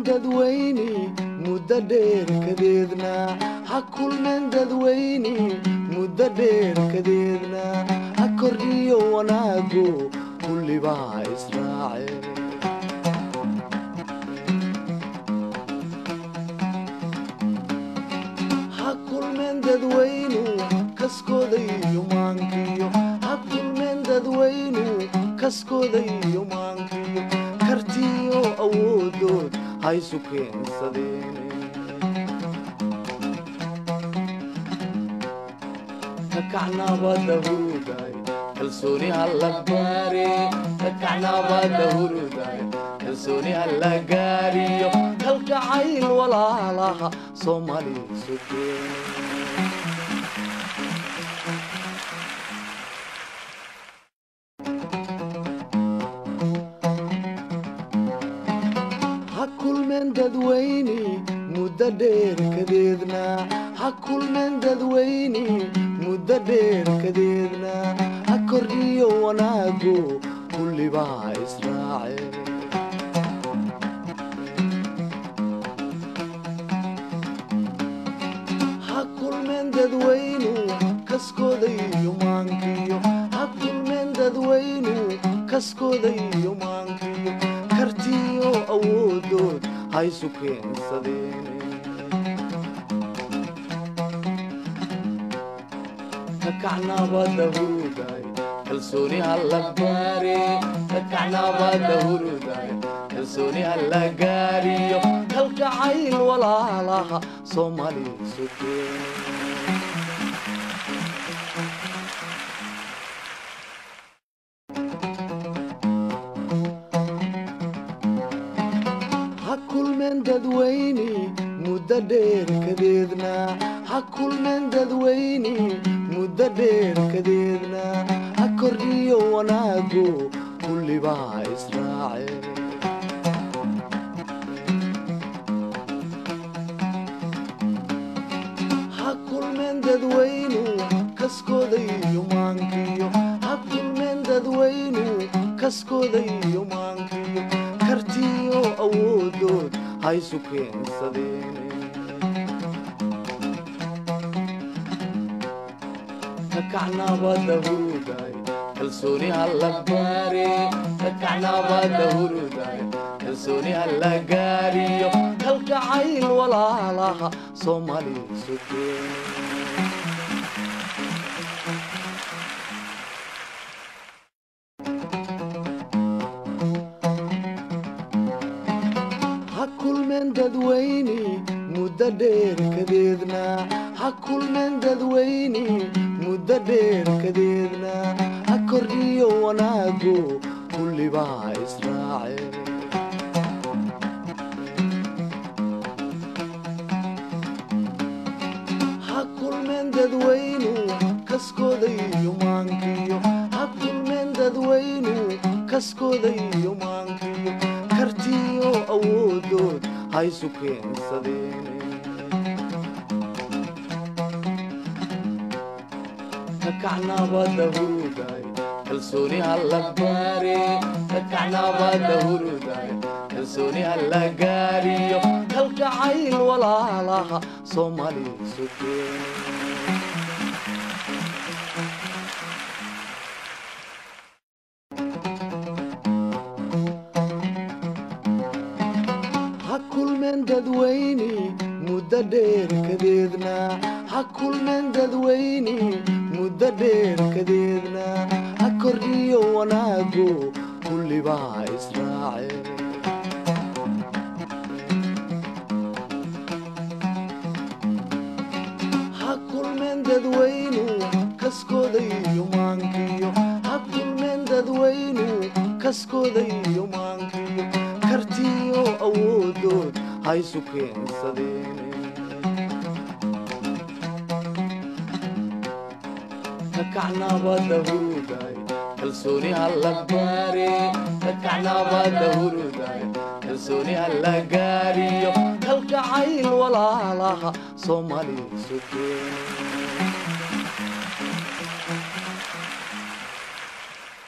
dadweyne muddo dheer kadeedna ha kulmeen dadweyne muddo dheer kadeedna ha kordhiyo wanaago kullibaa israace ha kulmeen dadweynu kaskooda iyo maankiyo ha kulmeen dadweynu kaskooda iyo maankiyo kartiyo awoodood haysu keensadeen kakacnabada huruday kalsooni halla baare kakacnabada huruday kalsooni halla gaariyo kalgacayl walaalaha soomaali sugeen ha kulmeen dadweyne muddo dheer kadeedna ha kulmeen dadweyne muddo dheer kadeedna ha kordhiyo wanaago kullibaa israace ha kulmeen dadweynu kaskooda iyo maankiyo ha kulmeen dadweynu kaskooda iyo maankiyo kartiyo awoodood haysu keensadeen kakacnabada huruday kalsooni halla baare kakacnabada huruday kalsooni halla gaariyo kalgacayl walaalaha soomaali sugeen ha kulmeen dadweyne muddo dheer kadeedna ha kulmeen dadweyne muddo dheer kadeedna ha kordhiyo wanaago kullibaa israace ha kulmeen dadweynu kaskooda iyo maankiyo ha kulmeen dadweynu kaskooda iyo maankiyo kartiyo awoodood haysu keensadeen kakacnabada huruday kalsooni halla baare kakacnabada huruday kalsooni halla gaariyo kalgacayl walaalaha soomaali sugeen ha kulmeen dadweyne muddo dheer kadeedna ha kulmeen dadweyne muddo dheer kadeedna ha kordhiyo wanaago kullibaa israace ha kulmeen dadweynu kaskooda iyo maankiyo ha kulmeen dadweynu kaskooda iyo maankiyo kartiyo awoodood haysu keensadeen kakacnabada huruday kalsooni halla baare kakacnabada huruday kalsooni halla gaariyo kalgacayl walaalaha soomaali sugeen ha kulmeen dadweyne muddo dheer kadeedna ha kulmeen dadweyne muddo dheer kadeedna ha kordhiyo wanaago kullibaa israace ha kulmeen dadweynu kaskooda iyo maankiyo ha kulmeen dadweynu kaskooda iyo maankiyo kartiyo awoodood haysu keensadeen kakacnabada huruday kalsooni halla baare kakacnabada huruday kalsooni halla gaariyo kalgacayl walaalaha soomaali sugeen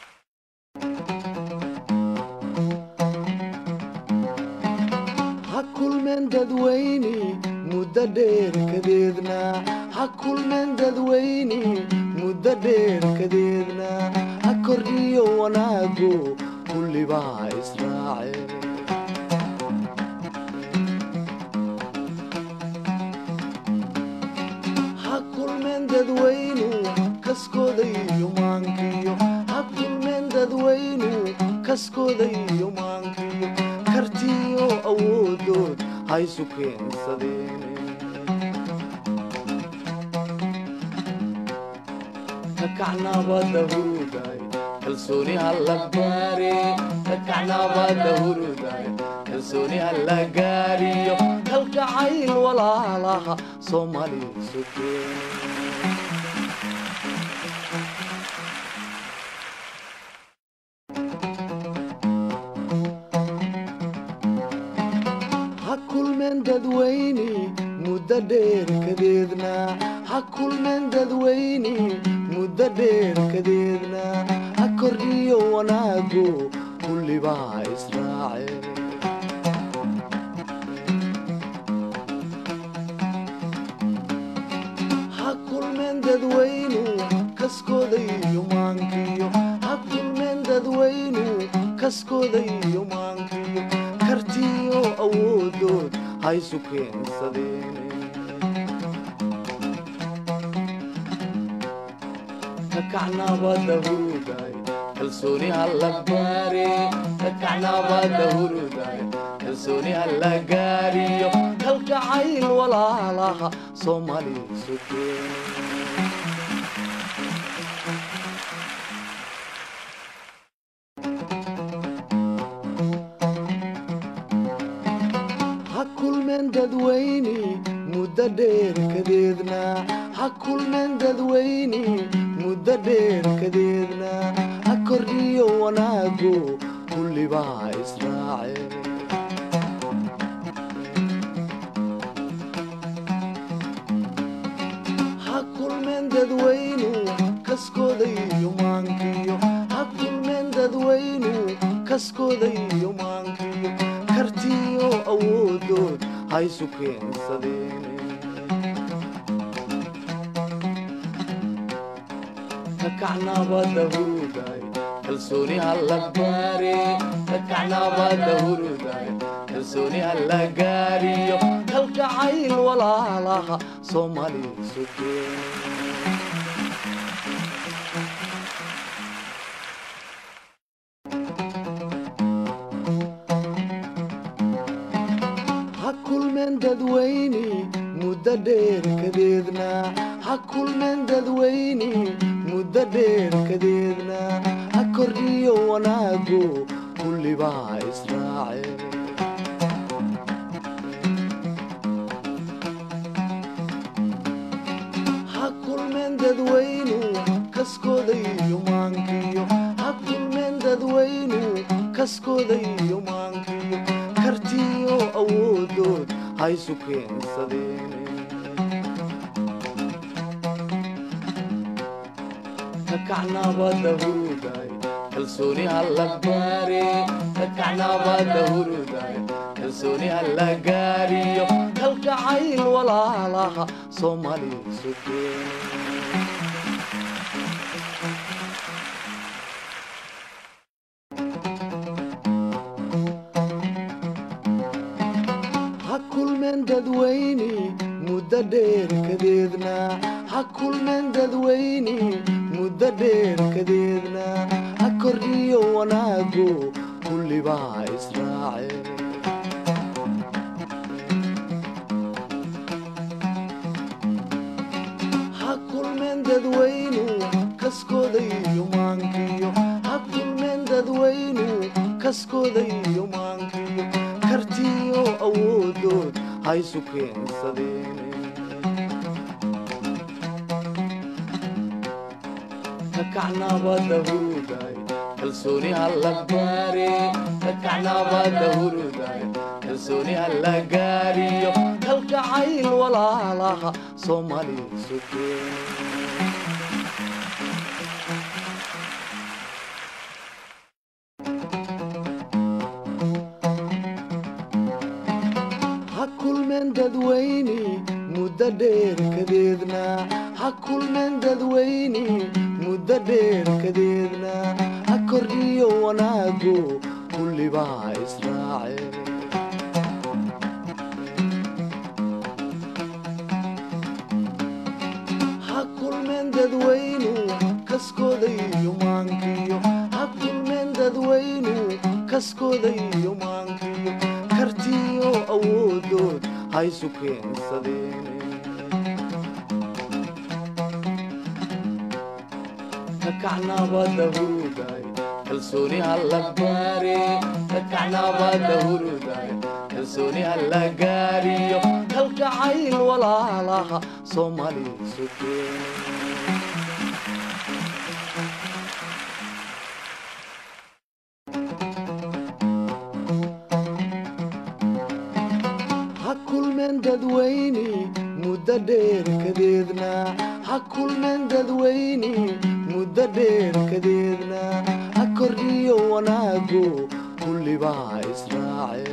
ha kulmeen dadweyne muddo dheer kadeedna ha kulmeen dadweyne muddo dheer kadeedna ha kordhiyo wanaago kullibaa israace ha kulmeen dadweynu kaskooda iyo maankiyo ha kulmeen dadweynu kaskooda iyo maankiyo kartiyo awoodood haysu keensadeen kakacnabada huruday kalsooni halla gaare kakacnabada huruday kalsooni halla gaariyo kalgacayl walaalaha soomaali sugeen ha kulmeen dadweyne muddo dheer kadeedna ha kulmeen dadweyne muddo dheer kadeedna ha kordhiyo wanaago kullibaa israace ha kulmeen dadweynu kaskooda iyo maankiyo ha kulmeen dadweynu kaskooda iyo maankiyo kartiyo awoodood haysu keensadeen kakacnabada huruday kalsooni halla gaare kakacnabada huruday kalsooni halla gaariyo kalgacayl walaalaha soomaali sugeen ha kulmeen dadweyne muddo dheer kadeedna ha kulmeen dadweyne muddo dheer kadeedna ha kordhiyo wanaago kullibaa israace ha kulmeen dadweynu kaskooda iyo maankiyo ha kulmeen dadweynu kaskooda iyo maankiyo kartiyo awoodood haysu keensadeen kakacnabada huruday kalsooni halla gaare kakacnabada huruday kalsooni halla gaariyo kalgacayl walaalaha soomaali sugeen ha kulmeen dadweyne muddo dheer kadeedna ha kulmeen dadweyne muddo dheer kadeedna ha kordhiyo wanaago kullibaa israace ha kulmeen dadweynu kaskooda iyo maankiyo ha kulmeen dadweynu kaskooda iyo maankiyo kartiyo awoodood haysu keensadeen kakacnabada huruday kalsooni halla gaare kakacnabada huruday kalsooni halla gaariyo kalgacayl walaalaha soomaali sugeen ha kulmeen dadweyne muddo dheer kadeedna ha kulmeen dadweyne muddo dheer kadeedna ha kordhiyo wanaago kullibaa israace ha kulmeen dadweynu kaskooda iyo maankiyo ha kulmeen dadweynu kaskooda iyo maankiyo kartiyo awoodood haysu keensadeen kakacnabada huruday kalsooni halla gaare kakacnabada huruday kalsooni halla gaariyo kalgacayl walaalaha soomaali sugeen ha dadweyne muddo dheer kadeedna ha kulmeen dadweyne muddo dheer kadeedna ha kordhiyo wanaago kullibaa israace ha kulmeen dadweynu kaskooda iyo maankiyo ha kulmeen dadweynu kaskooda iyo maankiyo kartiyo awoodood haysu keensadeen kakacnabada huruday kalsooni halla baare kakacnabada huruday kalsooni halla gaariyo kalgacayl walaalaha soomaali sugeen ha kulmeen dadweyne muddo dheer kadeedna ha kulmeen dadweyne muddo dheer kadeedna ha kordhiyo wanaago kullibaa israace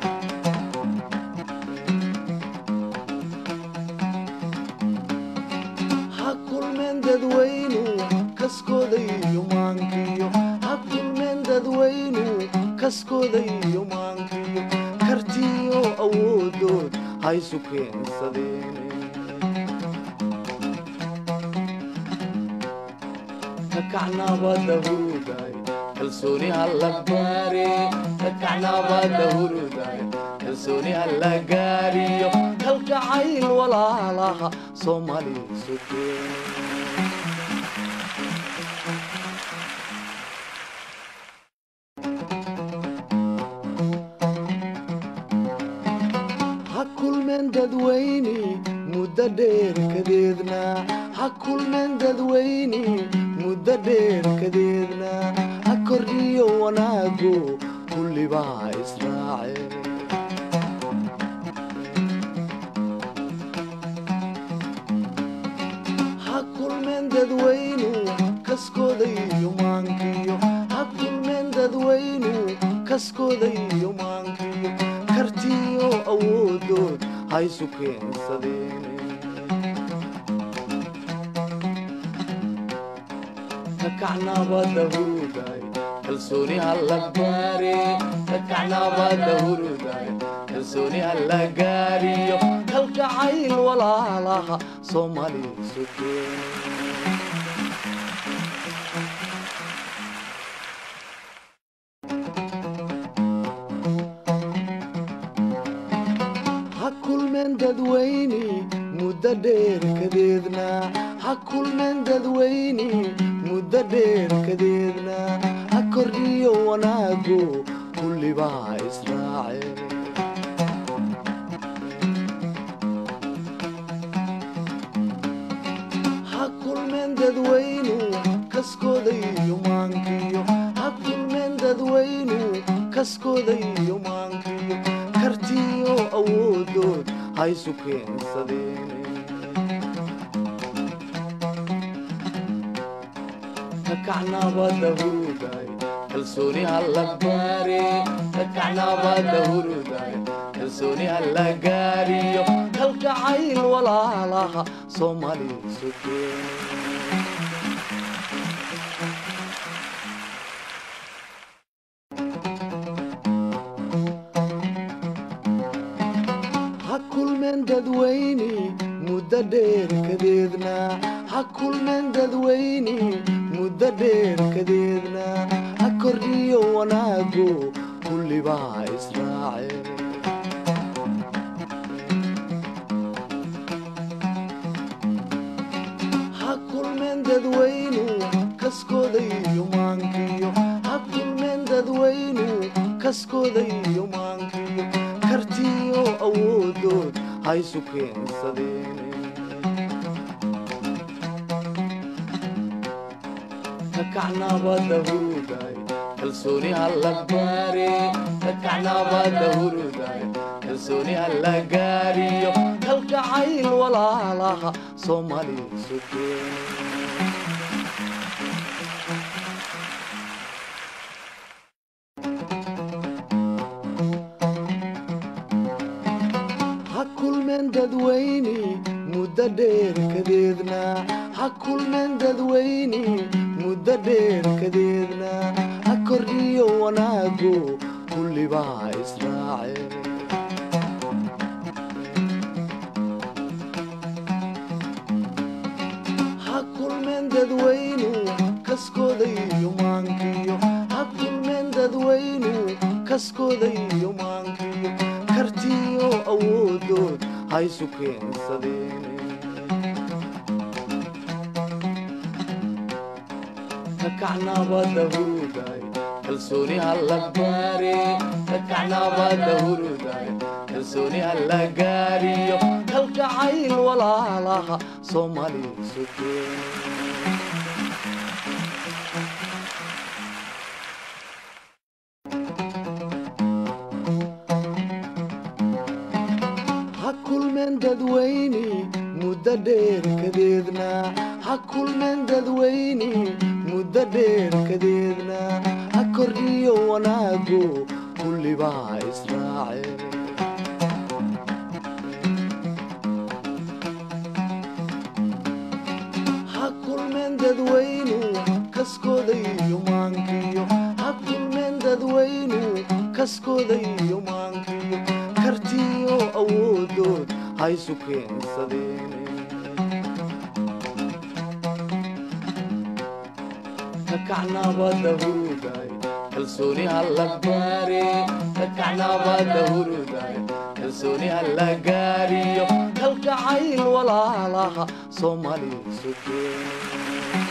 ha kulmeen dadweynu kaskooda iyo maankiyo ha kulmeen dadweynu kaskooda iyo maankiyo kartiyo awoodood haysu keensadeen kakacnabada huruday kalsooni halla baare kakacnabada huruday kalsooni halla gaariyo kalgacayl walaalaha soomaali sugeen ha kulmeen dadweyne muddo dheer kadeedna ha kulmeen dadweyne muddo dheer kadeedna ha kordhiyo wanaago kullibaa israace ha kulmeen dadweynu kaskooda iyo maankiyo ha kulmeen dadweynu kaskooda iyo maankiyo kartiyo awoodood haysu keensadeen kakacnabada huruday kalsooni halla baare kakacnabada huruday kalsooni halla gaariyo kalgacayl walaalaha soomaali sugeen ha kulmeen dadweyne muddo dheer kadeedna ha kulmeen dadweyne muddo dheer kadeedna ha kordhiyo wanaago kullibaa israace ha kulmeen dadweynu kaskooda iyo maankiyo ha kulmeen dadweynu kaskooda iyo maankiyo kartiyo awoodood haysu keensadeen kakacnabada huruday kalsooni halla baare kakacnabada huruday kalsooni halla gaariyo kalgacayl walaalaha soomaali sugeen ha kulmeen dadweyne muddo dheer kadeedna ha kulmeen dadweyne muddo dheer kadeedna ha kordhiyo wanaago kullibaa israace ha kulmeen dadweynu kaskooda iyo maankiyo ha kulmeen dadweynu kaskooda iyo maankiyo kartiyo awoodood haysu keensadeen kakacnabada huruday kalsooni halla baare kakacnabada huruday kalsooni halla gaariyo kalgacayl walaalaha soomaali sugeen ha kulmeen dadweyni muddo dheer kadeedna ha kulmeen dadweyni muddo dheer kadeedna ha kordhiyo wanaago kullibaa israaceen ha kulmeen dadweynu kaskooda iyo maankiyo ha kulmeen dadweynu kaskooda iyo maankiyo kartiyo awoodood haysu keensadeen kakacnabada huruday kalsooni halla gaare kakacnabada huruday kalsooni halla gaariyo kalgacayl walaalaha soomaali sugeen ha kulmeen dadweyni muddo dheer kadeedna ha kulmeen dadweyni muddo dheer kadeedna ha kordhiyo wanaago kullibaa israaceen ha kulmeen dadweynu kaskooda iyo maankiyo ha kulmeen dadweynu kaskooda iyo maankiyo kartiyo awoodood haysu keensadeen kakacnabada huruday kalsooni halla gaare kakacnabada huruday kalsooni halla gaariyo kalgacayl walaalaha soomaali sugeen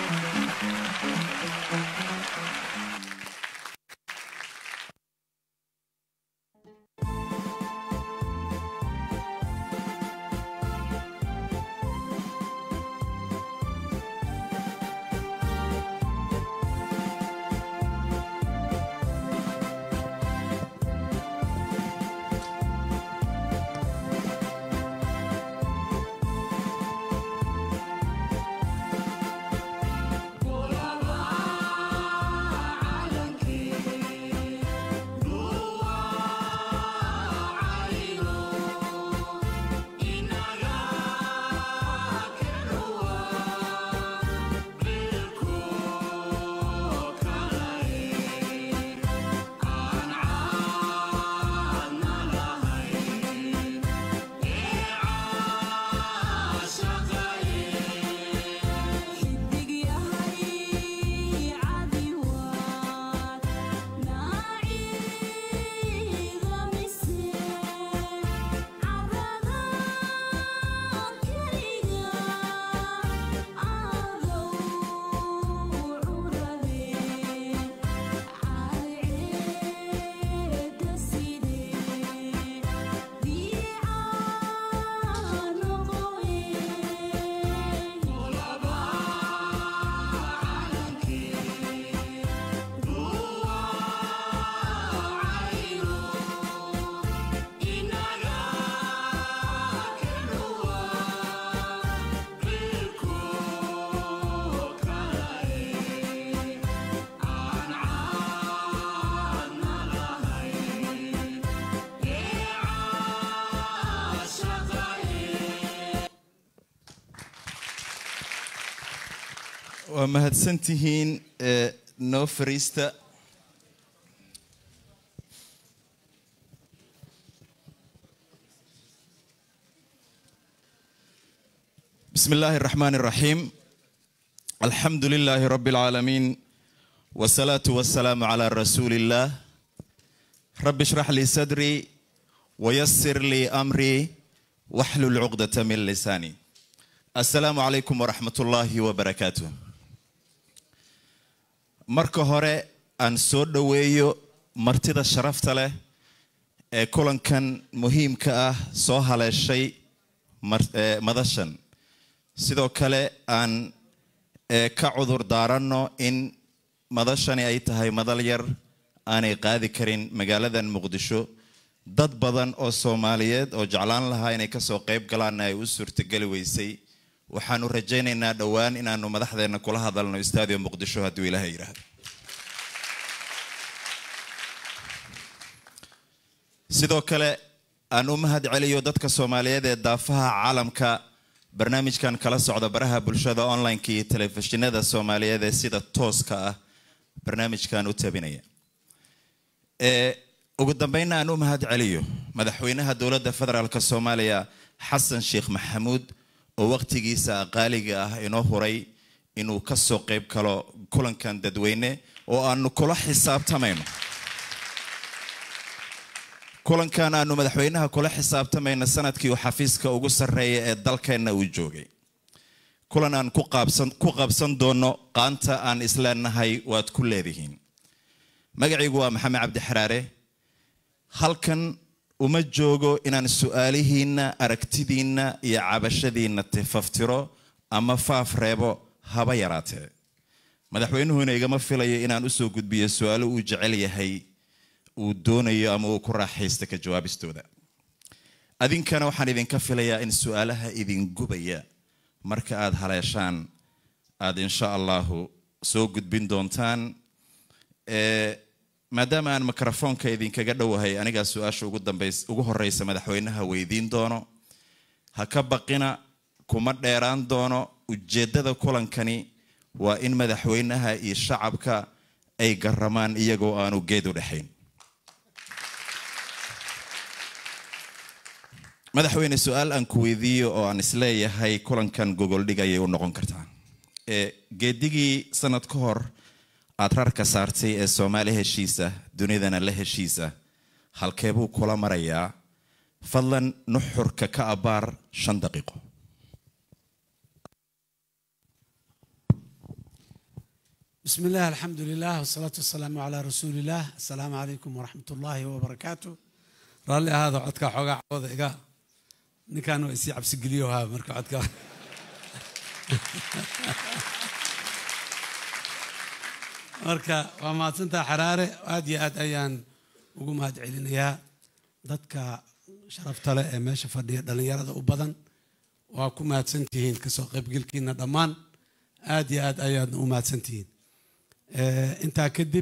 waa mahadsantihiin ee noo fariista بسم الله الرحمن الرحيم الحمد لله رب العالمين والصلاة والسلام على رسول الله رب اشرح لي صدري ويسر لي أمري واحلل عقدة من لساني السلام عليكم ورحمة الله وبركاته marka hore aan soo dhoweeyo martida sharafta leh ee kulankan muhiimka ah soo haleeshay madashan sidoo kale aan ka cudur daaranno in madashani ay tahay madal yar aanay qaadi karin magaaladan muqdisho dad badan oo soomaaliyeed oo jeclaan lahaa inay kasoo qayb galaanna ay u suurtageli weysay waxaanu rajaynaynaa dhowaan inaanu madaxdeena kula hadalno stadio muqdisho hadduu ilaahay yidhaahdo sidoo kale aan u mahad celiyo dadka soomaaliyeed ee daafaha caalamka barnaamijkan kala socda baraha bulshada online-ka iyo telefishinada soomaaliyeed ee sida tooska ah barnaamijkan u tabinaya ee ugu dambeynna aan u mahad celiyo madaxweynaha dowladda federaalk soomaaliya xasan sheekh maxamuud oo waqtigiisa qaaliga ah inoo huray inuu kasoo qeyb galo kulankan dadweyne oo aanu kula xisaabtamayno kulankan aanu madaxweynaha kula xisaabtamayno sanadkii uu xafiiska ugu sarreeya ee dalkeenna uu joogay kulan aan ku qaabsan ku qabsan doono qaanta aan isleenahay waad ku leedihiin magacaygu waa maxamed cabdi xaraare halkan uma joogo inaan su-aalihiinna aragtidiinna iyo cabashadiinna tifaftiro ama faaf reebo haba yaraatee madaxweynuhuna igama filayo inaan usoo gudbiyo su-aalo uu jecel yahay uu doonayo ama uu ku raaxaysta ka jawaabistooda adinkana waxaan idinka filayaa in su-aalaha idin gubaya marka aada haleeshaan aada insha allahu soo gudbin doontaan maadaama aan mikrofoonka idinkaga dhowahay anigaa su-aasha ugu dambeys ugu horeysa madaxweynaha weydiin doono ha ka baqina kuma dheeraan doono ujeeddada kulankani waa in madaxweynaha iyo shacabka ay garamaan iyagoo aanu geed u dhexayn madaxweyne su-aal aan ku weydiiyo oo aan isleeyahay kulankan gogoldhig ayay u noqon kartaa geedigii sanad ka hor aada rarka saartay ee soomaali heshiisa dunidana la heshiisa halkee buu kula marayaa fadlan nuxurka ka abaar shan daqiiqo بسم الله الحمد لله والصلاة والسلام على رسول الله السلام عليكم ورحمة الله وبركاته رالي هذا عدك حوغا عوض إيقا نكانوا إسي عبس قليوها مركو عدك marka waa mahadsantaa xaraare aad iyo aad ayaan ugu mahad celinayaa dadka sharafta leh ee meesha fadhiya dhallinyarada u badan waa ku mahadsantihiin kasoo qaybgelkiina dhammaan aad iyo aad ayaadna u mahadsantihiin intaa kadib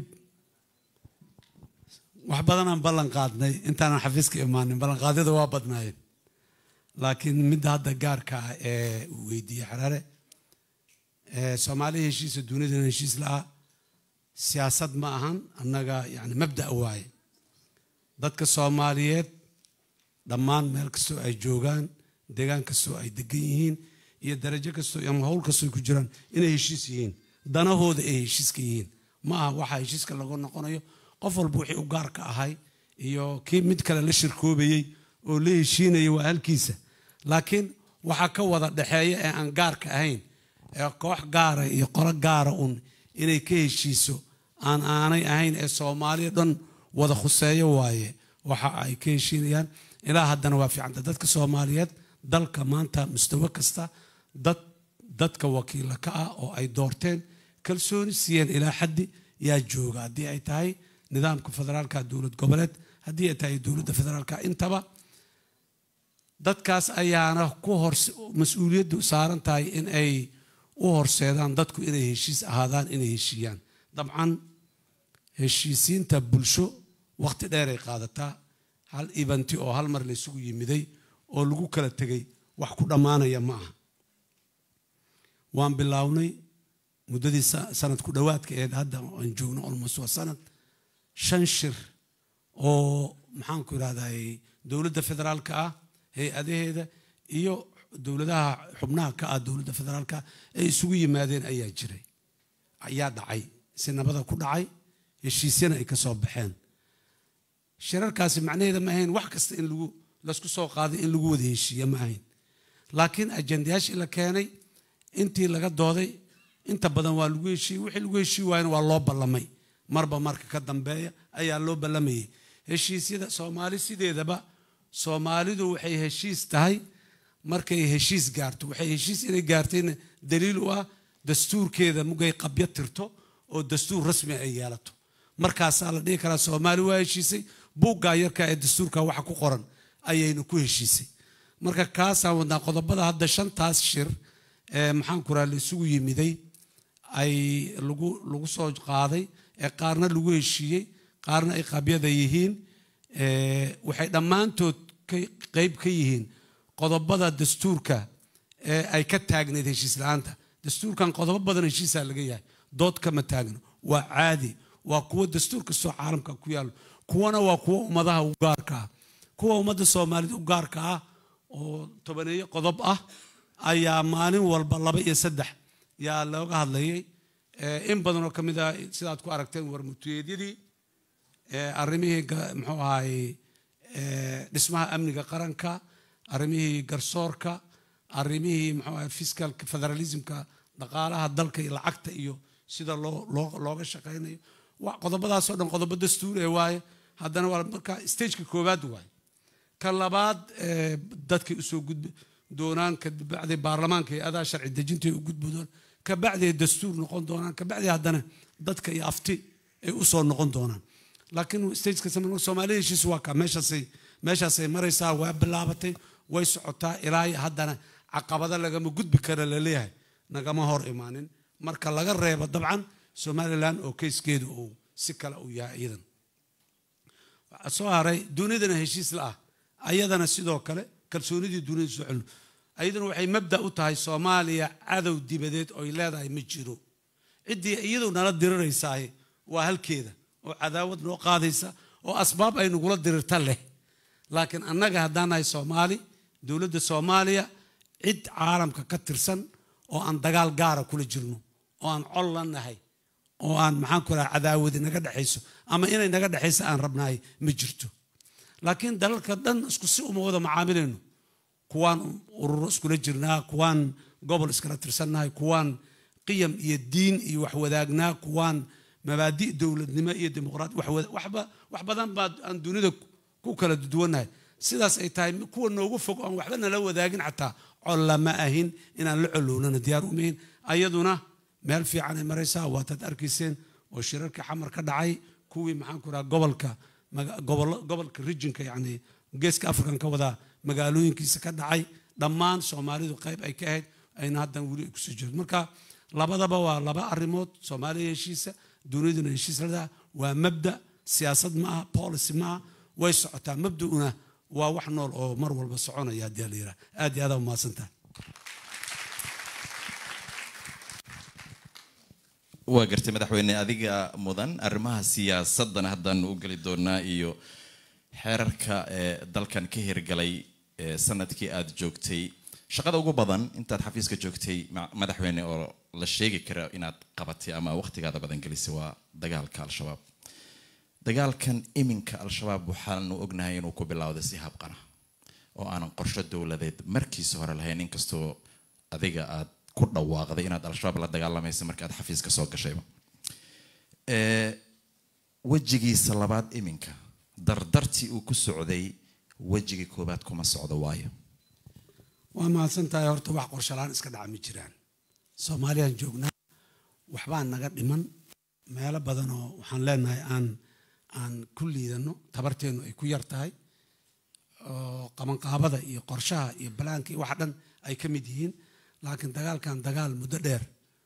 wax badanaan ballan qaadnay intaanan xafiiska imaanin ballanqaadyada waa badnaayeen laakiin midda hadda gaarka ah ee uu weydiiyey xaraare soomaaliya heshiisa dunidana heshiis la-ah siyaasad ma ahan annaga yani mabda waaye dadka soomaaliyeed dhammaan meel kastoo ay joogaan deegaan kastoo ay degan yihiin iyo darajo kastoo ama howl kastoo ku jiraan inay heshiis yihiin danahooda ay heshiiska yihiin ma aha waxa heshiiska lagu noqonayo qof walba wixii u gaarka ahay iyo kii mid kale la shirkoobayey oo la heshiinaya waa halkiisa laakiin waxaa ka wada dhexeeya ee aan gaarka ahayn ee koox gaara iyo qolo gaara un inay ka heshiiso aan aanay ahayn ee soomaaliya dhan wada khuseeyo waaye waxa ay ka heshiinayaan ilaa haddana waa fiicanta dadka soomaaliyeed dalka maanta mustawo kasta dad dadka wakiila ka ah oo ay doorteen kalsooni siiyeen ilaa xaddi yaa jooga haddii ay tahay nidaamka federaalka dowlad goboleed haddii ay tahay dowladda federaalka intaba dadkaas ayaana ku hor mas-uuliyaddu saaran tahay in ay u horseedaan dadku inay heshiis ahaadaan inay heshiiyaan dabcan heshiisiinta bulsho waqti dheeray qaadataa hal ibanti oo hal mar laysugu yimiday oo lagu kala tegay wax ku dhammaanaya ma aha waan bilaawnay muddadii sanad ku dhowaadka ee hadda aan joogno olmost waa sanad shan shir oo maxaanku irahday dowladda federaalka ah hay-adaheeda iyo dowladaha xubnaha ka ah dowladda federaalka ay isugu yimaadeen ayaa jiray ayaa dhacay si nabada ku dhacay heshiisyana ay ka soo baxeen shirarkaasi macnaheeda ma ahayn wax kasta in lagu laysku soo qaaday in lagu wada heshiiya ma ahayn laakiin ajendayaashii la keenay intii laga dooday inta badan waa lagu heshiiyey wixii lagu heshii waayana waa loo ballamay marba marka ka dambeeya ayaa loo ballamayay heshiisyada soomaali sideedaba soomaalidu waxay heshiis tahay markay heshiis gaarto waxay heshiis inay gaartayna daliil u ah dastuurkeeda mugay qabyo tirto oo dastuur rasmi ay yeelato markaasaa la dhihi karaa soomaali waa heshiisay buuggaa yarka ee dastuurka waxa ku qoran ayaynu ku heshiisay marka kaasaan wadnaa qodobada hadda shantaas shir ee maxaanku raha la isugu yimiday ay lagu lagu soo qaaday ee qaarna lagu heshiiyey qaarna ay qabyada yihiin waxay dhammaantood ka- qayb ka yihiin qodobada dastuurka ee ay ka taagneyd heshiis la-aanta dastuurkan qodobo badan heshiisaa laga yahay dood kama taagno waa caadi waa kuwo dastuur kastoo caalamka ku yaallo kuwana waa kuwo ummadaha u gaarka ah kuwa ummadda soomaalida u gaarka ah oo tobaneeyo qodob ah ayaa maalin walba laba iyo saddex yaa looga hadlayay Eh, in badan oo ka mid ah sidaad ku aragteen warmutuyeedyadii eh, arrimihii ga- muxuu ahaay eh, dhismaha amniga qaranka arrimihii garsoorka arrimihii muxuu ahaay fiskalka federalismka dhaqaalaha dalka iyo lacagta iyo sida loo loo- looga shaqaynayo wa- qodobadaasoo dhan qodobo dastuur ee waaye haddana waa marka stageka koowaad waaye ka labaad eh, dadkay usoo gudbi doonaan kabacdi baarlamaanka iyo adaa sharci dejinta ay u gudbi doonaan kabacdi ay dastuur noqon doonaan kabacdi haddana dadka iyo afti ay usoo noqon doonaan laakiin stageka sameyna soomaalida heshiis waa ka meeshaasay meeshaasay maraysaa waa bilaabatay way socotaa ilaa iyo haddana caqabado lagama gudbi kara laleeyahay nagama hor imaanin marka laga reebo dabcan somalilan oo keyskeedu uu si kale uu yahay iyadan waxaa soo haray dunidana heshiis la ah ayadana sidoo kale kalsoonidii dunida soo celino ayadana waxay mabda u tahay soomaaliya cadow dibadeed oy leedahay ma jiro ciddii iyadu nala diriraysaay waa halkeeda oo cadaawad noo qaadaysa oo asbaab ay nagula dirirta leh laakiin annaga haddaan nahay soomaali dowladda soomaaliya cid caalamka ka tirsan oo aan dagaal gaara kula jirno oo aan col la nahay oo aan maxaan ku raha cadaawadi naga dhexayso ama inay naga dhexayso aan rabnahay ma jirto laakiin dalalka dhan isku si uma wada macaamilayno kuwaan ururo iskula jirnaa kuwaan gobol iskala tirsannahay kuwaan qiyam iyo diin iyo wax wadaagnaa kuwaan mabaadi dowladnimo iyo dimuqraadi wax wada- waxba wax badan baa aan dunida ku kala duwannahay sidaas ay tahay kuwa noogu fog aan waxba nala wadaagin xataa colla ma ahin inaan la colownana diyaar umahin ayaduna meel fiican ay maraysaa waataad arkayseen oo shirarkii xamar ka dhacay kuwii maxaan ku raha gobolka maga- gobolo- gobolka rijinka yani geeska afrikan ka wadaa magaalooyinkiisa ka dhacay dhammaan soomaalidu qayb ay ka ahayd ayna haddan weli ay kusoo jirto marka labadaba waa laba arrimood soomaaliya heshiisa duniduna heshiis ladaa waa mabda siyaasad ma aha policy ma aha way socotaa mabda'una waa wax nool oo mar walba soconaya haddii la yidhaha aad iyo aadaa umahadsantahay waa gartay madaxweyne adiga mudan arrimaha siyaasadana haddaan u geli doonaa iyo xeerarka ee dalkan ka hirgalay ee sanadkii aada joogtay shaqada ugu badan intaad xafiiska joogtay ma- madaxweyne oo la sheegi kara inaad qabatay ama waqtigaada badan gelisay waa dagaalka al-shabaab dagaalkan iminka al-shabaab waxaanu ognahay inuu ku bilowday si habqana oo aanan qorsho dowladeed markiisa hore lahayn inkastoo adiga aad ku dhawaaqday inaad al-shabaab la dagaalamaysa marka aad xafiiska soo gashayba Ee, wejigiisa labaad iminka dardartii uu ku socday wejigii koobaad kuma socdo waayo waa mahadsan tahay horta wax qorshalaan iska dhaca ma jiraan soomaaliyaan joognaa waxbaa naga dhiman meelo badan oo waxaan leenahay aan aan ku liidano tabarteennu ay ku yar tahay oo qabanqaabada iyo qorshaha iyo balaanka iyo waxa dhan ay ka mid yihiin laakiin dagaalkan dagaal muddo dheer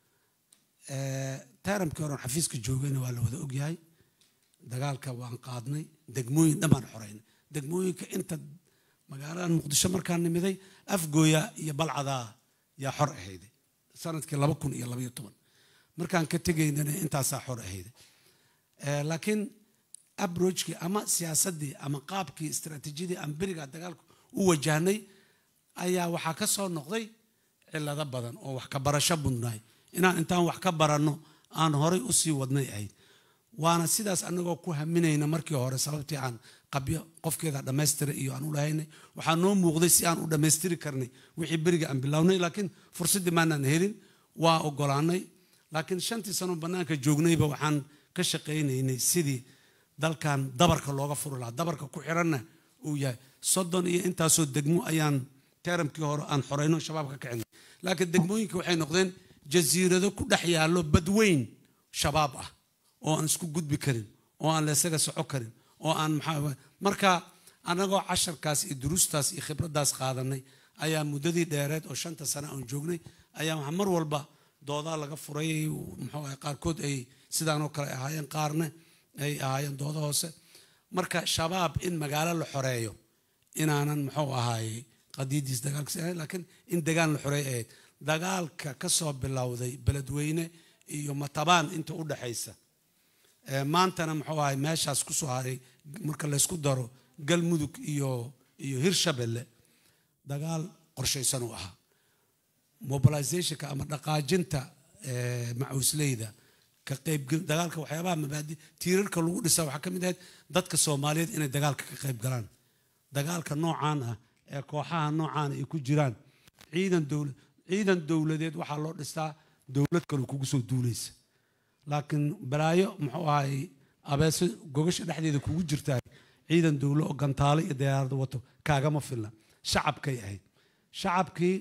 taaramkii horen xafiiska joogayna waa la wada ogyahay dagaalka waan qaadnay degmooyin dhan baan xoreynay degmooyinka inta magaaladan muqdisho markaan nimiday afgooya iyo balcadaa yaa xor ahayday sanadkii laba kun iyo labaiyo toban markaan ka tegaynana intaasaa xor ahayday Eh, laakiin abrojkii ama siyaasaddii ama qaabkii istaraatiijiyadii aan berigaa dagaalku u wajahnay ayaa waxaa ka soo noqday cilado badan oo wax ka barasho mudnaay inaan intaan wax ka baranno aan horay usii wadnay ahayd waana sidaas anagoo ku haminayna markii hore sababtii aan qabyo qofkeeda dhammaystira iyo aan u lahaynay waxaa noo muuqday si aan u dhammaystiri karnay wixii beriga aan bilownay laakiin fursaddii maanaan helin waa ogolaanay laakiin shantii sano bannaanka joognayba waxaan ka shaqaynaynay sidii dalkan dabarka looga furi lahaa dabarka ku xiranna uu yahay soddon iyo intaasoo degmo ayaan teramkii hore aan xoreyno shabaab ka kicinay laakiin degmooyinka waxay noqdeen jasiirado ku dhex yaallo badweyn shabaab ah oo aan isku gudbi karin oo aan leesaga soco karin oo aan maxaa marka annagoo casharkaas iyo duruustaas iyo khibraddaas qaadanay ayaa muddadii dheereed oo shanta sano aan joognay ayaa waxaa mar walba doodaa laga furay muxuu ahay qaarkood ay sidaan oo kale ahaayeen qaarna ay ahaayeen doodo hoose marka shabaab in magaalo la xoreeyo inaanan muxuu ahaay qadiidiis dagaalka si ahayn laakiin in degaan la xoreey ahayd dagaalka ka soo bilowday beledweyne iyo matabaan inta u dhaxaysa Ee, maantana muxuu ahay meeshaas ku soo haray marka laysku daro galmudug iyo iyo hirshabelle dagaal qorshaysan uu ahaa mobilizationka ama dhaqaajinta ee, macuusleyda ka qaybgal dagaalka waxyaabaha mabaadi tiirarka lagu dhisa waxaa ka mid ahayd dadka soomaaliyeed inay dagaalka ka qayb galaan dagaalka noocaan ah ee kooxaha noocaan ay ku jiraan ciidan dowla ciidan dowladeed waxaa loo dhistaa dowlad kale kugu soo duulaysa laakiin balaayo muxuu ahay abeese gogasha dhexdeeda kugu jirtaa ciidan dowlo oo gantaalo iyo diyaarado wato kaagama filna shacabkay ahayd shacabkii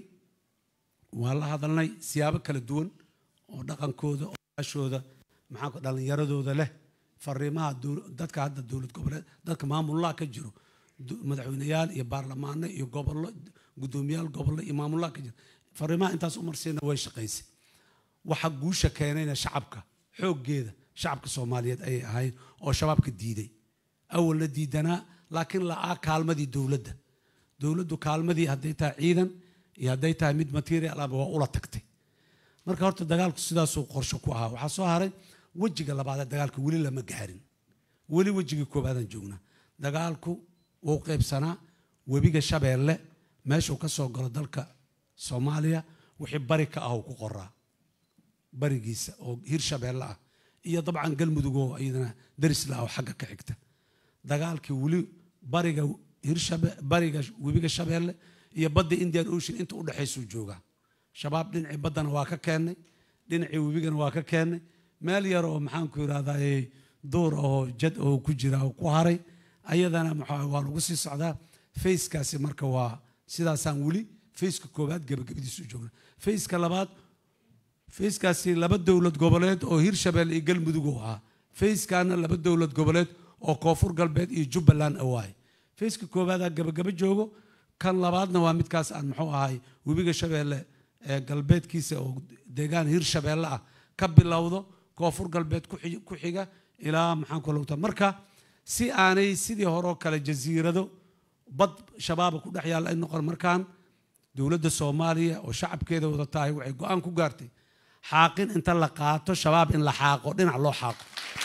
waa la hadalnay siyaabo kala duwan oo dhaqankooda odaashooda maxaa ku- dhallinyaradooda leh fariimaha dowl- dadka hadda dowlad goboleed dadka maamulaha ka jiro du- madaxweyneyaal iyo baarlamaano iyo gobollo guddoomiyaal gobollo iyo maamulaha ka jiro fariimaha intaas umarsiina way shaqaysay waxa guusha keenayna shacabka xooggeeda shacabka soomaaliyeed ayay ahayd oo shabaabka diiday awal la diidanaa laakiin la'aa kaalmadii dowladda dowladdu kaalmadii hadday tahay ciidan iyo hadday tahay mid material aba waa ula tagtay marka horta dagaalku sidaasuu qorshe ku ahaa waxaa soo haray wejiga labaad ee dagaalka weli lama gaarin weli wejigii koobaadaan joognaa dagaalku wuu qaybsanaa webiga shabeelle meeshuu ka soo galo dalka soomaaliya wixii bari ka ah uu ku qoraa barigiisa oo hir shabeelle ah iyo dabcan galmudug oo iyadana darisla ah oo xagga ka xigta dagaalkii weli bariga hirshabe bariga webiga shabeelle iyo badda indian ocean inta u dhexaysuu joogaa shabaab dhinacii baddana waa ka keennay dhinacii webigana waa ka keennay meel yar oo maxaanku yidhahdaa duur oo jad oo ku jira oo ku haray ayadana maxaa waa lagu sii socdaa fayskaasi marka waa sidaasaan weli fayska koowaad gabagabadiisu joogna fayska labaad fayskaasi laba dowlad goboleed oo hirshabelle iyo galmudug uu ahaa fayskaana laba dowlad goboleed oo koonfur galbeed iyo jubbaland awaaye fayska koobaadaa gabagaba joogo kan labaadna waa midkaas aan muxuu ahay webiga shabeelle ee galbeedkiisa oo deegaan hirshabeelle ah ka bilowdo koonfur galbeed ku xi- ku xiga ilaa maxaan ku logta marka si aanay sidii hore oo kale jasiirado bad shabaaba ku dhex yaalla ay noqon markaan dowladda soomaaliya oo shacabkeeda wada tahay waxay go-aan ku gaartay xaaqin inta la qaato shabaab in la xaaqo dhinac loo xaaqo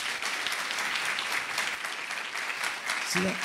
sida-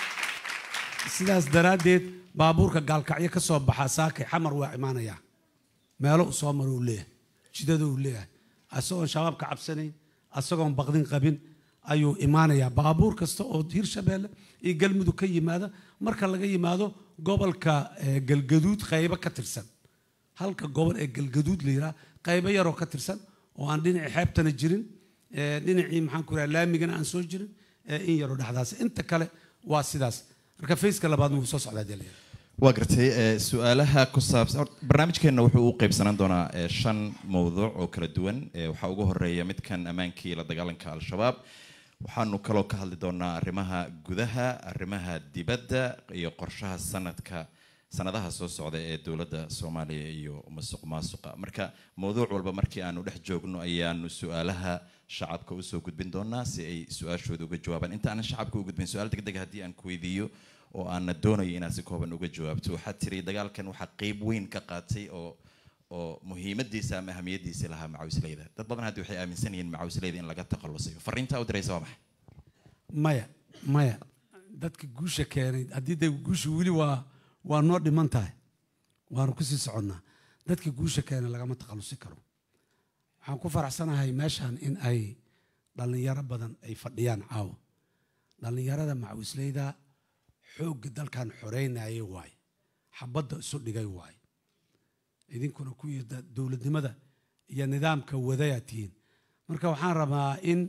sidaas daraaddeed baabuurka gaalkacyo ka soo baxa saakay xamar waa imaanayaa meelo u soo maro uu leeyahay jidada uu leeyahay isagoon shabaab ka cabsanayn isagoon baqdin qabin ayuu imaanayaa baabuur kasta oo hirshabeelle iyo galmudug ka yimaada marka laga yimaado gobolka eh, galgaduud qaybo ka tirsan halka gobol ee galgaduud la yidhaha qaybo yaroo ka tirsan oo aan dhinacii xeebtana jirin eh, dhinacii maxaan ku raha laamigana aan soo jirin eh, in yaroo dhexdaas inta kale waa sidaas marka fayska labaadna wuu soo socdaa dee waa gartay ee, su-aalaha ku saabsan horta barnaamijkeenna wuxuu u qeybsanaan doonaa ee, shan mowduuc oo kala duwan ee, waxaa ugu horeeya midkan ammaankii la dagaalanka al-shabaab waxaanu kaloo ka hadli doonaa arrimaha gudaha arrimaha dibadda iyo qorshaha sanadka sanadaha soo socda ee dowladda soomaaliya iyo masuq maasuqa marka mowduuc walba markii aanu dhex joogno ayaanu su-aalaha shacabka usoo gudbin doonaa si ay su-aashooda uga jawaabaan inta aanan shacabka u gudbin su-aal deg deg haddii aan ku weydiiyo oo aana doonayo inaad si kooban uga jawaabto waxaad tiri dagaalkan waxaa qeyb weyn ka qaatay oo oo muhiimadiisa ama ahamiyadiisa lahaa macawisleyda dad badan haddi waxay aaminsan yihiin macawisleyda in laga takhalusayo fariintaa u diraysa waa maxay maya maya dadka guusha keenay haddii de guusha weli waa waa noo dhiman tahay waanu kusii soconnaa dadka guusha keenay lagama takhalusi karo waxaan ku faraxsanahay meeshan in ay dhallinyaro badan ay fadhiyaan caawa dhallinyarada macawisleyda xoogga dalkan xoreynaya waaye xabadda isu dhigay waaye idinkuna kuwii da- dowladnimada iyo nidaamka wadayaa tihiin marka waxaan rabaa in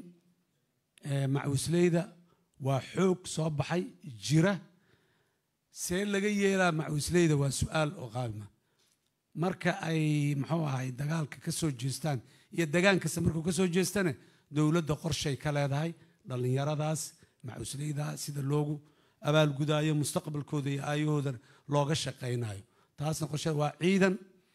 eh, macawisleyda waa xoog soo baxay jira see laga yeelaa macawisleyda waa su-aal oo qaabima marka ay muxuu ahay dagaalka ka soo jeestaan iyo degaan kasta markuu ka soo jeestane dowladda qorshay ka leedahay dhallinyaradaas macawisleyda sida loogu abaalgudaayo mustaqbalkooda iyo aayahooda looga shaqaynayo taasna qorshe waa ciidan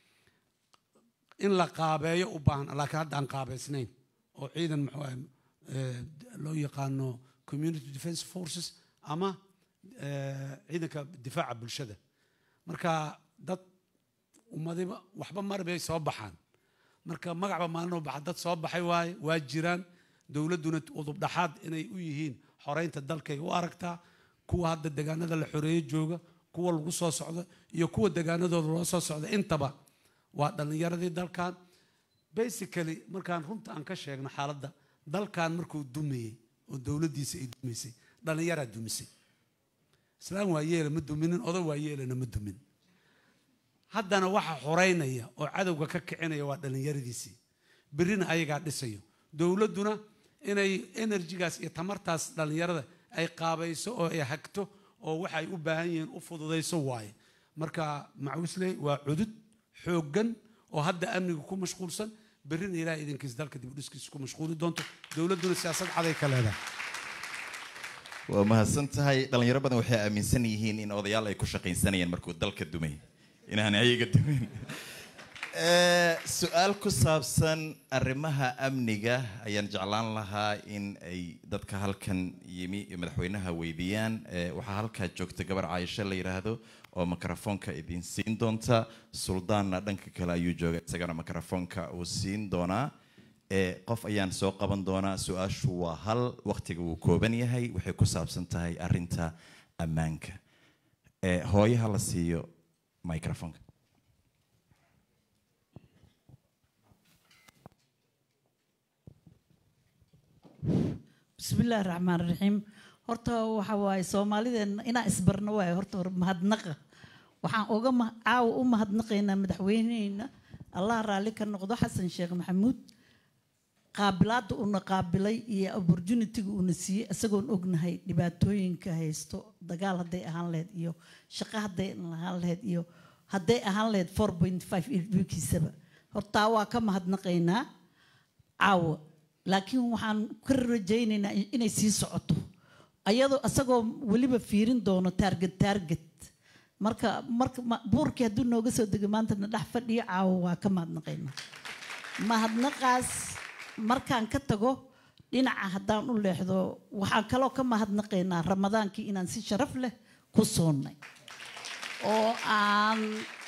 in la qaabeeyo u baahan laakiin hadda aan qaabaysnayn oo ciidan muxuu ahay eh, loo yaqaano community defense forces ama eh, ciidanka difaaca bulshada marka dad ummadiba waxba marbay soo baxaan marka magacba maalinoo baxa dad soo baxay waaye waa jiraan dowladduna udubdhaxaad inay u yihiin xoreynta dalkay u aragtaa kuwa hadda degaanada la xoreeye jooga kuwa lagu soo socdo iyo kuwa degaanadooda loo soo socda intaba waa dhallinyaradii dalkan basically markaan runta aan ka sheegno xaaladda dalkan markuu dumayey oo dowladdiisa ay dumaysay dhallinyaraa dumisay islaam waa yeela ma duminin odo waa yeelana ma dumin haddana waxa xoreynaya oo cadowga ka kicinaya waa dhallinyaradiisii berrina ayagaa dhisayo dowladduna inay enerjigaas iyo tamartaas dhallinyarada ay qaabayso oo ay hagto oo waxa ay u baahan yihiin u fududayso waaye marka macuusley waa cudud xooggan oo hadda amniga ku mashquulsan berrina ilaah idinkiis dalka dib u dhiskiisa ku mashquuli doonto dowladduna siyaasad caday ka leedahay waa mahadsan tahay dhalinyaro badan waxay aaminsan yihiin in odayaal ay ku shaqaysanayeen markuu dalka dumay inaan ayaga dumin Eh, su-aal ku saabsan arrimaha amniga ayaan jeclaan lahaa in ay dadka halkan yimi iyo madaxweynaha weydiiyaan Eh, waxaa halkaa joogta gabar caaisho la yidhaahdo oo mikrofoonka idin siin doonta suldaanna dhanka kale ayuu jooga isagana mikrofoonka uu siin doonaa Eh, qof ayaan soo qaban doonaa su-aashu waa hal waqtiga wuu kooban yahay waxay ku saabsan tahay arinta ammaanka Eh, hooyaha la siiyo microfonka bismillaahi raxmaan raxiim horta waxa waaye soomaalideenna inaan isbarno waaye horta hore mahadnaqa waxaan uga ma- caawa u mahadnaqaynaa madaxweyneheyna allah raalli ka noqdo xasan sheekh maxamuud qaabilaadda uuna qaabilay iyo opportunitiga uuna siiyey isagoon ognahay dhibaatooyinka haysto dagaal hadday ahaan lahayd iyo shaqo hadday ahaan lahayd iyo hadday ahaan lahayd four point five ilbikiisaba hortaa waa ka mahadnaqaynaa caawa laakiin waxaan ka rajaynaynaa in- inay sii socoto ayadoo isagoo weliba fiirin doono taarget taarget marka marka ma- buurkii hadduu nooga soo dego maantana dhex fadhiyo caawa waa ka mahadnaqaynaa mahadnaqaas markaan ka tago dhinaca haddaan u leexdo waxaan kaloo ka mahadnaqaynaa ramadaankii inaan si sharaf leh ku soonnay oo aan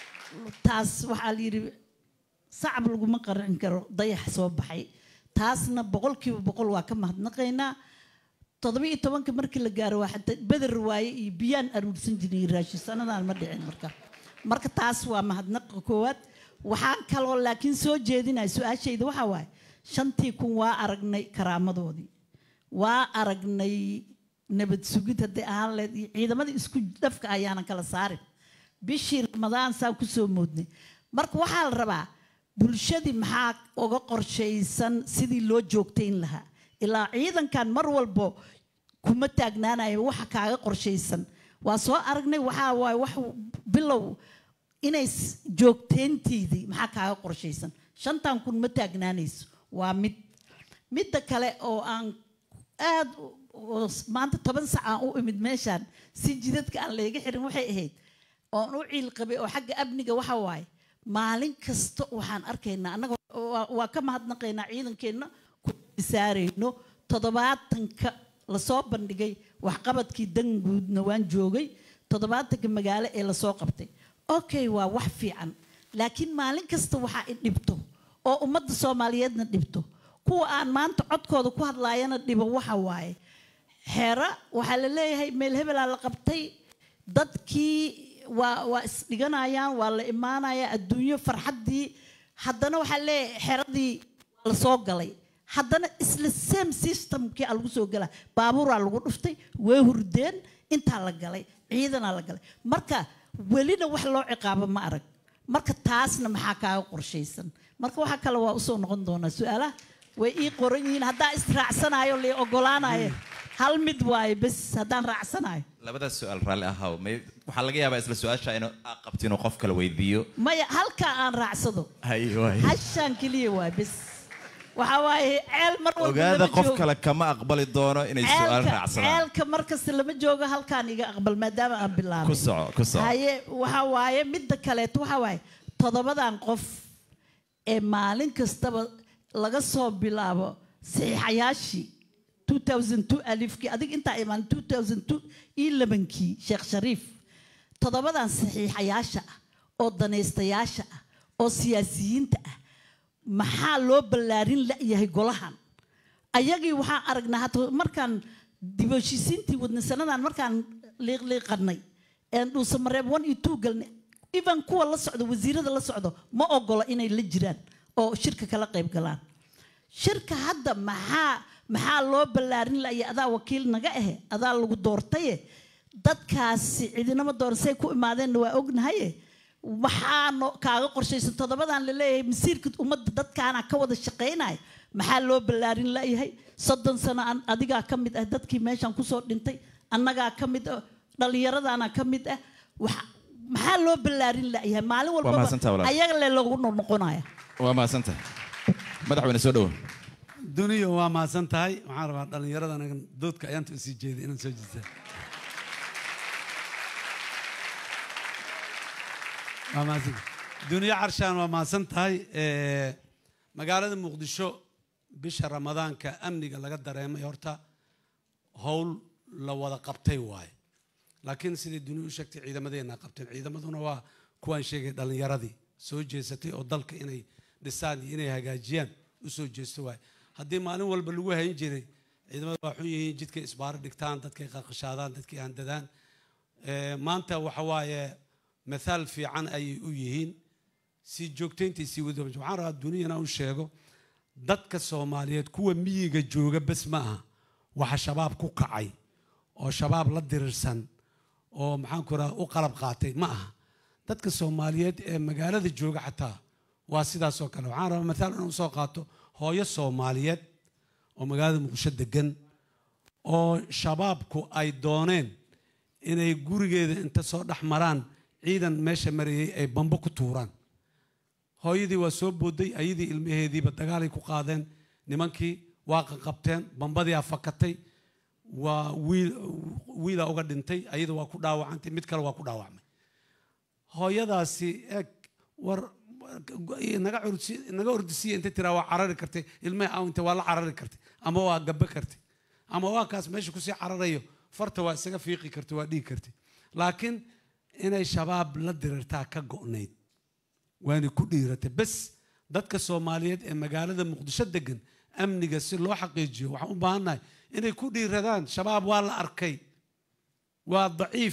taas waxaa la yidhi sacab laguma qarin karo dayax soo baxay taasna boqolkiiba boqol waa ka mahadnaqaynaa toddoba-iyo tobanka markii la gaaro waa xataa beder waaye iyo biyaan aruursan jiray raashin sanadaan ma dhicin marka marka taas waa mahadnaqa koowaad waxaan kaloo laakiin soo jeedinaya su-aashayda waxaa waaye shantii kun waa aragnay karaamadoodii waa aragnay nabad sugid hadday ahaan lahayd iyo ciidamadii isku dhafka ayaanan kala saarin bishii ramadaan saan kusoo moodnay marka waxaa la rabaa bulshadii maxaa uga qorshaysan sidii loo joogtayn lahaa ilaa ciidankan mar walbo kuma taagnaanayo waxa kaaga qorshaysan waa soo aragnay waxaa waaye wax bilow inay s- joogtayntiidii maxaa kaaga qorshaysan shantan kun ma taagnaanayso waa mid midda kale oo aan aad u- oo s- maanta toban sac aan u imid meeshaan si jidadka aan layga xirin waxay ahayd oon u ciil qabay oo xagga amniga waxa waaye maalin kasta waxaan arkaynaa annaga waa- waa ka mahadnaqaynaa ciidankeenna ku saarayno toddobaatanka lasoo bandhigay waxqabadkii danguudna waan joogay toddobaatanka magaalo ee lasoo qabtay okay waa wax fiican laakiin maalin kasta waxaa i dhibto oo ummadda soomaaliyeedna dhibto kuwa aan maanta codkooda ku hadlaayana dhibo waxa waaye xeera waxaa la leeyahay meel hebelaa la qabtay dadkii waa waa isdhiganayaan waa la imaanayaa adduunyo farxaddii haddana waxaa leeyahay xeradii waa la soo galay haddana isla same systemkii aa lagu soo galaa baabuuraa lagu dhuftay way hurdeen intaa la galay ciidanaa la galay marka welina wax loo ciqaabo ma arag marka taasna maxaa kaaga qorshaysan marka waxaa kale waa usoo noqon doonaa su-aalaha way ii qoran yihiin haddaa israacsanayo la ogolaanayo hal mid waaye bes haddaan raacsanayo labadaas su-aal raalli ahaw may waxaa laga yaabaa isla su-aasha inuu aa qabto inuu qof kale weydiiyo maya halkaa aan raacsado hay waay hashaan keliya waay bes waxaa waaye ceel mar walba ogaada lama qof joogo. kale kama aqbali doono inay su-aal ceelka raacsadaan ceelka markasta lama joogo halkaan iga aqbal maadaama aan bilaabay ku soco ku soco haye waxa waaye midda kaleeto waxa waaye toddobadan qof ee maalin kastaba laga soo bilaabo saxiixayaashii 2002 alifkii adig intaa imaan 2002 iyo labankii sheekh shariif toddobadan saxiixayaasha ah oo danaystayaasha ah oo siyaasiyiinta ah maxaa loo ballaarin la'yahay golahan ayagii waxaan aragnaa hata markaan dibheshiisiintii wadnay sanadan markaan liiqliiqanay een dhuusamareeb one iyo two galnay even kuwa la socdo wasiirada la socdo ma ogola inay la jiraan oo shirka kala qayb galaan shirka hadda maxaa maxaa loo ballaarin la'yahay adaa wakiil naga ahe adaa lagu doortaye dadkaasi cidinama doorsay ku imaadeenna waa ognahaye maxaa no kaaga qorshaysan toddobadan la leeyahay masiirka ummadda dadkaana ka wada shaqaynaya maxaa loo ballaarin la'yahay soddon sano aan adigaa ka mid ah dadkii meeshan kusoo dhintay annagaa ka mid ah dhallinyaradaana ka mid ah waxa- maxaa loo ballaarin la'yahay maalin mahadsantahay walbaba walaal. ayaga le lagu noqonaya waa mahadsantahay madaxweyne soo dhowo duniya waa mahadsan tahay waxaan rabaa dhallinyarada anaga doodka ayaanta usii jeeday inaan soo jiita waa mahadsan duniya carshaan waa mahadsan tahay Eh, magaalada muqdisho bisha ramadaanka amniga laga dareemay horta howl la wada qabtay waaye laakiin sidai duniya u sheegtay ciidamadeena qabteen ciidamaduna waa kuwaan sheegay dhallinyaradii soo jeesatay oo dalka inay dhisaan iyo inay hagaajiyaan u soo jeesto waaye haddii maalin walba lagu hayn jiray ciidamada waa xun yihiin jidkay isbaaro dhigtaan dadkay qaqashaadaan dadkay handadaan Eh, maanta waxa waaye mathaal fiican ayay u yihiin sii joogtaynta sii wadi waxaan rabaa duniyana u sheego dadka soomaaliyeed kuwa miyiga jooga bes ma aha waxa shabaab ku kacay oo shabaab la dirirsan oo maxaan ku raha u qalab qaatay ma aha dadka soomaaliyeed ee magaalada jooga xataa waa sidaas oo kale waxaan rabaa mathaal inaan usoo qaato hooyo soomaaliyeed oo magaalada muqdisho degan oo shabaabku ay dooneen inay gurigeeda inta soo dhex maraan ciidan meesha marayay ay bambo ku tuuraan hooyadii waa soo booday ayadii ilmaheediiba dagaalay ku qaadeen nimankii waa qaqabteen bambadii fakatay waa wiil wiilaa uga dhintay ayada waa ku dhaawacantay mid kale waa ku dhaawacmay hooyadaasi eeg war naga cursi naga ordisiya inta tiraa waa carari kartay ilmaha awnta waa la carari kartay ama waa gabe kartay ama waa kaas meesha kusii cararayo farta waa isaga fiiqi kartay waa dhigi kartay laakiin inay shabaab la dirirtaa ka go'nayd waana ku dhiiratay bes dadka soomaaliyeed ee magaalada muqdisho degan amniga si loo xaqiijiyo waxaan u baahannahay inay ku dhiiradaan shabaab waa la arkay waa daciif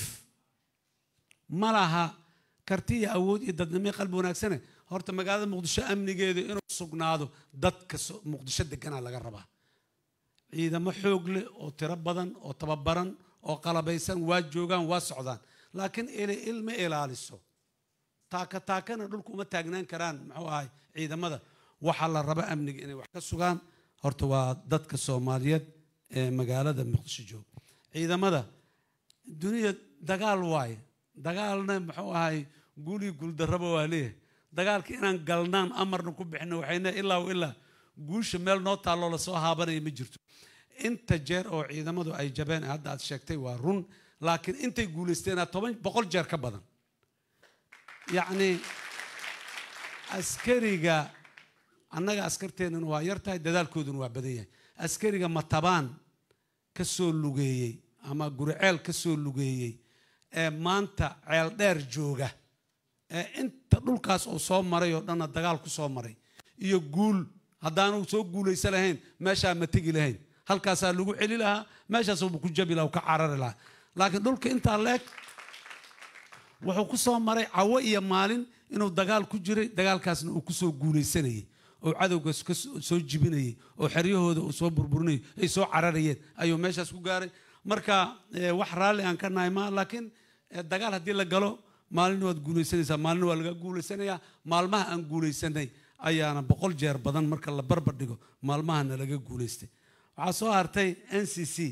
ma laha karti iyo awood iyo dadnimo iyo qalbi wanaagsane horta magaalada muqdisho amnigeedu inuu sugnaado dadka so- muqdisho deganaa laga rabaa ciidamo xoog leh oo tiro badan oo tababaran oo qalabaysan waa joogaan waa socdaan laakiin ili ilma ilaaliso taaka taakana dhulku uma taagnaan karaan muxuu ahay ciidamada waxaa la raba amniga inay wax ka sugaan horta waa dadka soomaaliyeed ee magaalada muqdisho jooga ciidamada duniya dagaal waaye dagaalna muxuu ahay guuli guuldarraba waa leeyahay dagaalka inaan galnaan amarna ku bixino waxayna ilaa wa ilaa guusha meel noo taalloo lasoo haabanaya ma jirto inta jeer oo ciidamadu ay jabeen hadda aad sheegtay waa run laakiin intay guulaysteenaa toban boqol jeer ka badan yacni askariga annaga askarteennuna waa yar tahay dadaalkooduna waa badan yahay askariga matabaan ka soo lugeeyey ama guriceel ka soo lugeeyey ee maanta ceel dheer jooga ee inta dhulkaas uu soo maray oo dhanna dagaal ku soo maray iyo guul haddaanu soo guulaysa lahayn meeshaa ma tegi lahayn halkaasaa lagu celi lahaa meeshaasuuba ku jabi lahaa uu ka carari lahaa laakiin dhulka intaa leeg wuxuu ku soo maray cawo iyo maalin inuu dagaal ku jiray dagaalkaasna uu kusoo guulaysanayay oo cadowgaas ka soo- soo jibinayay oo xeryahooda uu soo burburinayay ay soo cararayeen ayuu meeshaas ku gaaray marka eh, wax raalli aan ka nahay ma laakiin eh, dagaal haddii la galo maalina waad guulaysanaysaa maalina waa laga guulaysanayaa maalmaha aan guulaysanay ayaana boqol jeer badan marka la barbar dhigo maalmahana laga guulaystay waxaa soo hartay n c c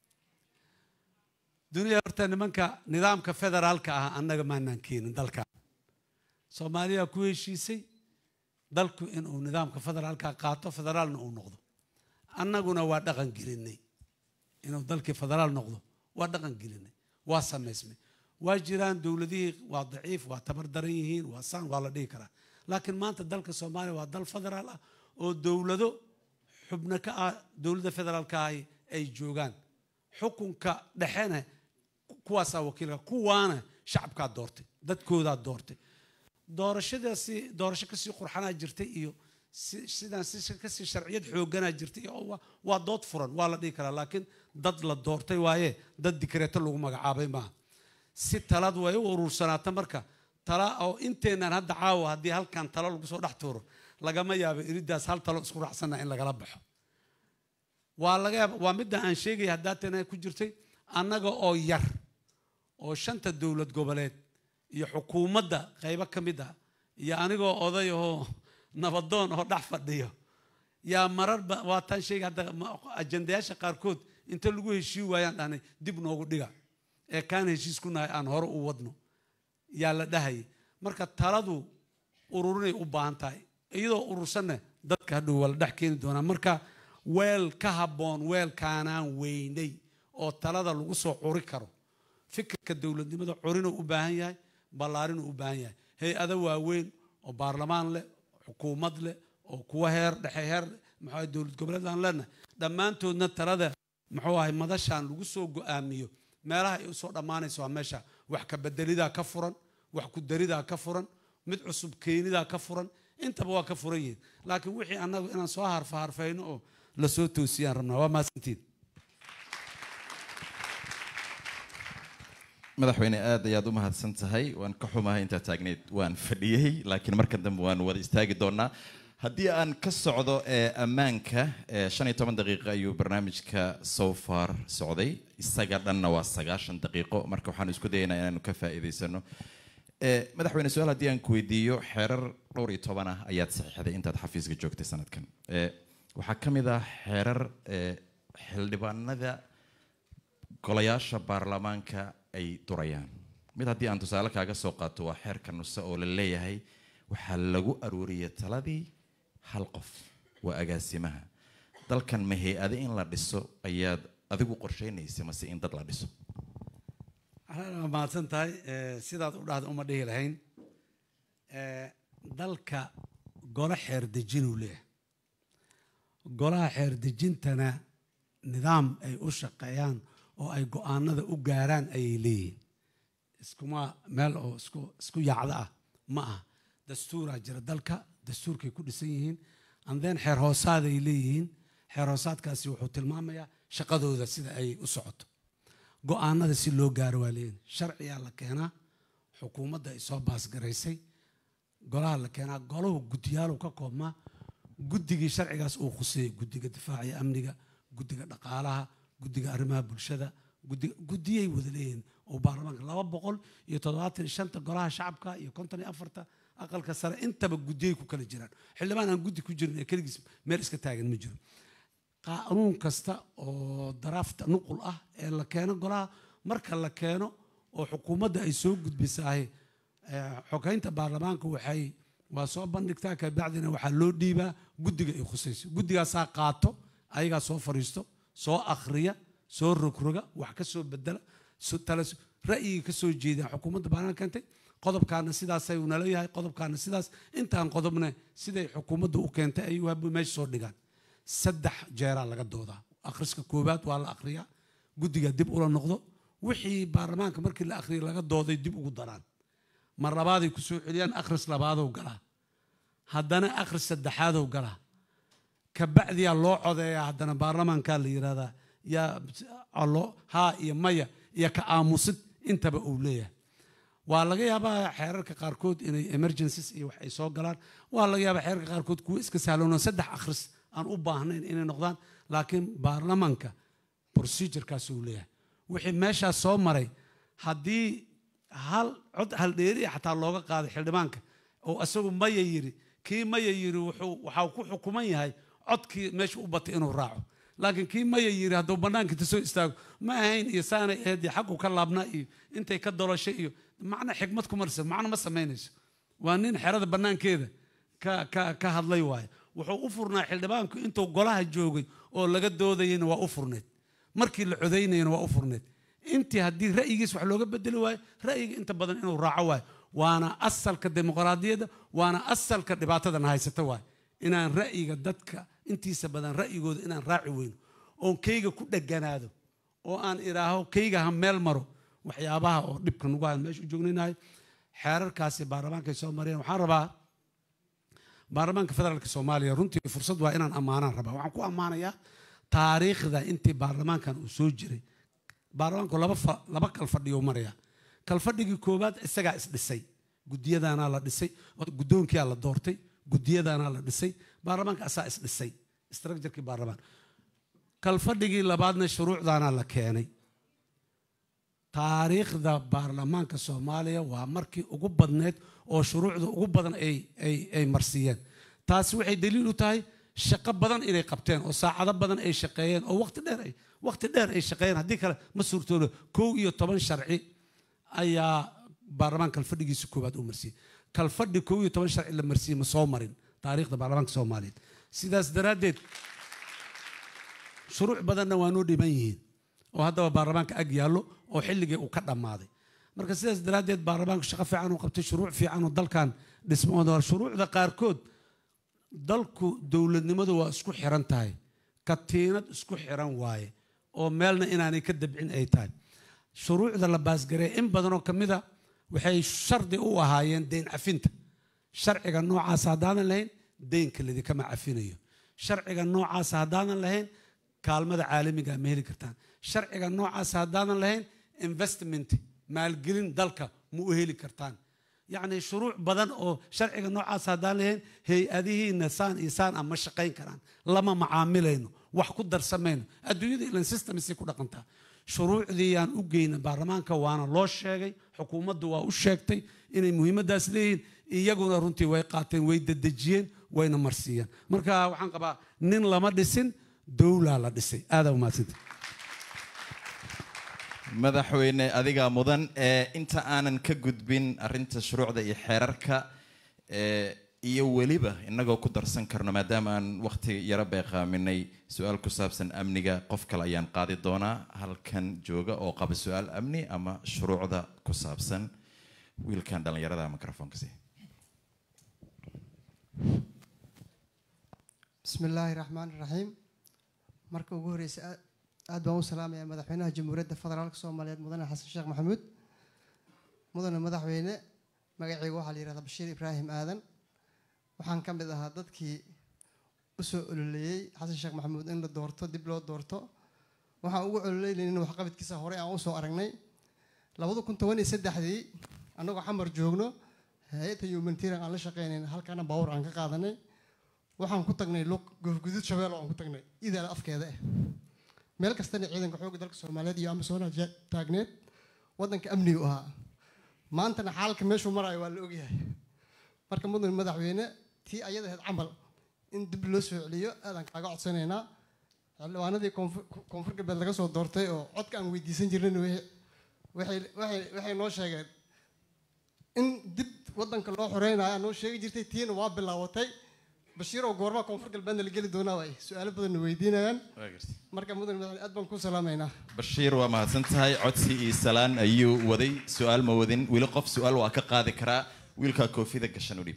duniya horta nimanka nidaamka federaalka ah annaga maanaan keenin dalka soomaaliya ku heshiisay dalku inuu nidaamka federaalka qaato federaalna uu noqdo annaguna waa dhaqan gelinay inuu dalkii federaal noqdo waa dhaqan gelinay waa samaysmay waa jiraan dowladihii waa daciif waa tabar daran yihiin waa saan waa la dhihi karaa laakiin maanta dalka soomaaliya waa dal federaal ah oo dowlado xubno ka ah dowladda federaalka ahi ay joogaan xukunka dhexena kuwaasaa wakiilka kuwaana shacabkaa doortay dadkoodaa doortay doorashadaasi doorasho kasii qurxanaa jirtay iyo si- sidaan si kasii sharciyad xooganaa jirtay iyo waa- waa dood furan waa la dhihi karaa laakiin dad la doortay waaye dad dikreeto lagu magacaabay maaha si talad way u urursanaata marka tala oo inteenaan hadda caawa haddii halkan talo lagu soo dhex tuuro lagama yaabo iridaas hal talo isku raacsana in lagala baxo waa laga yaaba waa midda aan sheegaya haddaatana ku jirtay annaga oo yar oo shanta dowlad goboleed iyo xukuumadda qaybo ka mid ah iyo anigoo oday oo nabadoon oo dhex fadhiyo yaa marar ba- waa taan sheegay hadda ma- ajandayaasha qaarkood inta lagu heshii waayaan dhahnay dib noogu dhiga ee kaan heshiis ku nahay aan hore u wadno yaa la dhahayay marka taladu ururinay u baahan tahay iyadoo urursanna dadka hadhow waa la dhex keeni doonaa marka weel ka habboon weelkaanaan weynay oo talada lagu soo curi karo fikirka dowladnimada curinuu u baahan yahay ballaarinuu u baahan yahay hay-ado waaweyn oo baarlamaan leh xukuumad leh oo kuwa heer dhexe heer muxuu ahay dowlad goboleed aan leenahay dhammaantoodna talada muxuu ahay madashaan lagu soo go-aamiyo meelaha ay usoo dhammaanayso waa meesha wax ka bedelidaa ka furan wax ku daridaa ka furan mid cusub keenidaa ka furan intaba waa ka furan yihiin laakiin wixii annagu inaan soo harfa harfayno oo lasoo toosiyaan rabnaa waa maasantiin madaxweyne aad ayaad u mahadsan tahay waan ka xumahay intaa taagneyd waan fadhiyey laakiin markan dambe waan wada istaagi doonaa haddii aan ka socdo ee ammaanka ee shan iyo toban daqiiqo ayuu barnaamijka so far socday isaga dhanna waa sagaashan daqiiqo marka waxaan isku dayaynaa inaanu ka faa'iidaysano ee madaxweyne su-aal haddii aan ku weydiiyo xeerar dhowr iyo toban ah ayaad saxiixday intaad xafiiska joogtay sanadkan ee waxaa ka mid ah xeerar ee xildhibaanada golayaasha baarlamaanka ay durayaan mid haddii aan tusaale kaaga soo qaato waa xeerka nuse oo la leeyahay waxaa lagu aruuriyay taladii hal qof waa agaasimaha dalkan ma hay-ade in la dhiso ayaad adigu qorsheynaysa mase in dad la dhiso waa mahadsan tahay Eh, sidaad u dhahda uma dhihi lahayn Eh, dalka golo xeer dejinuu leeyahay golaha xeer dejintana nidaam ay u shaqeeyaan oo ay go-aanada u gaaraan ayay leeyihiin iskuma meel oo isku isku yaacda ah ma ah dastuuraa jira dalka dastuurkay ku dhisan yihiin andeen xeer hoosaaday leeyihiin xeer hoosaadkaasi wuxuu tilmaamayaa shaqadooda sida ay u socoto go-aanada si loo gaaro waa leeyihin sharciyaa la keenaa xukuumadda ay soo baasgaraysay golaha la keenaa golahu guddiyaalu ka koobmaa guddigii sharcigaas uu khuseeyey guddiga difaaca iyo amniga guddiga dhaqaalaha guddiga arrimaha bulshada guddiga guddiyay wada leeyihiin oo baarlamaanka laba boqol iyo toddobaatan iyo shanta golaha shacabka iyo konton iyo afarta aqalka sare intaba guddiyay ku kala jiraan xildhibaan aan guddi ku jirin ee keligiis meel iska taagan ma jiro qaanuun kasta oo daraafta nuqul ah ee la keeno golaha marka la keeno oo xukuumadda ay soo gudbisahay eh, xogeynta baarlamaanka waxay waa soo bandhigtaa kabacdina waxaa loo dhiibaa guddiga ay khusayso guddigaasaa qaato ayagaa soo fariisto soo akhriya soo rogroga wax ka soo bedela so- tale ra'yiga ka soo jeeda xukuumadda baarlamaanka keentay qodobkaana sidaasay nala yahay qodobkaana sidaas intaan qodobna siday xukuumadda u keentay ayuu haba meesha soo dhigaan saddex jeeraa laga doodaa akhriska koowaad waa la akhriyaa guddiga dib ula noqdo wixii baarlamaanka markii la akhriyay laga dooday dib ugu daraan mar labaaday ku soo celiyaan akhris labaadow galaa haddana akhris saddexaadow galaa kabacdiyaa loo codeeyaa haddana baarlamaankaa la yidhahdaa yaa allo haa iyo maya iyo ka aamusid intaba uu leeyahay waa laga yaabaa xeerarka qaarkood inay emergencies iyo wax ay soo galaan waa laga yaabaa xeerarka qaarkood kuwa iska sahloon oo saddex akhris aan u baahnayn inay noqdaan laakiin baarlamaanka procedurekaas uu leeyahay wixii meeshaas soo maray haddii hal cod haldheeri xataa looga qaaday xildhibaanka oo isagu maya yiri kii maya yiri wuxuu waxaa ku xukuman yahay codkii meesha u batay inuu raaco laakiin kii maya yiri hadduu bannaanka inta soo istaago ma ahayn iyo saanay ahayd iyo xaggu ka laabnaa iyo intay ka doloshay iyo macna xikmad ku marsa macno ma samaynayso waa nin xerada bannaankeeda ka ka ka hadlay waaye wuxuu u furnaa xildhibaanku intuu golaha joogay oo laga doodayayna waa u furneed markii la codaynayana waa u furneed intii haddii ra'yigiis wax looga bedeli waayo ra'yiga inta badan inuu raaco waayo waana asalka dimuqraadiyadda waana asalka dhibaatadan haysata waayo inaan ra'yiga dadka intiisa badan ra'yigooda inaan raaci weyno oon kayga ku dheganaado oo aan idhaaho kayga ha meel maro waxyaabaha oo dhibka nagu hayan meesha u joognaynahay xeerarkaasi baarlamaankay soo mareen waxaan rabaa baarlamaanka federaalka soomaaliya runtii fursad waa inaan ammaanaan rabaa waxaan ku ammaanayaa taariikhda intii baarlamaankan uu soo jiray baarlamaanku laba fa- laba kal fadhiyo maraya kalfadhigii koowaad isagaa isdhisay gudiyadaanaa la dhisay oo guddoonkiyaa la doortay gudiyadaanaa la dhisay baarlamaanka asaa isdhisay structurekii baarlamaan kalfadhigii labaadna shuruucdaanaa la keenay taariikhda baarlamaanka soomaaliya waa markii ugu badneed oo shuruucda ugu badan ay ay ay marsiiyeen taasi waxay daliil u tahay shaqo badan inay qabteen oo saacado badan ay shaqeeyeen oo waqti dheer ay waqti dheer ay shaqeeyeen haddii kale ma suurtoodo kow iyo toban sharci ayaa baarlamaan kalfadhigiisa koowaad u marsiiyey kalfadhi kow iyo toban sharci la marsiiyey ma soo marin taariikhda baarlamaanka soomaaliyeed sidaas daraaddeed shuruuc badanna waa noo dhiban yihiin oo haddaba baarlamaanka ag yaallo oo xilligii uu ka dhammaaday marka sidaas daraaddeed baarlamaanku shaqo fiican uu qabtay shuruuc fiican oo dalkan dhismooda shuruucda qaarkood dalku dowladnimadu waa isku xiran tahay katiinad isku xiran waaye oo meelna inaanay ka dabcin ay tahay shuruucda la baasgareey in badanoo ka mida waxay shardi u ahaayeen deyn cafinta sharciga noocaas haddaanan lahayn deynka ladikama cafinayo sharciga noocaas haddaanan lahayn kaalmada caalamiga ma heli kartaan sharciga noocaas haddaanan lahayn investment maalgelin dalka ma u heli kartaan yacni shuruuc badan oo sharciga noocaas haddaan lahayn hay-adihiina saan iyo saan ah ma shaqayn karaan lama macaamilayno wax ku darsamayno adduunyada ilan systemsay ku dhaqantaa shuruucdii aan u geyna baarlamaanka waana loo sheegay xukuumaddu waa u sheegtay inay muhiimaddaas leeyihiin iyaguna runtii way qaateen way dedejiyeen wayna marsiiyeen marka waxaan qabaa nin lama dhisin dowlaa la dhisay aadaa umaadsanta madaxweyne adigaa mudan ee inta aanan ka gudbin arinta shuruucda iyo xeerarka ee iyo weliba inagoo ku darsan karno maadaama aan waqti yaro beeqaaminay su-aal ku saabsan amniga qof kale ayaan qaadi doonaa halkan jooga oo qaba su-aal amni ama shuruucda ku saabsan wiilkan dhallinyarada microfonka si bismi illaahi raxmaan raxiim marka ugu horeysa aad- aad baan u salaamayaa madaxweynaha jamhuuriyadda federaalka soomaaliyeed mudane xasan sheekh maxamuud mudane madaxweyne magacayga waxaa la yihahdaa bashiir ibraahim aadan waxaan ka mid ahaa dadkii u soo ololeeyey xasan sheekh maxamuud in la doorto dib loo doorto waxaan ugu ololeynaynin waxqabadkiisa horey aan usoo aragnay labada kun toban iyo saddexdii annagoo xamar joogno hay-adda humanitarian aan la shaqeynayn halkaana baawur aan ka qaadanay waxaan ku tagnay luq goofguduud shabeelo aan ku tagnay idaala afkeeda ah meel kastana ciidanka xoogga dalka soomaaliyeed iyo amasoona ja- taagneed waddanka amnigu ahaa maantana xaalka meeshuu maraayo waa la ogyahay marka mudan madaxweyne tii ayada ahayd camal in dib loo soo celiyo aadaan kaaga codsanaynaa xildhibaanadii koonfur koonfur galbeed laga soo doortay oo codka aan weydiisan jirnayna waxay- waxay waxay waxay noo sheegeen in dib waddanka loo xoreynayo noo sheegi jirtay tiina waa bilaabatay bashiiroo goormaa koonfur galbeedna la geli doonaa waay su-aalo badanna weydiinayaan marka mudan madaxweyne aad baan ku salaamaynaa bashiir waa mahadsan tahay codsi iyo salaan ayuu waday su-aal ma wadin weli qof su-aal waa ka qaadi karaa wiilkaa koofida gashan u dhiib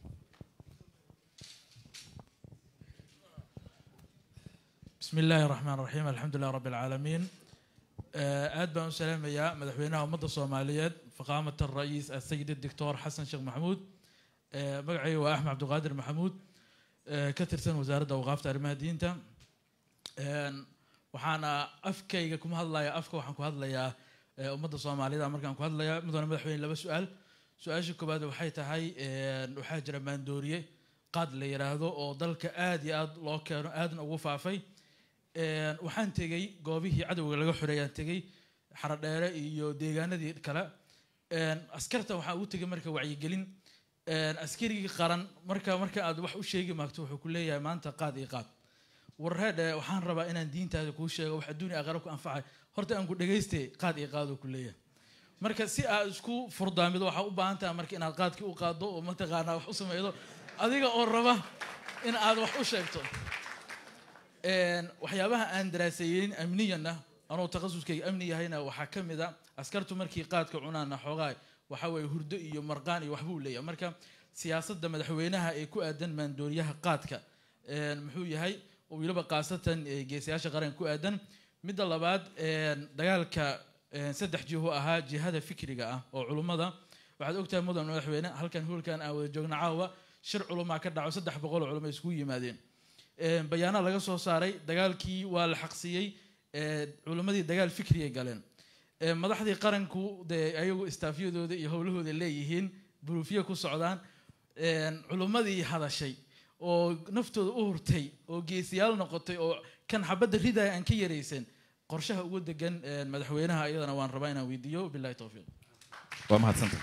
بسم الله الرحمن الرحيم الحمد لله رب العالمين آه، aad baan u salaamayaa madaxweynaha ummadda soomaaliyeed faqaamat الرئيس السيد الدكتور حسن شيخ محمود آه، magacayga waa axmed cabdiqaadir maxamuud آه، ka tirsan wasaaradda awqaafta arrimaha diinta Een, waxaana afkayga kuma hadlaya afka waxaan ku hadlayaa ee, ummadda soomaalida markaan ku hadlayaa mudane madaxweyne laba su-aal su-aasha koowaad waxay tahay een, waxaa jira maandooriye qaad la yiraahdo oo dalka aad iyo aad loo keeno aadna ugu faafay Een, waxaan tegey goobihii cadowga laga xoreeyaan tegey xaradheere iyo deegaanadii kale Een, askarta waxaa ugu tegay marka wacyigelin Een, askarigii qaran marka marka aad wax u sheegi maagto wuxuu ku leeyahay maanta qaad iyo qaad warreedhe waxaan rabaa inaan diintaada kuu sheego wax adduunya aakhira ku anfacay horta aan ku dhagaystay qaad iyo qaadoo ku leeyahay marka si aad isku furdaamido waxaa u baahan tahay marka inaad qaadkii u qaaddo oo mataqaanaa wax u sameydo adiga oo raba in aad wax u sheegto Een, waxyaabaha aan daraaseeyeyn amniyanna anoo takhasuskayga amni yahayna waxaa ka mid a askartu markii qaadka cunaana xoogaa waxa weeye hurdo iyo marqaan iyo waxbuu leeyahay marka siyaasadda madaxweynaha ee ku aadan maandooriyaha qaadka een, muxuu yahay oo weliba khaasatan eh, geesayaasha qaranka ku aadan midda labaad een, dagaalka een, saddex jiho ahaa jihada fikriga ah oo culummada waxaad ogtahay mudan madaxweyne halkan hoolkan aan wada joogna caawa shir culumaa ka dhaco saddex boqol oo culummo iskugu yimaadeen Een, bayaana laga soo saaray dagaalkii waa la xaqsiyey ee, culimmadii dagaal fikriyay galeen Ee, madaxdii qaranku dee ayagu istaafyadooda iyo howlahooda leeyihiin buruufyo ku socdaan Een, culimmadii hadashay oo naftooda u hurtay oo geesiyaal noqotay oo kan xabadda ridaya aan ka yaraysan qorshaha ugu degan een, madaxweynaha iyadana waan rabaa inaan weydiiyo bilahi towfiiq waa mahadsantay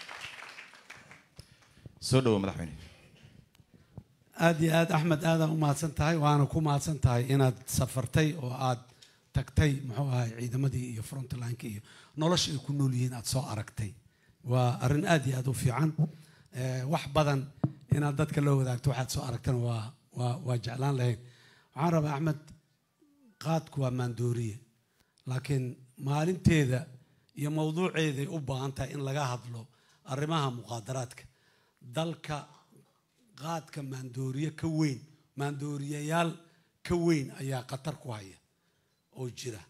soo dhawo madaxweyne aad iyo aad axmed aadaan u mahadsan tahay waana ku mahadsan tahay inaad safartay oo aad tagtay muxuu ahay ciidamadii iyo frontlineka iyo nolosha ay ku nool yihiin aad soo aragtay waa arrin aad iyo aad u fiican Eh, wax badan inaad dadka la wadaagto waxaad soo aragtana waa waa waa jeclaan lahayn waxaan rabaa axmed qaadku waa maandooriye laakiin maalinteeda iyo mawduuceeday u baahan tahay in laga hadlo arrimaha muqaadaraadka dalka qaadka maandooriye ka weyn maandooriyayaal ka weyn ayaa khatar ku haya oo jira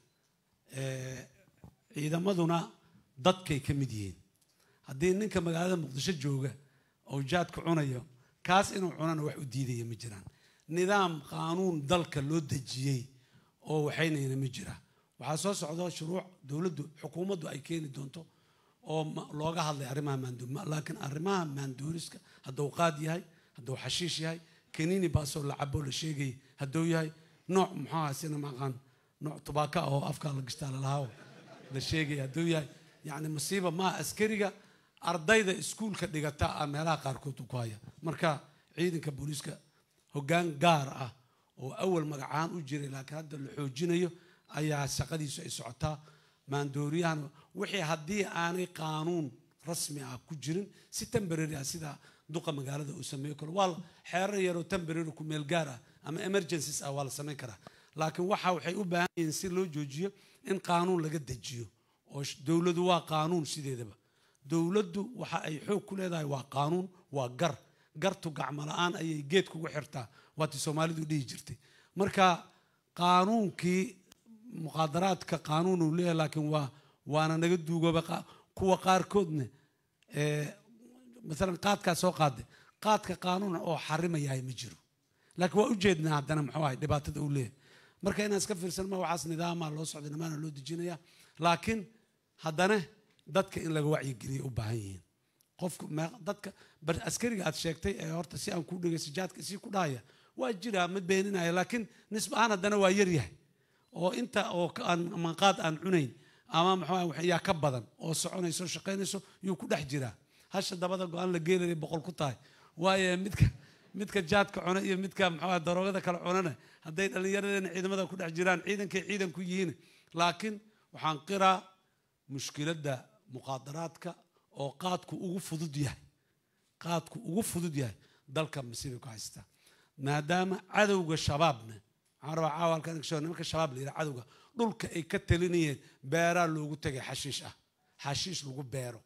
Eh, ciidamaduna dadkay ka mid yihiin haddii ninka magaalada muqdisho jooga oo jaadka cunayo kaas inuu cunana wax u diidaya ma jiraan nidaam qaanuun dalka loo dejiyey oo waxaynayna ma jira waxaa soo socda shuruuc dowladdu xukuumaddu ay keeni doonto oo ma- looga hadlay arrimaha maandoor laakiin arrimaha maandooriska hadduu qaad yahay hadduu xashiish yahay kaniini baasoo la cabo la sheegay hadduu yahay nooc muxuu ahaa sina maqaan nooc tubaaka ah oo afka la gashtaa lalahaa la sheegay hadduu yahay yacni masiiba maa askariga ardayda iskuulka dhigata ah meelaha qaarkood ku haya marka ciidanka booliiska hoggaan gaar ah oo awal magacaan u jiray laakiin hadda la xoojinayo ayaa shaqadiisu ay socotaa maandooriyahan wixii haddii aanay qaanuun rasmi ah ku jirin si temporary ah sida duqa magaalada uu sameeyo kale waa la- xeerar yaroo temporary ku meel gaar ah ama emergencies ah waa la samayn karaa laakiin waxa waxay u baahan yihiin si loo joojiyo in qaanuun laga dejiyo oo sh- dowladu waa qaanuun sideedaba dowladdu waxa ay xoog ku leedahay waa qaanuun waa gar gartu gacmo la-aan ayay geed kugu xirtaa waatii soomaalidu dhihi jirtay marka qaanuunkii muqaadaraadka qaanuun uu leeyahay laakiin waa waana naga duugooba qa- kuwa qaarkoodna eh, masalan qaadkaa soo qaade qaadka qaanuuna oo xarimayahay ma jiro laakiin waa ujeednaa haddana muxuu ahay dhibaatada uu leeyahay marka inaan iska fiirsan ma waxaas nidaamaa loo socda nimaana loo dejinaya laakiin haddana dadka in laga wacyigeliya u baahan yihiin qofku mee- dadka bar askariga aad sheegtay ee horta si aan ku dhegeysto jaadka sii ku dhahaya waa jiraa mid beeninaya laakiin nisba ahaan haddana waa yar yahay oo inta oo ka- aan manqaad aan cunayn ama maxaa wax yaa ka badan oo soconayso shaqaynayso yuu ku dhex jiraa hasha dabada go-aan la geelaya boqol ku tahay waayo midka midka jaadka cuna iyo midka maxaa daroogada kale cunana hadday dhallinyaradeenna ciidamada ku dhex jiraan ciidankay ciidan ku yihiin laakiin waxaan qiraa mushkiladda muqaadaraadka oo qaadku ugu fudud yahay qaadku ugu fudud yahay dalka masiibay ku haystaa maadaama cadowga shabaabna waxaan rabaa caawa halkan inka sheego nimanka shabaab la yidhaha cadowga dhulka ay ka talinayeen beeraa loogu tegay xashiish ah xashiish lagu beero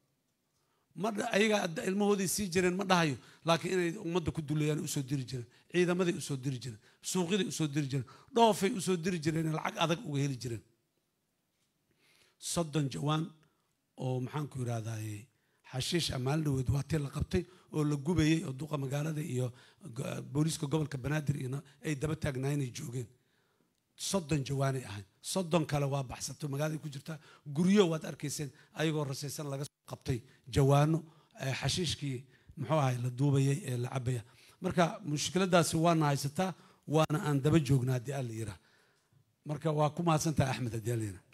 ma dha- ayaga hadda ilmahoodii sii jireen ma dhahayo laakiin inay ummadda ku dulayaan usoo diri jireen ciidamaday usoo diri jireen suuqyaday usoo diri jireen dhoofay usoo diri jireen lacag adag uga heli jireen soddon jawaan oo maxaanku yidhahdaaye xashiish ammaan dhaweed waa tii la qabtay oo la gubayey oo duqa magaalada iyo go- booliiska gobolka banaadir iyo na- ay daba taagnaayeen ay joogeen soddon jawaanay ahayn soddon kale waa baxsato magaaladay ku jirtaa guryo waad arkayseen ayagoo rasaysan laga soo qabtay jawaano eh, xashiishkii muxuu ahay la duubayay ee la cabaya marka mushkiladaasi waana haysataa waana aan daba joognaa haddii alla yiraa marka waa ku mahadsantahay axmed haddii alla yiraa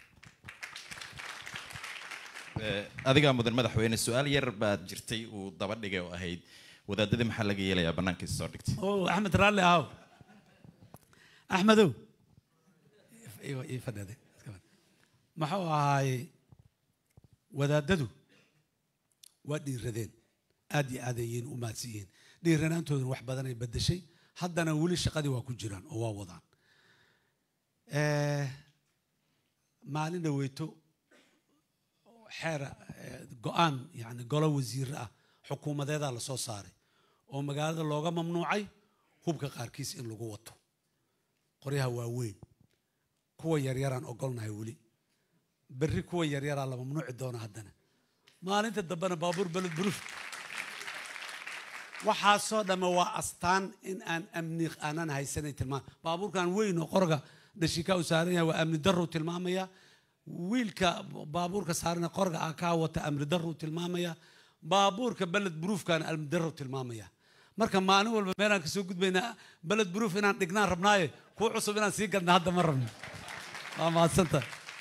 Eh, adigaa mudan madaxweyne su-aal yar baad jirtay uu daba dhigay oo ahayd wadaadadii maxaa laga yeelayaa bannaankiisa soo dhigtay oo axmed raalli ahow axmedow ii- ii fadhiade iska fadhi. muxuu ahaaye wadaadadu waa dhiiradeen aad iyo aad ayayna u mahadsan yihiin dhiiranaantoodana wax badan ay bedeshay haddana weli shaqadii waa ku jiraan oo waa wadaan Eh, maalin dhaweyto xeer eh, go-aan yani golo wasiire ah xukuumadeedaa lasoo saaray oo magaalada looga mamnuucay hubka qaarkiis in lagu wato qoryaha waaweyn kuwa yaryaraan ogolnahay weli berri kuwa yaryaraa la mamnuuci doona haddana maalinta dambena baabuur beled buruuf waxaasoo dhamme waa astaan in aan amni aanan haysanay tilmaam baabuurkan weyn oo qorga dhashikaa u saaran yahay waa amni daruu tilmaamaya wiilka baabuurka saaran ee qorga ah kaa wata amni daruu tilmaamaya baabuurka beled buruufkana amni daruu tilmaamaya marka maalin walba meelaan kasoo gudbaynaa beled buruuf inaan dhignaan rabnaaye kuwa cusub inaan sii gadna hadda ma rabno waa mahadsanta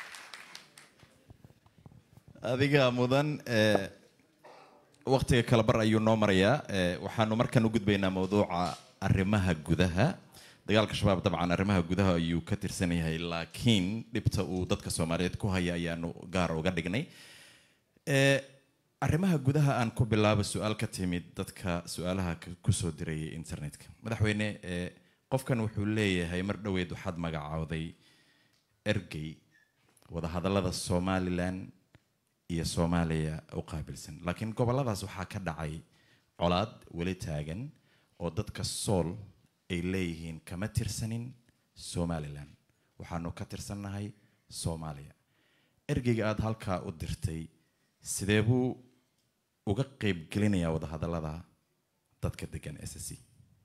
adiga mudan ee, waqtiga kala bar ayuu noo marayaa ee, waxaanu markan u gudbaynaa mawduuca arrimaha gudaha dagaalka shabaab dabcan arrimaha gudaha ayuu ka tirsan yahay laakiin dhibta uu dadka soomaaliyeed ku haya ayaanu gaar uga dhignay Ee, arrimaha gudaha aan ku bilaabo su-aal ka timid dadka su-aalaha ka- kusoo dirayay internetka madaxweyne ee, qofkan wuxuu leeyahay mar dhoweed waxaad magacowday ergey wadahadallada somalilan iyo soomaaliya u qaabilsan laakiin gobolladaas waxaa ka dhacay colaad weli taagan oo dadka sool ay leeyihiin kama tirsanin somalilan waxaanu ka tirsannahay soomaaliya ergeyga aada halkaa u dirtay sidee buu uga qeyb gelinayaa wadahadallada dadka degan s c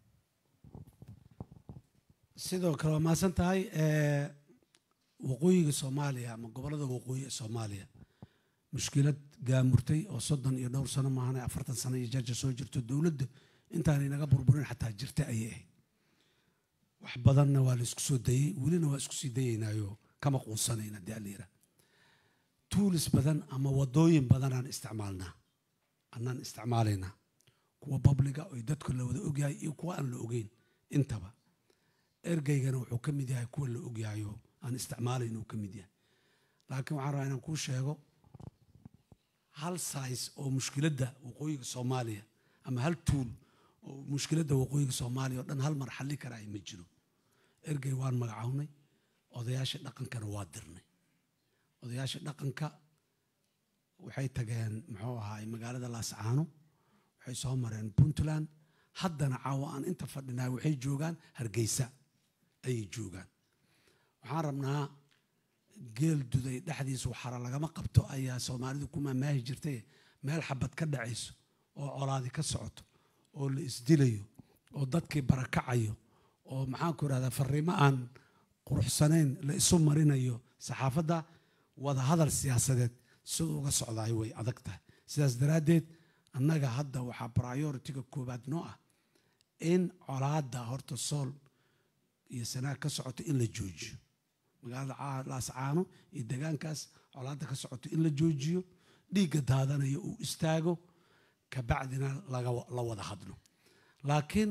sidoo kale waa mahadsan tahay ee, waqooyiga soomaaliya ama gobollada waqooyi ee soomaaliya mushkilad gaamurtay oo soddon iyo dhowr sano maahane afartan sano iyo jarja soo jirto dowladda intaanay naga burburin xataa jirta ayay ahayd wax badanna waa la isku soo dayey welina waa isku sii dayeynaayo kama quusanayna dee allayira tuulis badan ama wadooyin badanaan isticmaalnaa annaan isticmaalaynaa kuwa babliga oo dadka la wada ogyahay iyo kuwa aan la ogeyn intaba ergeygana wuxuu ka mid yahay kuwa la ogyahayo aan isticmaalayn uu ka mid yahay laakiin waxaan rabaa inaan kuu sheego hal sais oo mushkiladda waqooyiga soomaaliya ama hal tuul oo mushkiladda waqooyiga soomaaliya oo dhan hal mar xalli kara ay ma jiro ergey waan magacawnay odayaasha dhaqankana waa dirnay odayaasha dhaqanka waxay tageen muxuu ahaay magaalada laascaano waxay soo mareen puntland haddana caawa aan inta fadhinaa waxay joogaan hargeysa ayay joogaan waxaan rabnaa geel duday dhexdiisu xara lagama qabto ayaa soomaalidu ku maamaahi jirtay meel xabad ka dhacayso oo colaadi ka socoto oo la isdilayo oo dadkii barakacayo oo maxaanku irahdaa fariimo aan quruxsanayn la isu marinayo saxaafadda wada hadal siyaasadeed siduu uga socdaay way adag tahay sidaas daraaddeed annaga hadda waxaa prioritiga koowaad noo ah in colaadda horta sool iyo sanaag ka socoto in la joojiyo magaalada Caa- laascaano iyo degaankaas colaadda ka socoto in la joojiyo dhiigga daadanayo uu istaago kabacdina laga la wada hadlo laakiin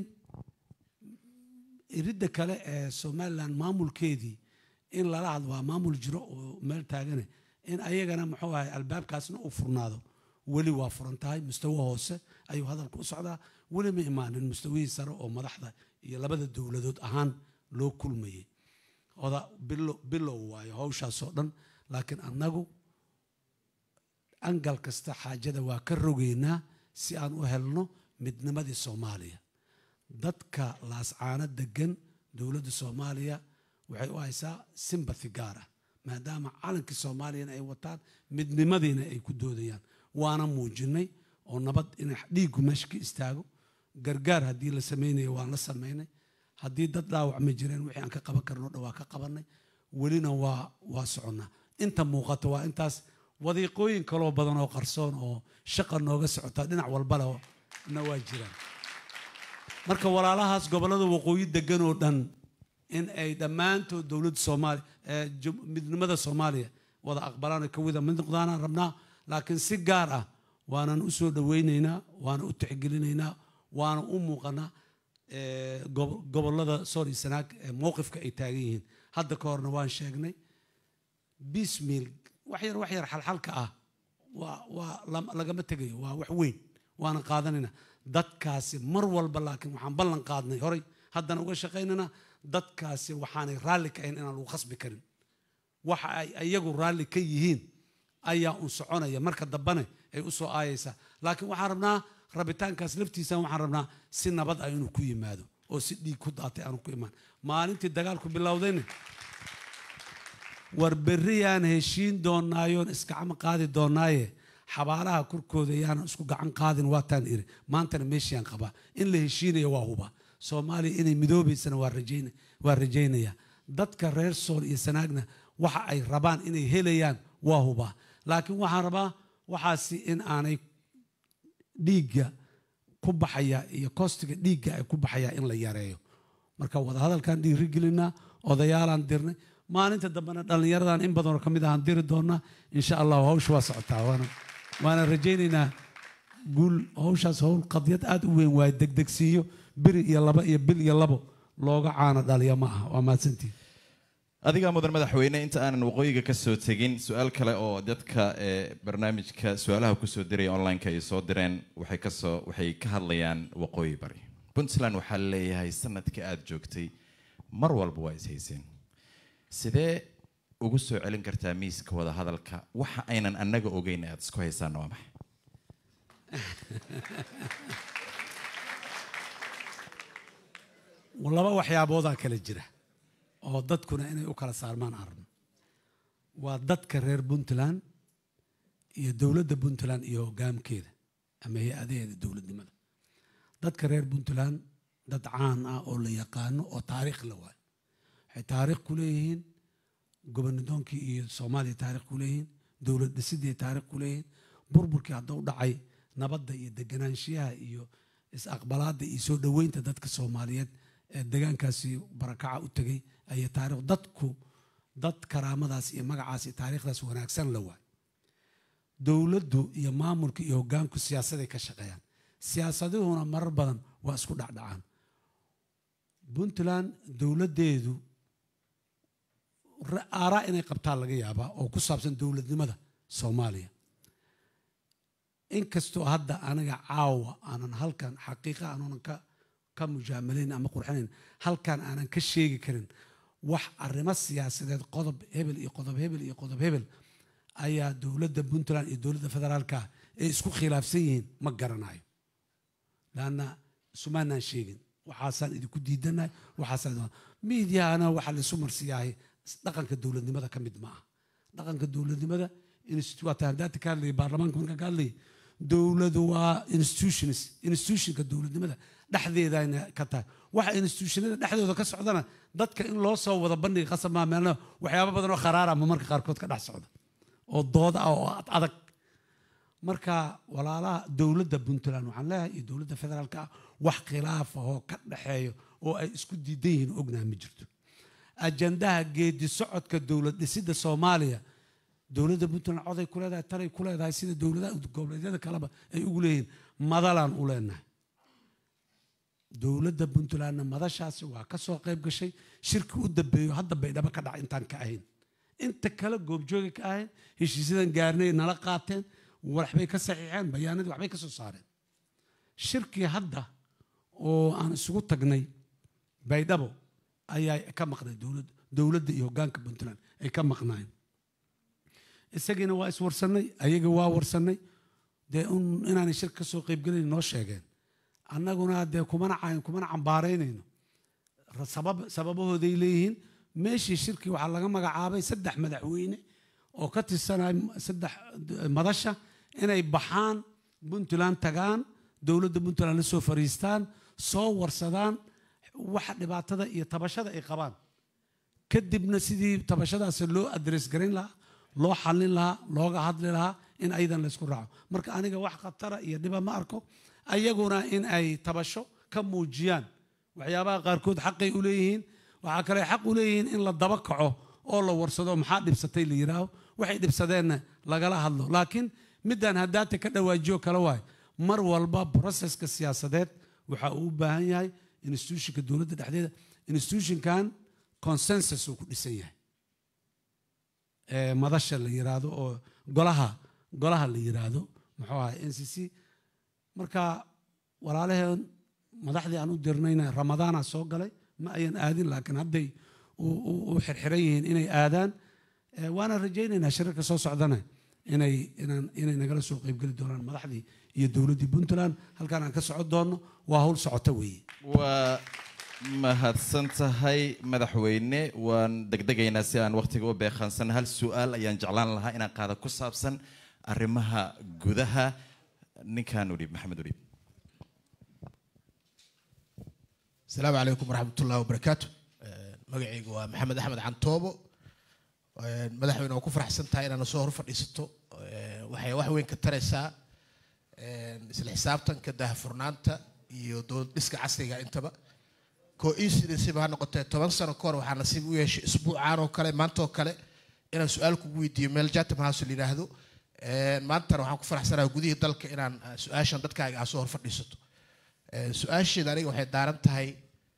iridda kale ee somalilan maamulkeedii in lala hadlo waa maamul jiro oo meel taagane in ayagana muxuu ahay albaabkaasna uu furnaado weli waa furan tahay mustawo hoose ayuu hadalku u socdaa weli ma imaanin mustawihii sare oo madaxda iyo labada dowladood ahaan loo kulmayay oda bilo- bilow waayo hawshaasoo dhan laakiin annagu angal kasta xaajada waa ka rogeynaa si aan u helno midnimadii soomaaliya dadka laascaano degan dowladda soomaaliya waxay u haysaa simbathy gaar ah maadaama calankii soomaaliyana ay wataan midnimadiina ay ku doodayaan waana muujinay oo nabad in dhiiggu meesha ka istaago gargaar haddii la samaynayo waan la samaynay haddii dad dhaawacma jireen wixii aan ka qaban karno dhan waa ka qabanay welina waa waa soconnaa inta muuqata waa intaas wadiiqooyin kaloo badan oo qarsoon oo shaqa nooga socota dhinac walba leh na waa jiraan marka walaalahaas gobollada waqooyi degan oo dhan in ay dhammaantood dowladda soomaaliya ee jum- midnimada soomaaliya wada aqbalaan oo ka wada mid noqdaanaan rabnaa laakiin si gaar ah waanan u soo dhowaynaynaa waana u tixgelinaynaa waana u muuqanaa ee, gobo- gobollada sool iyo sanaag ee mowqifka ay taagan yihiin hadda ka horna waan sheegnay bismiil wax yar wax yar xalxalka ah waa waa lam- lagama tegayo waa wax weyn waana qaadanayna dadkaasi mar walba laakiin waxaan ballan qaadnay horay haddana uga shaqaynana dadkaasi waxaanay raalli ka ahayn inaan lagu khasbi karin waxa ay iyagu raalli ka yihiin ayaa un soconaya marka dambane ay u soo aayaysaa laakiin waxaan rabnaa rabitaankaas laftiisa waxaan rabnaa si nabad ah inuu ku yimaado oo si dhiig ku daatay aanu ku imaan maalintii dagaalku bilowdayna war berriyaan heshiin doonaayoon iskacama qaadi doonaaye xabaalaha korkooda yaanan isku gacan qaadin waataan iri maantana meeshiaan qabaa in la heshiinaya waa huba soomaaliya inay midoobaysana waa rajayn waa rajaynaya dadka reer sool iyo sanaagna waxa ay rabaan inay helayaan waa hubaa laakiin waxaan rabaa waxaasi in aanay dhiigga ku baxaya iyo kostiga dhiigga ay ku baxaya in la yareeyo marka wadahadalkaan dhiirigelinaa odayaalaan dirnay maalinta dambena dhallinyaradan in badanoo ka mid ahaan diri doonaa insha allahu hawsha waa socotaa waana waana rajaynaynaa guul hawshaas howl qadiyad aada u weyn waaye degdegsiiyo biri iyo laba iyo bil iyo labo looga caano dhaliya ma aha waa mahadsantihin adigaa mudan madaxweyne inta aanan waqooyiga ka soo tegin su-aal kale oo dadka ee barnaamijka su-aalaha kusoo diraya online-ka ay soo direen waxay kasoo waxay ka hadlayaan waqooyi bari puntland waxaa leeyahay sanadka aada joogtay mar walba waa ishayseen sidee ugu soo celin kartaa miiska wada hadalka waxa aynan annaga ogeyn aada isku haysaana waa maxay laba waxyaaboodaa kala jira oo dadkuna inay u kala saarmaan arno waa dadka reer puntland iyo dowladda puntland iyo hogaamkeeda ama hay-adaheeda dowladnimada dadka reer puntland dad caan ah oo la yaqaano oo taariikh la waayo waxay taariikh ku leeyihiin gobonadoonkii iyo soomaaliya taariikh ku leeyihiin dowlad dhisidii taariikh ku leeyihiin burburkii hadduu dhacay nabadda iyo deganaanshiyaha iyo is-aqbalaadda iyo soo dhoweynta dadka soomaaliyeed ee degaankaasi barakaca u tegay ayay taarikh dadku dad karaamadaas iyo magacaas iyo taariikhdaas wanaagsan la waayo dowladdu iyo maamulka iyo hoggaanku siyaasaday ka shaqeeyaan siyaasaduhuna marar badan waa isku dhacdhacaan puntland dowladdeedu aaraa inay qabtaan laga yaabaa oo ku saabsan dowladnimada soomaaliya inkastoo hadda aniga caawa aanan halkan xaqiiqa aanunan ka ka mujaamalayn ama qurxinayn halkan aanan ka sheegi karin wax arrimo siyaasadeed qodob hebel iyo qodob hebel iyo qodob hebel ayaa dowladda puntland iyo dowladda federaalka ay isku khilaafsan yihiin ma garanayo laanna sumaanaan sheegin waxaasaan idinku diidanahay waxaasaan miidyahana waxaa laisu marsiyahay dhaqanka dowladnimada ka mid ma ah dhaqanka dowladnimada waa tahadaata ka hadlayay baarlamaanka markaan ka hadlayay dowladu waa institutions institutionka dowladnimada dhexdeedana ka tahay waxa institutionada dhexdooda ka socdana dadka in loo soo wada bandhiga qasab maa meelna waxyaabo badan oo kharaara ama marka qaarkood ka dhex socda oo dooda ah oo adag marka walaalaha dowladda puntland waxaan leeyahay iyo dowladda federaalka ah wax khilaaf ahoo ka dhexeeyo oo ay isku diidan yihiin ognaha ma jirto ajandaha geedi socodka dowlad dhisidda soomaaliya dowladda puntland coday ku leedahay talay ku leedahay sida dowladaha goboleedyada kaleba ay ugu leeyihiin madalaan u leenahay dowladda puntlandna madashaasi waa ka soo qayb gashay shirki u dambeeyo hadda baydhabo ka dhaca intaan ka ahayn inta kale goobjooga ka ahayn heshiisyadan gaarnay nala qaateen waxbay ka saxiixeen bayaanadii waxbay ka soo saareen shirkii hadda oo aan isugu tagnay baydhabo ayaa ka maqnay dowladda dowladda iyo hoggaanka puntland ay ka maqnaayeen isagiina waa iswarsannay ayaga waa warsannay dee inaanay shir ka soo qaybgelayn noo sheegeen annaguna dee kumana kumana cambaaraynayno sabab sababahooday leeyihiin meeshii shirkii waxaa laga magacaabay saddex madaxweyne oo ka tirsanay saddex madasha inay baxaan puntland tagaan dowladda puntland la soo fariistaan soo warsadaan waxa dhibaatada iyo tabashada ay qabaan kadibna sidii tabashadaasi loo adres garayn lahaa loo xallin lahaa looga hadli lahaa in ayadan laysku raaco marka aniga wax khatara iyo dhiba ma arko ayaguna in ay tabasho ka muujiyaan waxyaabaha qaarkood xaqay u leeyihiin waxaa kale xaq u leeyihiin in la daba kaco oo la warsado maxaa dhibsatay la yidhaaho waxay dhibsadeenna lagala hadlo laakiin midaan haddaata ka dhawaajiyo kale waay mar walba broseska siyaasadeed waxa uu u baahan yahay institutionka dowladda dhexdeeda institutionkan consensus uu ku dhisan yahay madasha la yiraahdo oo golaha golaha la yiraahdo muxuu ahay n c c marka walaalaheen madaxdii aan u dirnayna ramadaana soo galay ma ayan aadin laakiin hadday u xirxiran yihiin inay aadaan waana rajaynaynaa shirarka soo socdana inay inaan inay nagala soo qaybgeli doonaan madaxdii iyo dowladdii puntland halkaan aan ka socon doonno waa hawl socota weeye waa mahadsan tahay madaxweyne waan degdegaynaa si aan waqtiga u beeqaansan hal su-aal ayaan jeclaan lahaa inaan qaada ku saabsan arrimaha gudaha ninkan udhib maxamed udhib asalaamu calaykum waraxmat ullahi wabarakaatu magacaygu waa maxamed axmed cantoobo madaxweyne waa ku faraxsan tahay inaad soo hor fadhiisato waxay wax weyn ka taraysaa isla xisaabtanka daahfurnaanta iyo dowlad dhiska casriga intaba co-incidencyba ha noqotee toban sano ka hor waxaa nasiib u yeeshay isbuucaan oo kale maanta oo kale inaan su-aal kugu weydiiyo meel jatam house la yidhaahdo maantana waxaan ku faraxsanahay gudihii dalka inaan su-aashan dadkaaga aa soo hor fadhiisato su-aasheeda aniga waxay daaran tahay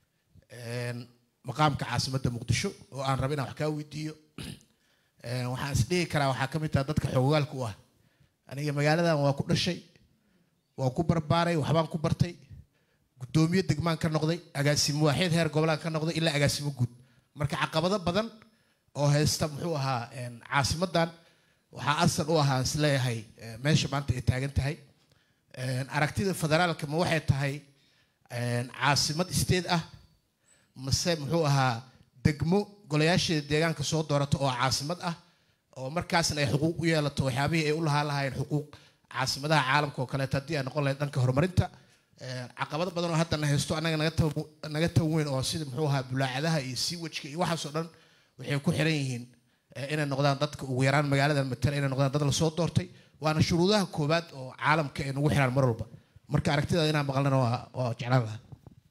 maqaamka caasimadda muqdisho oo aan raba inaan wax kaa weydiiyo waxaan isdhihi karaa waxaa ka mid taha dadka xoogaalka u ah aniga magaaladan waa ku dhashay waan ku barbaaray waxbaan ku bartay guddoomiye degmaan ka noqday agaasimo waaxeed heer gobolaan ka noqday ilaa agaasimo guud marka caqabado badan oo haysta muxuu ahaa caasimadan waxaa asal u ahaa isleeyahay meesha maanta ay taagan tahay aragtida federaalka ma waxay tahay caasimad isteed ah mase muxuu ahaa degmo golayaasheeda deegaanka soo doorata oo caasimad ah oo markaasna ay xuquuq u yeelato waxyaabihii ay u lahaa lahaayeen xuquuq caasimadaha caalamka oo kaleeto haddii ay noqon lahayd dhanka horumarinta caqabado badan oo haddana haysto annaga naga tan weyn oo sida muxuu ahaa bulaacadaha iyo siiwajka iyo waxaasoo dhan waxay ku xiran yihiin inay noqdaan dadka ugu yaraan magaalada matala inay noqdaan dad lasoo doortay waana shuruudaha koowaad oo caalamka ay nagu xiraan mar walba marka aragtidaada inaan maqlana waa waa jeclaan lahaa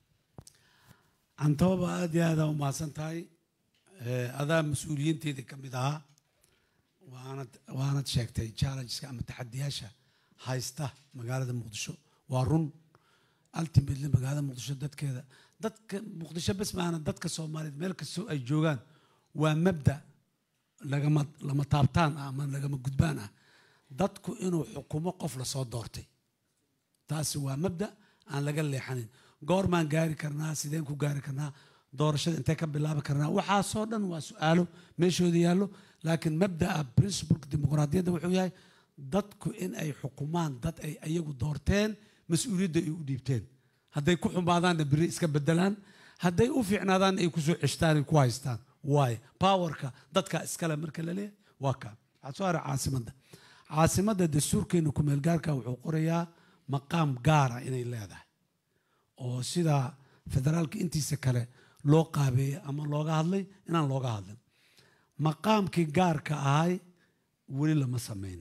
cantooba aad iyo aada u mahadsan tahay adaa mas-uuliyiinteedii ka mid ahaa waanad waanad sheegtay challengeska ama taxadiyaasha haysta magaalada muqdisho waa run ultimately magaalada muqdisho dadkeeda dadka muqdisho bes maana dadka soomaaliyeed meel kastoo ay joogaan waa mabda lagama lama taabtaan ah ama lagama gudbaan ah dadku inuu xukumo qof lasoo doortay taasi waa mabda aan laga leexanin goormaan gaari karnaa sideen ku gaari karnaa doorashada intee ka bilaabi karnaa waxaasoo dhan waa su-aalo meeshooda yaallo laakiin mabdaa principleka dimuqraadiyadda wuxuu yahay dadku in ay xukumaan dad ay iyagu doorteen mas-uuliyadda ay u dhiibteen hadday ku xumaadaanna beri iska bedelaan hadday u fiicnaadaanna ay kusoo ceshtaan ay ku haystaan waayo powerka dadka iskale marka la leeyahay waa kaa waxaa soo haray caasimadda caasimadda dastuurkeena kumeelgaarka wuxuu qorayaa maqaam gaara inay leedahay oo sida federaalka intiisa kale loo qaabeeyey ama looga hadlay inaan looga hadlin maqaamkii gaarka ahay weli lama samayn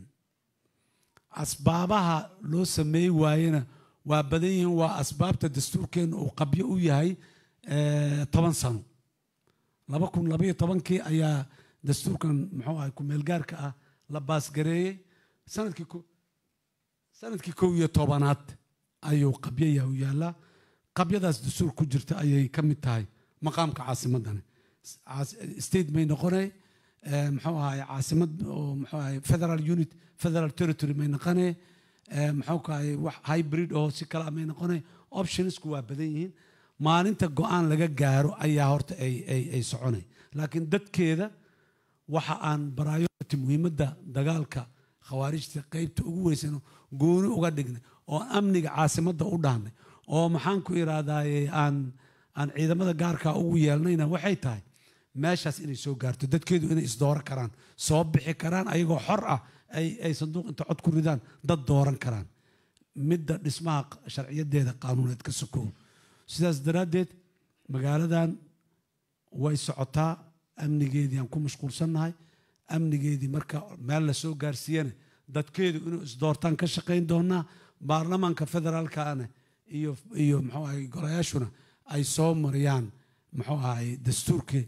asbaabaha loo sameey waayena waa badan yihiin waa asbaabta dastuurkeena uu qabyo u yahay toban sano laba kun labaiyo tobankii ayaa dastuurkan muxuu ahay kumeelgaarka ah la baasgareeyey sanadkii sanadkii kow iyo tobanaad ayuu qabyaya u yaallaa qabyadaas dastuur ku jirta ayay ka mid tahay maqaamka caasimadani state may noqonay muxuu ahay caasimad oo muxuu ahay federal unit federal territory may noqonay muxuu kahay wax hybrid oo si kale may noqonay optionsku waa badan yihiin maalinta go-aan laga gaaro ayaa horta ay ay ay soconay laakiin dadkeeda waxa aan priority muhiimadda dagaalka khawaarijta qeybta ugu weysano gooni uga dhignay oo amniga caasimadda u dhahnay oo maxaan ku irahdaye aan aan ciidamada gaarka ugu yeelnayna waxay tahay meeshaas inay soo gaarto dadkeedu inay isdooran karaan soo bixi karaan ayagoo xor ah ay ay sanduuq inta cod ku ridaan dad dooran karaan midda dhismaha sharciyadeeda qaanuuneed ka sokow sidaas daraaddeed magaaladan way socotaa amnigeedii aan ku mashquulsannahay amnigeedii marka meel la soo gaarsiiyana dadkeedu inuu isdoortaan ka shaqayn doonaa baarlamaanka federaalkana iyo iyo muxuu ahay golayaashuna ay soo mariyaan muxuu ahay dastuurkii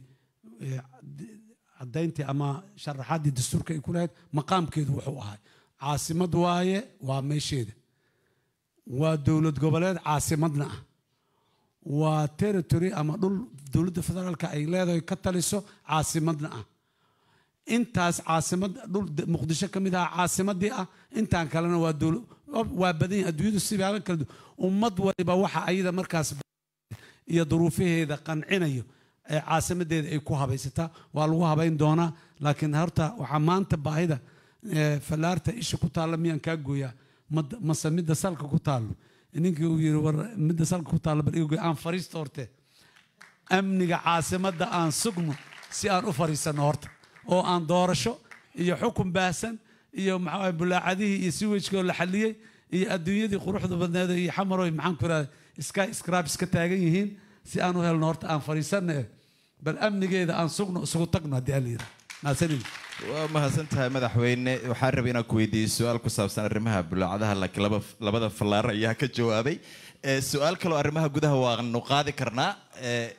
caddayntii ama sharaxaaddii dastuurka ay ku lahayd maqaamkeedu wuxuu ahay caasimad waaye waa meesheeda waa dowlad goboleed caasimadna ah waa territory ama dhul dowladda federaalka ay leedahay ka taliso caasimadna ah intaas caasimad dhul muqdisho ka mid ah caasimadii ah intaan kalena waa dowla waa badan yahay adduunyadu sibaaba kala duwan ummad waliba waxa ayada markaas iyo duruufaheeda qancinayo ee caasimadeeda ay ku habaysataa waa lagu habayn doonaa laakiin horta waxaa maanta baahida fallaarta isha ku taalla miyaan kaa gooyaa mase midda salka ku taallo ninkii uu yiri war midda salka ku taalla bal iga gooy aan fariista horte amniga caasimadda aan sugno si aan u fadhiisanno horta oo aan doorasho iyo xukun baahsan iyo maxaa bulaacadihii iyo siwajkoo la xaliyey iyo adduunyadii quruxda badneed iyo xamaroy maxaan ku irahda sky scrabs ka taagan yihiin si aan u helno horta aan fadhiisanno eh bal amnigeeda aan sugno isugu tagno haddii aan la yidhaha mahadsanid waa mahadsan tahay madaxweyne waxaan rabay inaan ku weydiiyo su-aal ku saabsan arrimaha bulaacadaha laakiin laba labada fallaaro ayaa ka jawaabay Eh, su-aal kaloo arrimaha gudaha waanu qaadi karnaa Eh,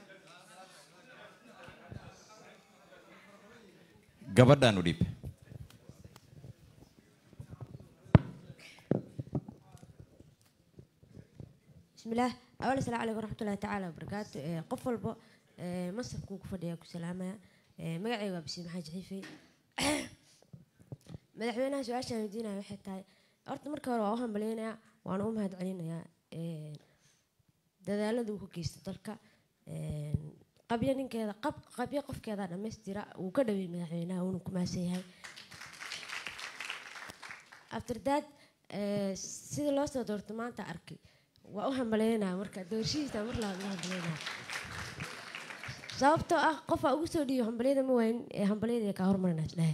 gabadhaan u dhiib بسم الله أولا السلام عليكم ورحمة الله تعالى وبركاته إيه، قف والبو إيه، مصر كوك فديا كسلامة مقعي وابسي محاج حيفي madaxweynaha su-aashaan weydiinaya waxay tahay horta marka hore waa u hambaleynayaa waana u mahad celinayaa dadaalada uu ka geysta dalka qabyo ninkeeda qab qabyo qofkeeda dhammaystira uu ka dhaweeyey madaxweynaha uuna ku mahadsan yahay after that eh, sida loo soo doorto maanta arkay waa u hambaleynaya marka doorashihiisa mar labaad u hambaleynaya sababtoo ah qofaa ugu soo dhiiyo hambalyada ma waayin ee hambalyada kaa hormarina isdhehe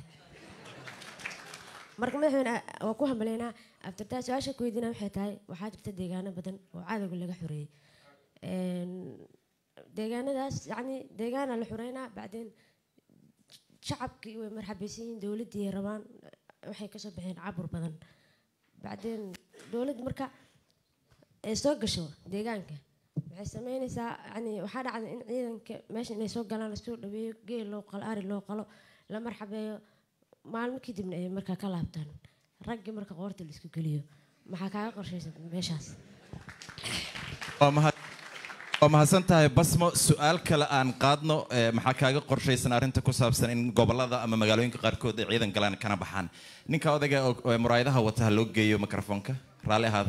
marka madaxweyne waa ku hambaleynaa aftertaa su-aasha ku weydiina waxay tahay waxaa jirta deegaano badan oo cadowga laga xoreeyey Een, deegaanadaas yacni deegaana la xoreynaa bacdeen shacabkii way marxabaysan yihiin dowladdii ay rabaan waxay kasoo baxeen cabur badan bacdeen dowladda marka ay soo gasho deegaanka waxay sameynaysaa yani waxaa dhacda in ciidanka meesha inay soo galaan lasoo dhaweeyo geel loo qalo ari loo qalo la marxabeeyo maalmo kadibna ay markaa ka laabtaan raggii marka qoorta la isku geliyo maxaa kaaga qorshaysan meeshaas waa mahad waa mahadsan tahay basmo su-aal kale aan qaadno eh, maxaa kaaga qorshaysan arrinta ku saabsan in gobolada ama magaalooyinka qaarkood ay ciidan galaan kana baxaan ninka odayga oo oo muraayadaha wata ha loo geeyo mikrofoonka raalli ahaada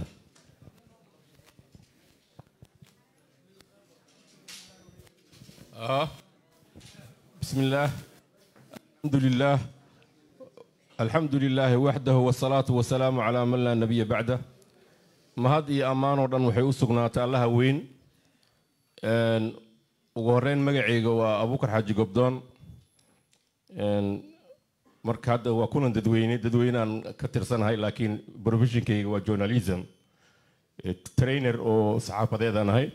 آه. بسم الله الحمد لله الحمد لله وحده والصلاة والسلام على من لا نبي بعده ما هذه أمان ودن وحي أسقنات الله وين أن وغورين مقعيق وأبو بكر حاجي قبدون أن marka hadda waa kunan dadweyne dadweynaan ka tirsanahay laakiin professionkayga waa journalism Eh, trainer oo saxaafadeedaan ahay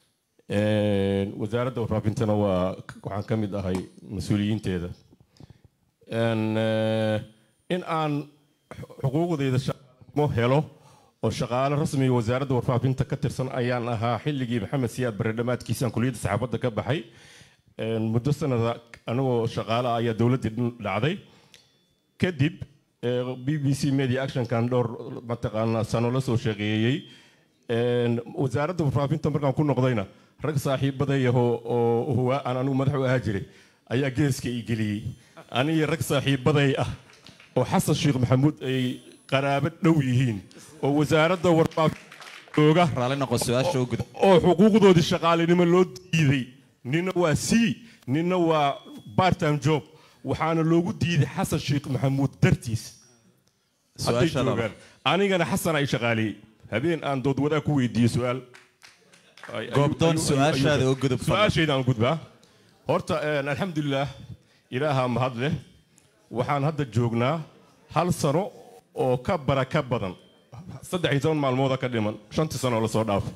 Een, wasaaradda warfaafintana waa waxaan ka mid ahay mas-uuliyiinteeda Een, eh, in aan xuquuqdeyda shaqaalimo helo oo shaqaale rasmiga wasaaradda warfaafinta ka tirsan ayaan ahaa xilligii maxamed siyaad barre dhammaadkiisaan kuliyadda saxaafadda ka baxay Een, muddo sanada anigoo shaqaale ah ayaa dowladdii dhin dhacday kadib eh, b b c media actionkan dhowr mataqaanaa sano la soo shaqeeyey Een, wasaaradda warfaafinta markaan ku noqdayna rag saaxiibadayahoo oo huwa aan anigu madax u ahaa jiray ayaa geeska ii geliyey aniga rag saaxiibaday ah oo xasan sheekh maxamuud ay qaraabo dhow yihiin oo wasaaradda warfaafinta jooga raalli noqo su-aasha u gudub oo xuquuqdoodii shaqaalinimo loo diiday nina waa c nina waa part time job waxaana loogu diiday xasan sheekh maxamuud dartiis hadday Su-aasha labaad. joogaan anigana xasan ay shaqaaliyey habeen aan dood wadaag ku weydiiyey su-aal Ay- ayuu- Goobdoon, ayuu- su-aashaada ayuu- u gudub, fadlan. su-aashayda aan gudbaa horta een, alxamdulilah ilaaha mahad leh waxaan hadda joognaa hal sano oo ka bara ka badan saddex iyo toban maalmooda ka dhiman shantii sano oo lasoo dhaafo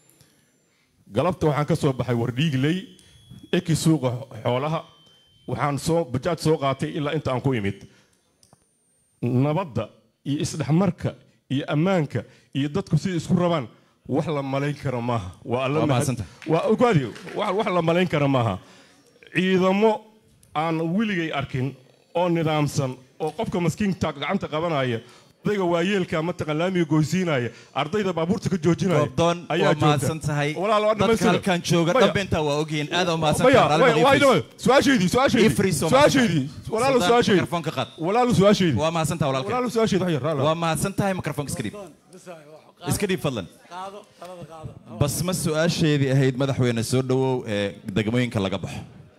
galabta waxaan ka soo baxay wardhiigley eki suuqa xoolaha waxaan soo bajaaj soo qaatay ilaa inta aan ku imid nabadda iyo isdhexmarka iyo ammaanka iyo dadku sida isku rabaan wax la malayn karo maaha waa alla Waa mahad- mahadsantahay. waa ogaadi wax wax la malayn karo maaha ciidamo aan weligay arkin oo nidaamsan oo qofka maskiinta gacanta qabanaya odayga waayeelka mataqan laamiga goysiinaya ardayda baabuurta ka joojinaya goobdoon ayaa waa joogta. mahadsan tahay Walaal, waa dadka dhammaystira. halkan jooga Maya. dhambeyntaa waa ogyihiin aad u mahadsan maya tahay maya waa idhawe su-aashaydii su-aashaydii Ifris oo su-aashaydii mahadsan. walaalu Sultan, su-aashaydii mikrofoonka qaad. walaalu su-aashaydii waa mahadsan tahay walaalkay walaalu su-aashaydii wax yar raala. waa mahadsan tahay mikrofoonka iska dhiib iska dhiib fadlan basma su-aasheedii ahayd madaxweyne soo dhawow ee degmooyinka laga baxo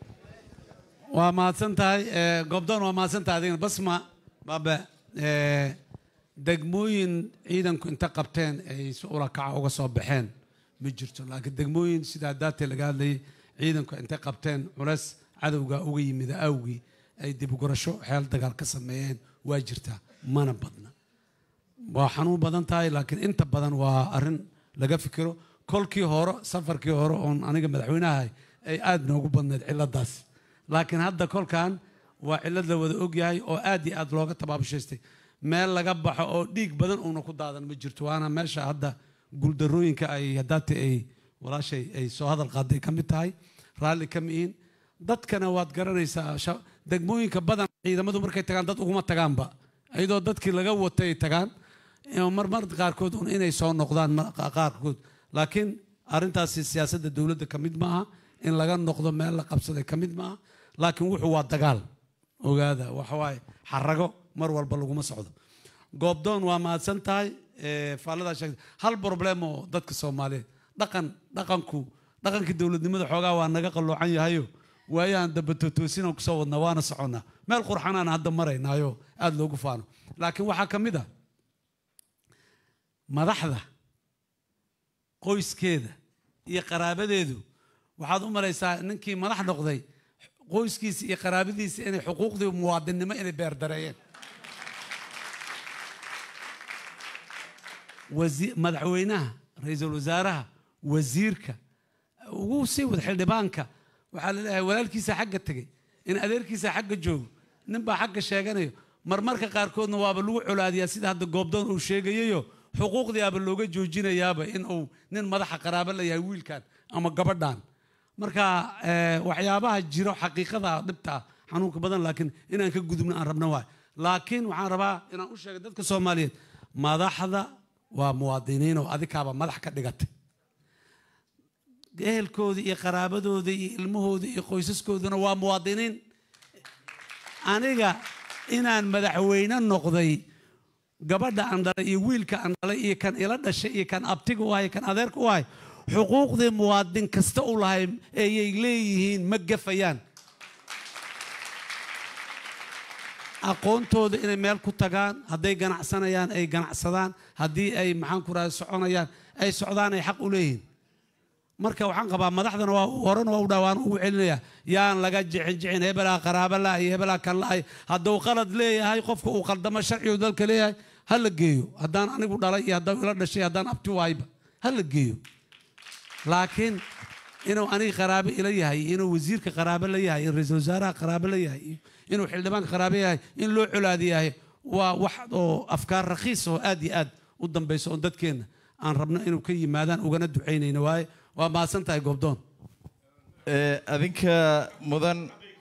waa mahadsan tahay eh, goobdoon waa mahadsan tahay adigana basma baabe eh, degmooyin ciidanku inta qabteen ay si ula kaca uga soo baxeen ma jirto laakiin degmooyin sidaa daatee laga hadlayay ciidanku intay qabteen culeys cadowga uga yimida awgii ay dibugurasho xeel dagaal ka sameeyeen waa jirtaa mana badna waa xanuun badan tahay laakiin inta badan waa arrin laga fikiro kolkii hore safarkii hore oon aniga madaxweynaha ay aad noogu badnayd ciladaas laakiin hadda kolkan waa cilad la wada ogyahay oo aad iyo aad looga tabaabushaystay meel laga baxo oo dhiig badan uuna ku daadan ma jirto waana meesha hadda guuldarooyinka ay hadaati ay walaashay ay soo hadal qaaday ka mid tahay raalli ka mihiin dadkana waad garanaysaa sha- degmooyinka badan ciidamadu markay tagaan dad uguma tagaanba iyadoo dadkii laga watay ay tagaan ee marmar qaarkood un inay soo noqdaan mar- qaarkood laakiin arrintaasi siyaasadda dowladda ka mid maaha in laga noqdo meel la qabsaday ka mid maaha laakiin wuxuu waa dagaal ogaada waxawaaye xarago mar walba laguma socdo goobdoon waa mahadsan tahay ee, faaladaa sheegtay hal problem oo dadka soomaaliyeed dhaqan dhaqanku dhaqankii dowladnimada xoogaa waa naga qalloocan yahayo waayahan dambe tootoosinaan kusoo wadnaa waana soconnaa meel qurxanaan hadda maraynaayo aada loogu faano laakiin waxaa ka mid ah madaxda qoyskeeda iyo qaraabadeedu waxaad u malaysaa ninkii madax noqday qoyskiisa iyo qaraabadiisa inay xuquuqdii muwaadinnimo inay beerdareeyeen wasi- madaxweynaha ra-iisul wasaaraha wasiirka ugu sii wada xildhibaanka waxaa la leeyahay walaalkiisa xagga tegey in adeerkiisa xagga joogo ninbaa xagga sheeganayo marmarka qaarkoodna waaba lagu colaadiyaa sida hadda goobdoon uu sheegayayo xuquuqdii aaba looga joojinayaaba in uu nin madaxa qaraabo la yahay wiilkan ama gabadhan marka eh, waxyaabaha jiro xaqiiqada dhibta ah xanuunka badan laakiin inaan ka gudubno aan rabno waay laakiin waxaan rabaa inaan u sheego dadka soomaaliyeed madaxda waa muwaadiniin oo adikaaba madax ka dhigatay ehelkooda iyo qaraabadooda iyo ilmahooda iyo qoysaskooduna waa muwaadiniin aniga inaan madaxweyne noqday gabadha aan dhalay iyo wiilka aan dhalay iyo kan ila dhashay iyo kan abtiga u ahay kan adeerka u ahay xuquuqdii muwaadin kasta u lahay ayay leeyihiin ma gafayaan aqoontooda inay meel ku tagaan hadday ganacsanayaan ay ganacsadaan haddii ay maxaan ku rahay soconayaan ay socdaan ay xaq u leeyihiin marka waxaan qabaa madaxdana waa horena waa u dhawaan ugu celinaya yaan laga jicin jicin hebelaa qaraaba la iyo hebelaa kan la hadduu qalad leeyahay qofka uu qaldamo sharcigu dalka leeyahay ha la geeyo haddaan anigu dhalay iyo haddaan ila dhashay haddaan abti waayba ha la geeyo laakiin inuu aniga qaraabo ila yahay inuu wasiirka qaraabo la yahay in ra-iisul wasaaraha qaraabo la yahay iyo inuu xildhibaanka qaraabo yahay in loo colaadi yahay waa wax oo afkaar rakhiis oo aad iyo aad u dambayso oo dadkeenna aan rabno inuu ka yimaadaan ugana ducaynayno waaye waa mahadsan tahay goobdoon Ee, adinka mudan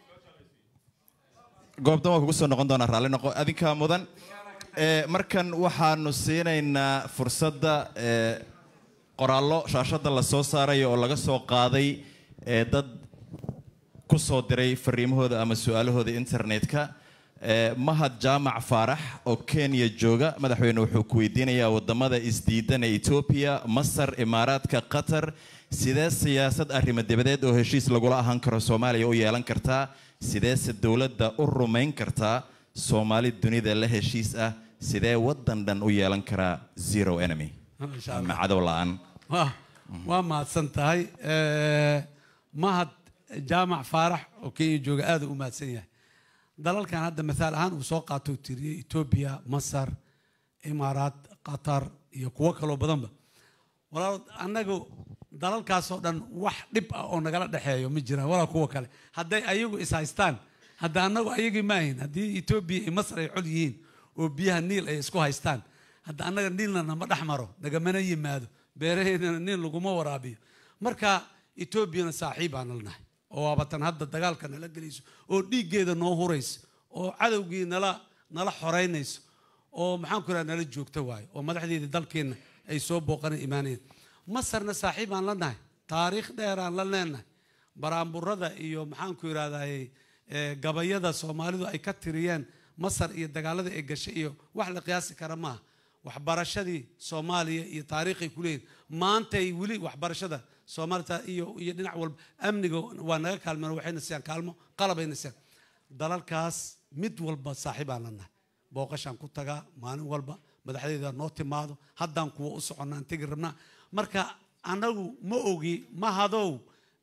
goobdan waa kugu soo noqon doonaa raalli noqo adinka mudan ee, markan waxaanu siinaynaa fursadda ee, qoraallo shaashadda la soo saarayo oo laga soo qaaday ee, dad ku soo diray fariimahooda ama su-aalahooda internetka ee, mahad jaamac faarax oo kenya jooga madaxweyne wuxuu ku weydiinayaa wadamada isdiidan ee etoobiya masar imaaraadka qatar sidee siyaasad arrimo dibadeed oo heshiis lagula ahaan karo soomaaliya u yeelan kartaa sideese dowladda u rumayn kartaa soomaali dunida la heshiis ah sidee wadan dhan u yeelan karaa zero enemy Masha ama Allah. cadow la-aan waa waa mahadsan tahay Eh, mahad jaamac faarax oo kenya jooga aada u mahadsan yahay dalalkan hadda mathaal ahaan uu soo qaato uu tiriyey etoobiya masar imaaraat qatar iyo kuwo kaloo badanba walaal annagu dalalkaasoo dhan wax dhib ah oo nagala dhexeeyo ma jiraan walaa kuwa kale hadday ayagu is haystaan hadda annagu ayagii ma ahin haddii etoobiya iyo masar ay cod yihiin oo biyaha niil ay isku haystaan hadda annaga niilna nama dhex maro nagamana yimaado beeraheedana niil laguma waraabiyo marka etoobiyana saaxiib aan nahay oo waabatan hadda dagaalka nala gelayso oo dhiiggeeda noo hurayso oo cadowgii nala nala xoraynayso oo maxaan ku raha nala joogta waayo oo madaxdeedii dalkeenna ay soo booqana imaanayeen masarna saaxiib aan la nahay taariikh dheer aan la leenahay baraamburada iyo maxaan ku yidhahdaye gabayada soomaalidu ay ka tiriyeen masar iyo dagaalada ay gashay iyo wax la qiyaasi kara maaha waxbarashadii soomaaliya iyo taariikhay ku leeyihin maantay weli waxbarashada soomaalita iyo iyo dhinac walba amniga waa naga kaalmeen waxayna siiyaan kaalmo qalabayna siiyaan dalalkaas mid walba saaxiib aan la nahay booqashaan ku tagaa maalin walba madaxdeeda noo timaado haddaan kuwa u soconnaan tegi rabnaa marka annagu ma ogi ma hadow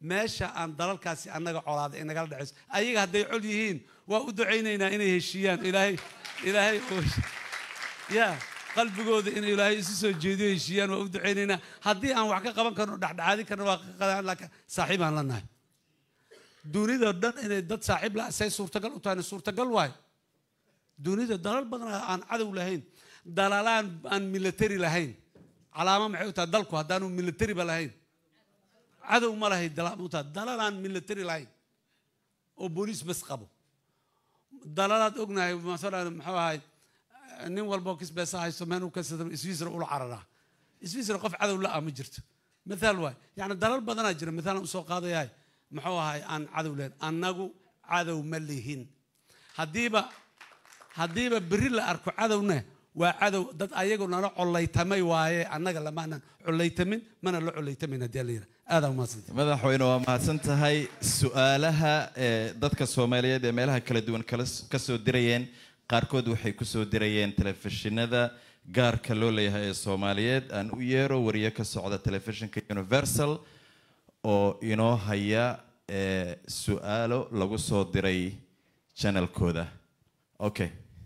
meesha aan dalalkaasi annaga colaada inagala dhexayso ayaga hadday col yihiin waa u ducaynaynaa inay heshiiyaan ilaahay ilaahay oo ya qalbigooda in ilaahay isu soo jeediyo heshiiyaan waa u ducaynaynaa haddii aan wax ka qaban karno dhexdhexaadin karno waa ka qadan laakiin saaxiib aan la nahay dunida dhan inay dad saaxiib la say suurtagal u tahayna suurtagal waayo dunida dalal badan aan cadow lahayn dalalaan aan military lahayn calaamo maxay u tahay dalku haddaanu militariba lahayn cadow ma lahay dalaal u tahay dalal aan military lahayn oo booliis bas qabo dalalaad ognahay masalan muxuu ahay nin walbo kisbeesa haysto meel uu ka sida swiisra ula cararaa swiisra qof cadow la ah ma jirto mithaal waay yacni dalal badanaa jira mithaalan usoo qaadayahay muxuu ahay aan cadow lahayn annagu cadow ma lihin haddiiba haddiiba berri la arko cadowna waa cadow dad ayagu nala collaytamay waaye annaga lamaanan collaytamin mana la collaytamin haddii la yidhaha aadaa umahadsanta madaxweyne waa mahadsan tahay su-aalaha ee dadka soomaaliyeed ee meelaha kala duwan kala ka soo dirayeen qaarkood waxay ku soo dirayeen telefishinada gaarka loo leeyahay ee soomaaliyeed aan u yeero wariye ka socda telefishinka universal oo inoo haya ee su-aalo lagu soo diray channelkooda okay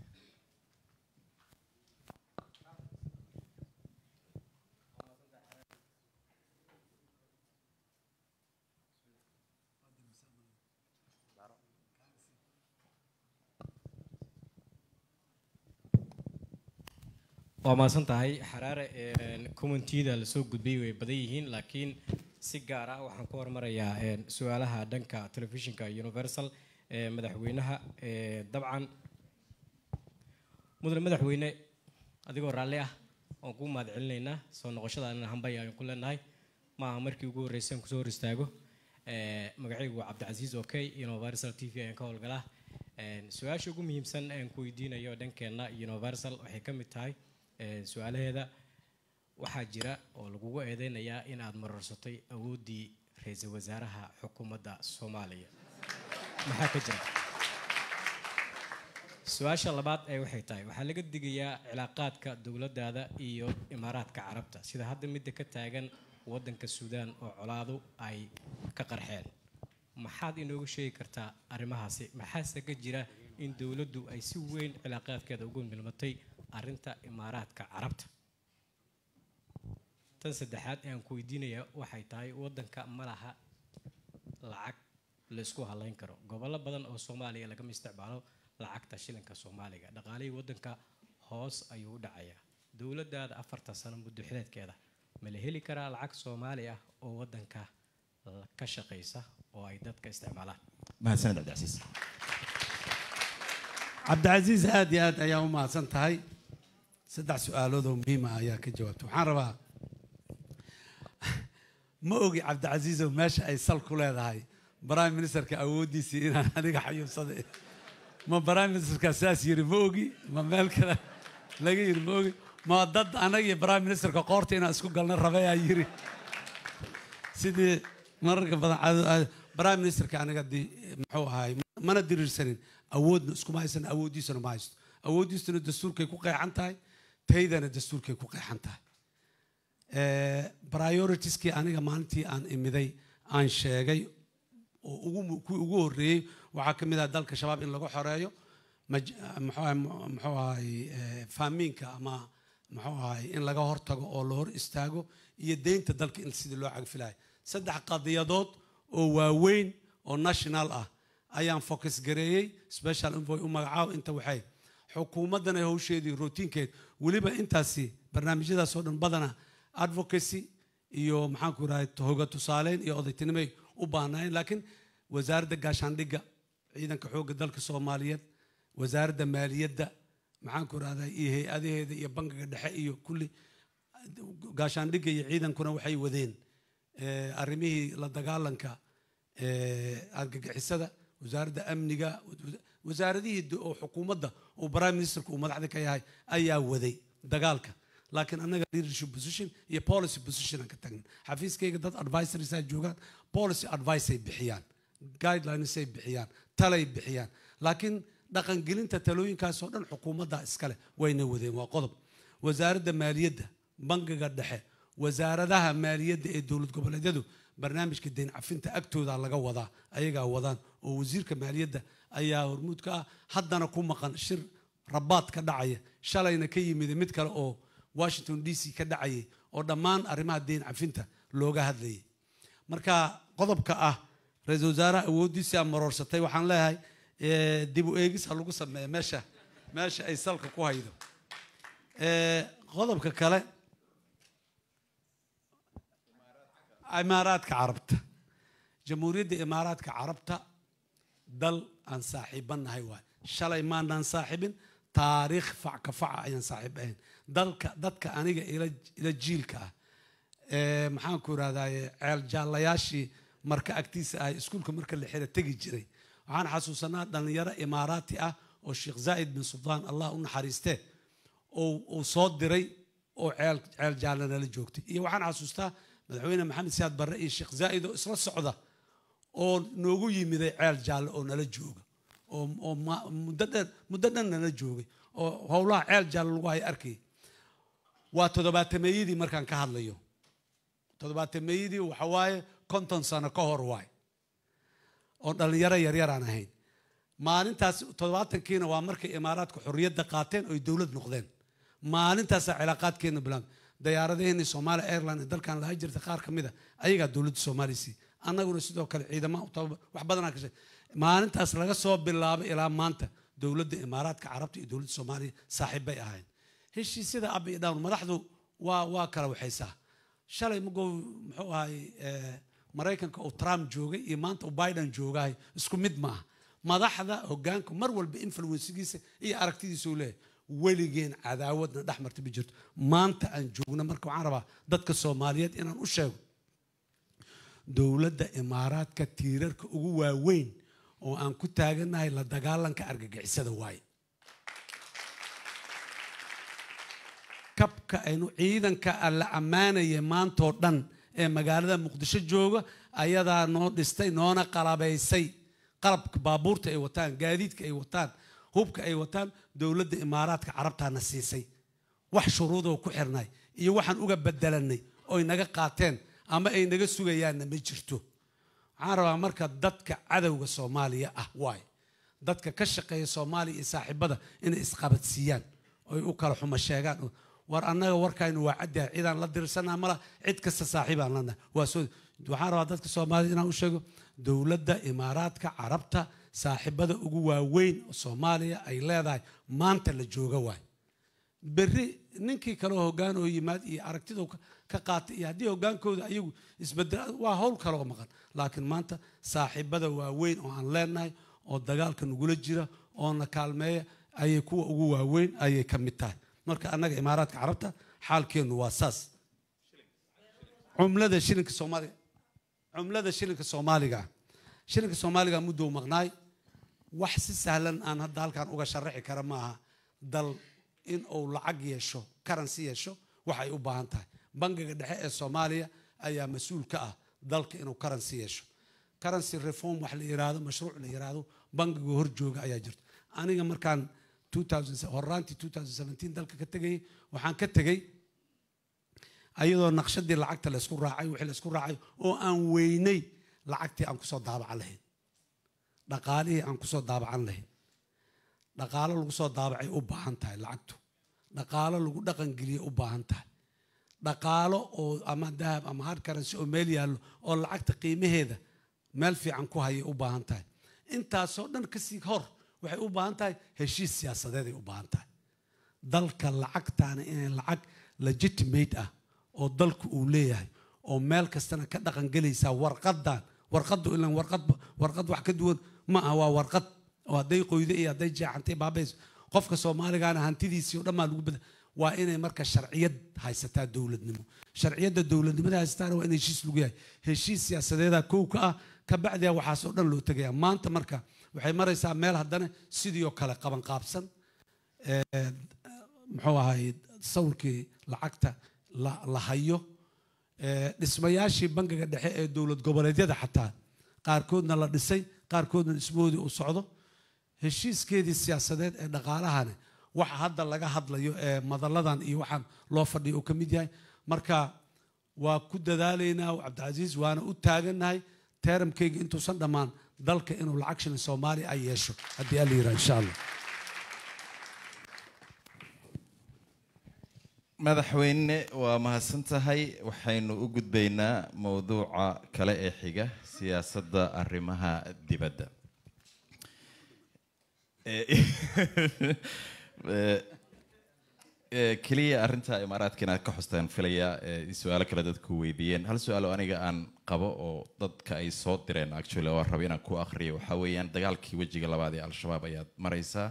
waa mahadsan tahay xaraare commentida lasoo gudbay way badan yihiin laakiin si gaar ah waxaan ku hormarayaa een, su-aalaha dhanka telefishinka universal ee madaxweynaha ee, dabcan mudane madaxweyne adigoo raalli ah waan kuu mahad celinaynaa soo noqoshada anina hambay ayaan ku leenahay maaha markii ugu horreysay aan kusoo hor istaago Ee, magacaygu waa cabdicasiis okey universal t v ayaan ka howlgalaa Een, su-aasha ugu muhiimsan aan ku weydiinayo dhankeenna universal waxay ka mid tahay ee, su-aalaheeda waxaa jira oo lagugu eedeynayaa in aad mararsatay awooddii ra-iisul wasaaraha xukuumadda soomaaliya maxaa ka jira su-aasha labaad ee waxay tahay waxaa laga digayaa cilaaqaadka dowladdaada iyo imaaraadka carabta sida hadda midda ka taagan waddanka suudaan oo colaadu ay ka qarxeen maxaad inooga sheegi kartaa arrimahaasi maxaase ka jira in dowladdu ay si weyn cilaaqaadkeeda ugu milmatay arrinta imaaraadka carabta tan saddexaad ee aan ku weydiinaya waxay tahay waddanka ma laha lacag la isku halayn karo gobollo badan oo soomaaliya lagama isticmaalo lacagta shilinka soomaaliga dhaqaalihii waddanka hoos ayuu u dhacayaa dowladdaada afartan sano muddo xileedkeeda ma la heli karaa lacag soomaali ah oo waddanka la- ka shaqaysa oo ay dadka isticmaalaan mahadsaned cabdicasiis cabdicasiis aad iyo aad ayaa u mahadsan tahay saddex su-aalood oo muhiima ayaa ka jawaabtay waxaan rabaa ma ogi cabdicasiisow meesha ay sal ku leedahay prime ministerka awooddiisii inaan aniga xayuubsaday ma prime ministerka saas yiri ma ogi ma meel kale laga yiri ma ogi ma dad anaga iyo prime ministerka qoorta inaan isku galna rabayaa yiri sidii mararka badan caado- caado- prime ministerka aniga di muxuu ahaay mana diriirsanin awoodna iskuma haysan awooddiisana ma haysto awooddiisuna dastuurkay ku qeexan tahay taydana dastuurkay ku qeexan tahay prioritieskii aniga maalintii aan imiday aan sheegay oo ugu mu- kuwii ugu horreeyey waxaa ka mid ah dalka shabaab in lagu xoreeyo maj- muxuu ahay muxuu ahay eh, faamiinka ama muxuu ahay in laga hortago oo la hor istaago iyo deynta dalka in sidii loo cagfilayo saddex qadiyadood oo waaweyn oo national ah ayaan focus gareeyey special envoy u magacaabo inta waxay xukuumaddana hawsheedii routiinkeed weliba intaasi barnaamijyadaas oo dhan badana advocacy iyo maxaan ku idhahay hoga tusaaleyn iyo odaytinimay u baahnaayeen laakiin wasaaradda gaashaandhigga ciidanka xoogga dalka soomaaliyeed wasaaradda maaliyadda maxaan ku idhahdaa iyo hay-adaheeda iyo bangiga dhexe iyo kulli gaashaandhigga iyo ciidankuna waxay wadeen eh, arrimihii la dagaalanka eh, argagixisada wasaaradda amniga wa- wasaaradihii do- oo xukuumadda oo prime ministerka uu madaxda ka yahay ayaa waday dagaalka laakiin annaga leadership position iyo policy position aan ka tagna xafiiskayga dad advisories ay joogaan policy advice ay bixiyaan guidelines ay bixiyaan talay bixiyaan laakiin dhaqangelinta talooyinkaasoo dhan xukuumadda iskale wayna wadeen waa qodob wasaaradda maaliyadda bangiga dhexe wasaaradaha maaliyadda ee dowlad goboleedyadu barnaamijka deyn cafinta agtooda laga wadaa ayagaa wadaan oo wasiirka maaliyadda ayaa hormuud ka ah haddana ku maqan shir rabaad ka dhacaya shalayna ka yimid mid kale oo washington d c ka dhacayay oo dhammaan arrimaha deyn cafinta looga hadlayay marka qodobka ah ra-iisul wasaaraha awooddiisii aan maroorsatay waxaan leeyahay eh, dib u eegis ha lagu sameeya meesha meesha ay salka ku haydo Eh, qodobka kale imaaraadka carabta jamhuuriyadda imaaraadka carabta dal aan saaxiibanahay waay shalay maanaan saaxiibin taariikh fac ka faca ayaan saaxiib ahayn dalka dadka aniga ila ila jiilka ah ee maxaan ku irahdaye ceel jaallayaashii marka agtiisa ahay iskuulka marka la xira tegi jiray waxaan xasuusanaa dhallinyaro imaaraati ah oo sheekh zaa'id bin sultaan allah u naxariistee uu uu soo diray oo ceel ceel jaalle nala joogtay iyo waxaan xasuustaa madaxweyne maxamed siyaad barre iyo sheekh zaa'id oo isla socda oo noogu yimiday ceel jaalle oo nala jooga oo oo ma- muddo dhan muddo dhan nala joogay oo howlaha ceel jaalle lagu hay arkay waa toddobaatameeyadii markaan ka hadlayo toddobaatameeyadii waxa waaye konton sano ka hor waay oo dhallinyaro yaryaraan ahayn maalintaas toddobaatankiina waa markay imaaraadka xorriyadda qaateen oy dowlad noqdeen maalintaasaa cilaaqaadkeena bilaabay dayaaradaheenii somaali airline ee dalkan lahaa jirta qaar ka mid a ayagaa dowladda soomaaliya siiyey annaguna sidoo kale ciidama u tababa wax badanaa ka shaqey maalintaas laga soo bilaabay ilaa maanta dowladda imaaraadka carabta iyo dowladda soomaaliya saaxiib bay ahayn heshiisyada up iyo down madaxdu waa waa kala waxaysaa shalay magow muxuu ahay eh, maraykanka uu trump joogay iyo maanta uu biden joogahay isku mid maaha madaxda hogaanku mar walba influensigiisa iyo aragtidiisa uu leeyahay weligeen cadaawadna dhex marta ma jirto maanta aan joogno marka waxaan rabaa dadka soomaaliyeed inaan u sheego dowladda imaaraadka tiirarka ugu waaweyn oo aan ku taaganahay la dagaalanka argagixisada waaye kabka aynu ciidanka la ammaanaya maantoo dhan ee magaalada muqdisho jooga ayadaa noo dhistay noona qalabaysay qalabka baabuurta ay wataan gaadiidka ay wataan hubka ay wataan dowladda imaaraadka carabtaana siisay wax shuruudoo ku xirnay iyo waxaan uga bedelanay oy naga qaateen ama ay naga sugayaanna ma jirto waxaan rabaa marka dadka cadowga soomaaliya ah waay dadka ka shaqeeya soomaaliya iyo saaxiibada inay isqabadsiiyaan oy u kala xumo sheegaan war annaga warkaynu waa caddahay cidaan la dirsanaa mala cid kasta saaxiibaan lanahay waa soo waxaan rabaa dadka soomaalida inaan u sheego dowladda imaaraadka carabta saaxiibada ugu waaweyn oo soomaaliya ay leedahay maanta la jooga waay berri ninkii kale oo hoggaan oo yimaad iyo aragtida uu ka- ka qaatay iyo haddii hoggaankooda ayagu isbedel waa howl kale oo maqan laakiin maanta saaxiibada waaweyn oo aan leenahay oo dagaalka nagula jira oo na kaalmeeya ayay kuwa ugu waaweyn ayay ka mid tahay marka annaga imaaraadka carabta xaalkeennu waa saas cumlada shilinka soomaaliga cumlada shilinka soomaaliga shilinka soomaaliga muddou maqnaay wax si sahlan aan hadda halkan uga sharaxi kara maaha dal in uu lacag yeesho karansi yeesho waxay u baahan tahay bangiga dhexe ee soomaaliya ayaa mas-uul ka ah dalka inuu karansi yeesho karansi reform wax la yiraahdo mashruuc la yiraahdo bangiga hor jooga ayaa jirto aniga markaan 2000 horaantii 2017 dalka ka tegayay waxaan ka tegay ayadoo naqshadii lacagta la isku raacay wixii la isku raacay oo aan weynay lacagtii aan kusoo daabacan lahayn dhaqaalihii aan kusoo daabacan lahayn dhaqaalo lagu soo daabacay u baahan tahay lacagtu dhaqaalo lagu dhaqangeliye u baahan tahay dhaqaalo oo ama dahab ama hard currency oo meel yaallo oo lacagta qiimaheeda meel fiican ku hayay u baahan tahay intaasoo dhan kasii hor waxay u baahan tahay heshiis siyaasadeeday u baahan tahay dalka lacagtaana inay lacag legitimate ah oo dalku uu leeyahay oo meel kastana ka dhaqan gelaysaa warqadan warqadu ilan warqad warqad wax ka duwan ma ah waa warqad oo hadday qoydo iyo hadday jeexantay baabayso qofka soomaaligaana hantidiisii oo dhan baa lagu bada waa inay marka sharciyad haysataa dowladnimo sharciyadda dowladnimada haysataana waa in heshiis lagu yahay heshiis siyaasadeeda kow ka ah ka bacdiya waxaas oo dhan loo tegaya maanta marka waxay maraysaa meel haddana sidii oo kale qaban qaabsan ee, muxuu ahay sawirkii lacagta la la hayo ee, dhismayaashii bangiga dhexe ee dowlad goboleedyada xataa qaarkoodna la dhisay qaarkoodna dhismahoodii uu socdo heshiiskeedii siyaasadeed ee dhaqaalahani waxa hadda laga hadlayo ee madalladan iyo waxaan loo fadhiyo uu ka mid yahay marka waa ku dadaalaynaa cabdicasiis waana u taagannahay teeramkayga intuusan dhammaan dalka inuu lacag shilin soomaaliya ay yeesho haddii alla yidhaha insha allah madaxweyne waa mahadsan tahay waxaynu u gudbaynaa mowduuca kale ee xiga siyaasadda arrimaha dibadda keliya arrinta imaaraadka inaad ka xustaan filaya su-aalo kale dadku weydiiyeen hal su-aal oo aniga aan qabo oo dadka ay soo direen actually oo rabo inaan ku akhriyo waxaa weeyaan dagaalkii wejiga labaad ee al-shabaab ayaad maraysaa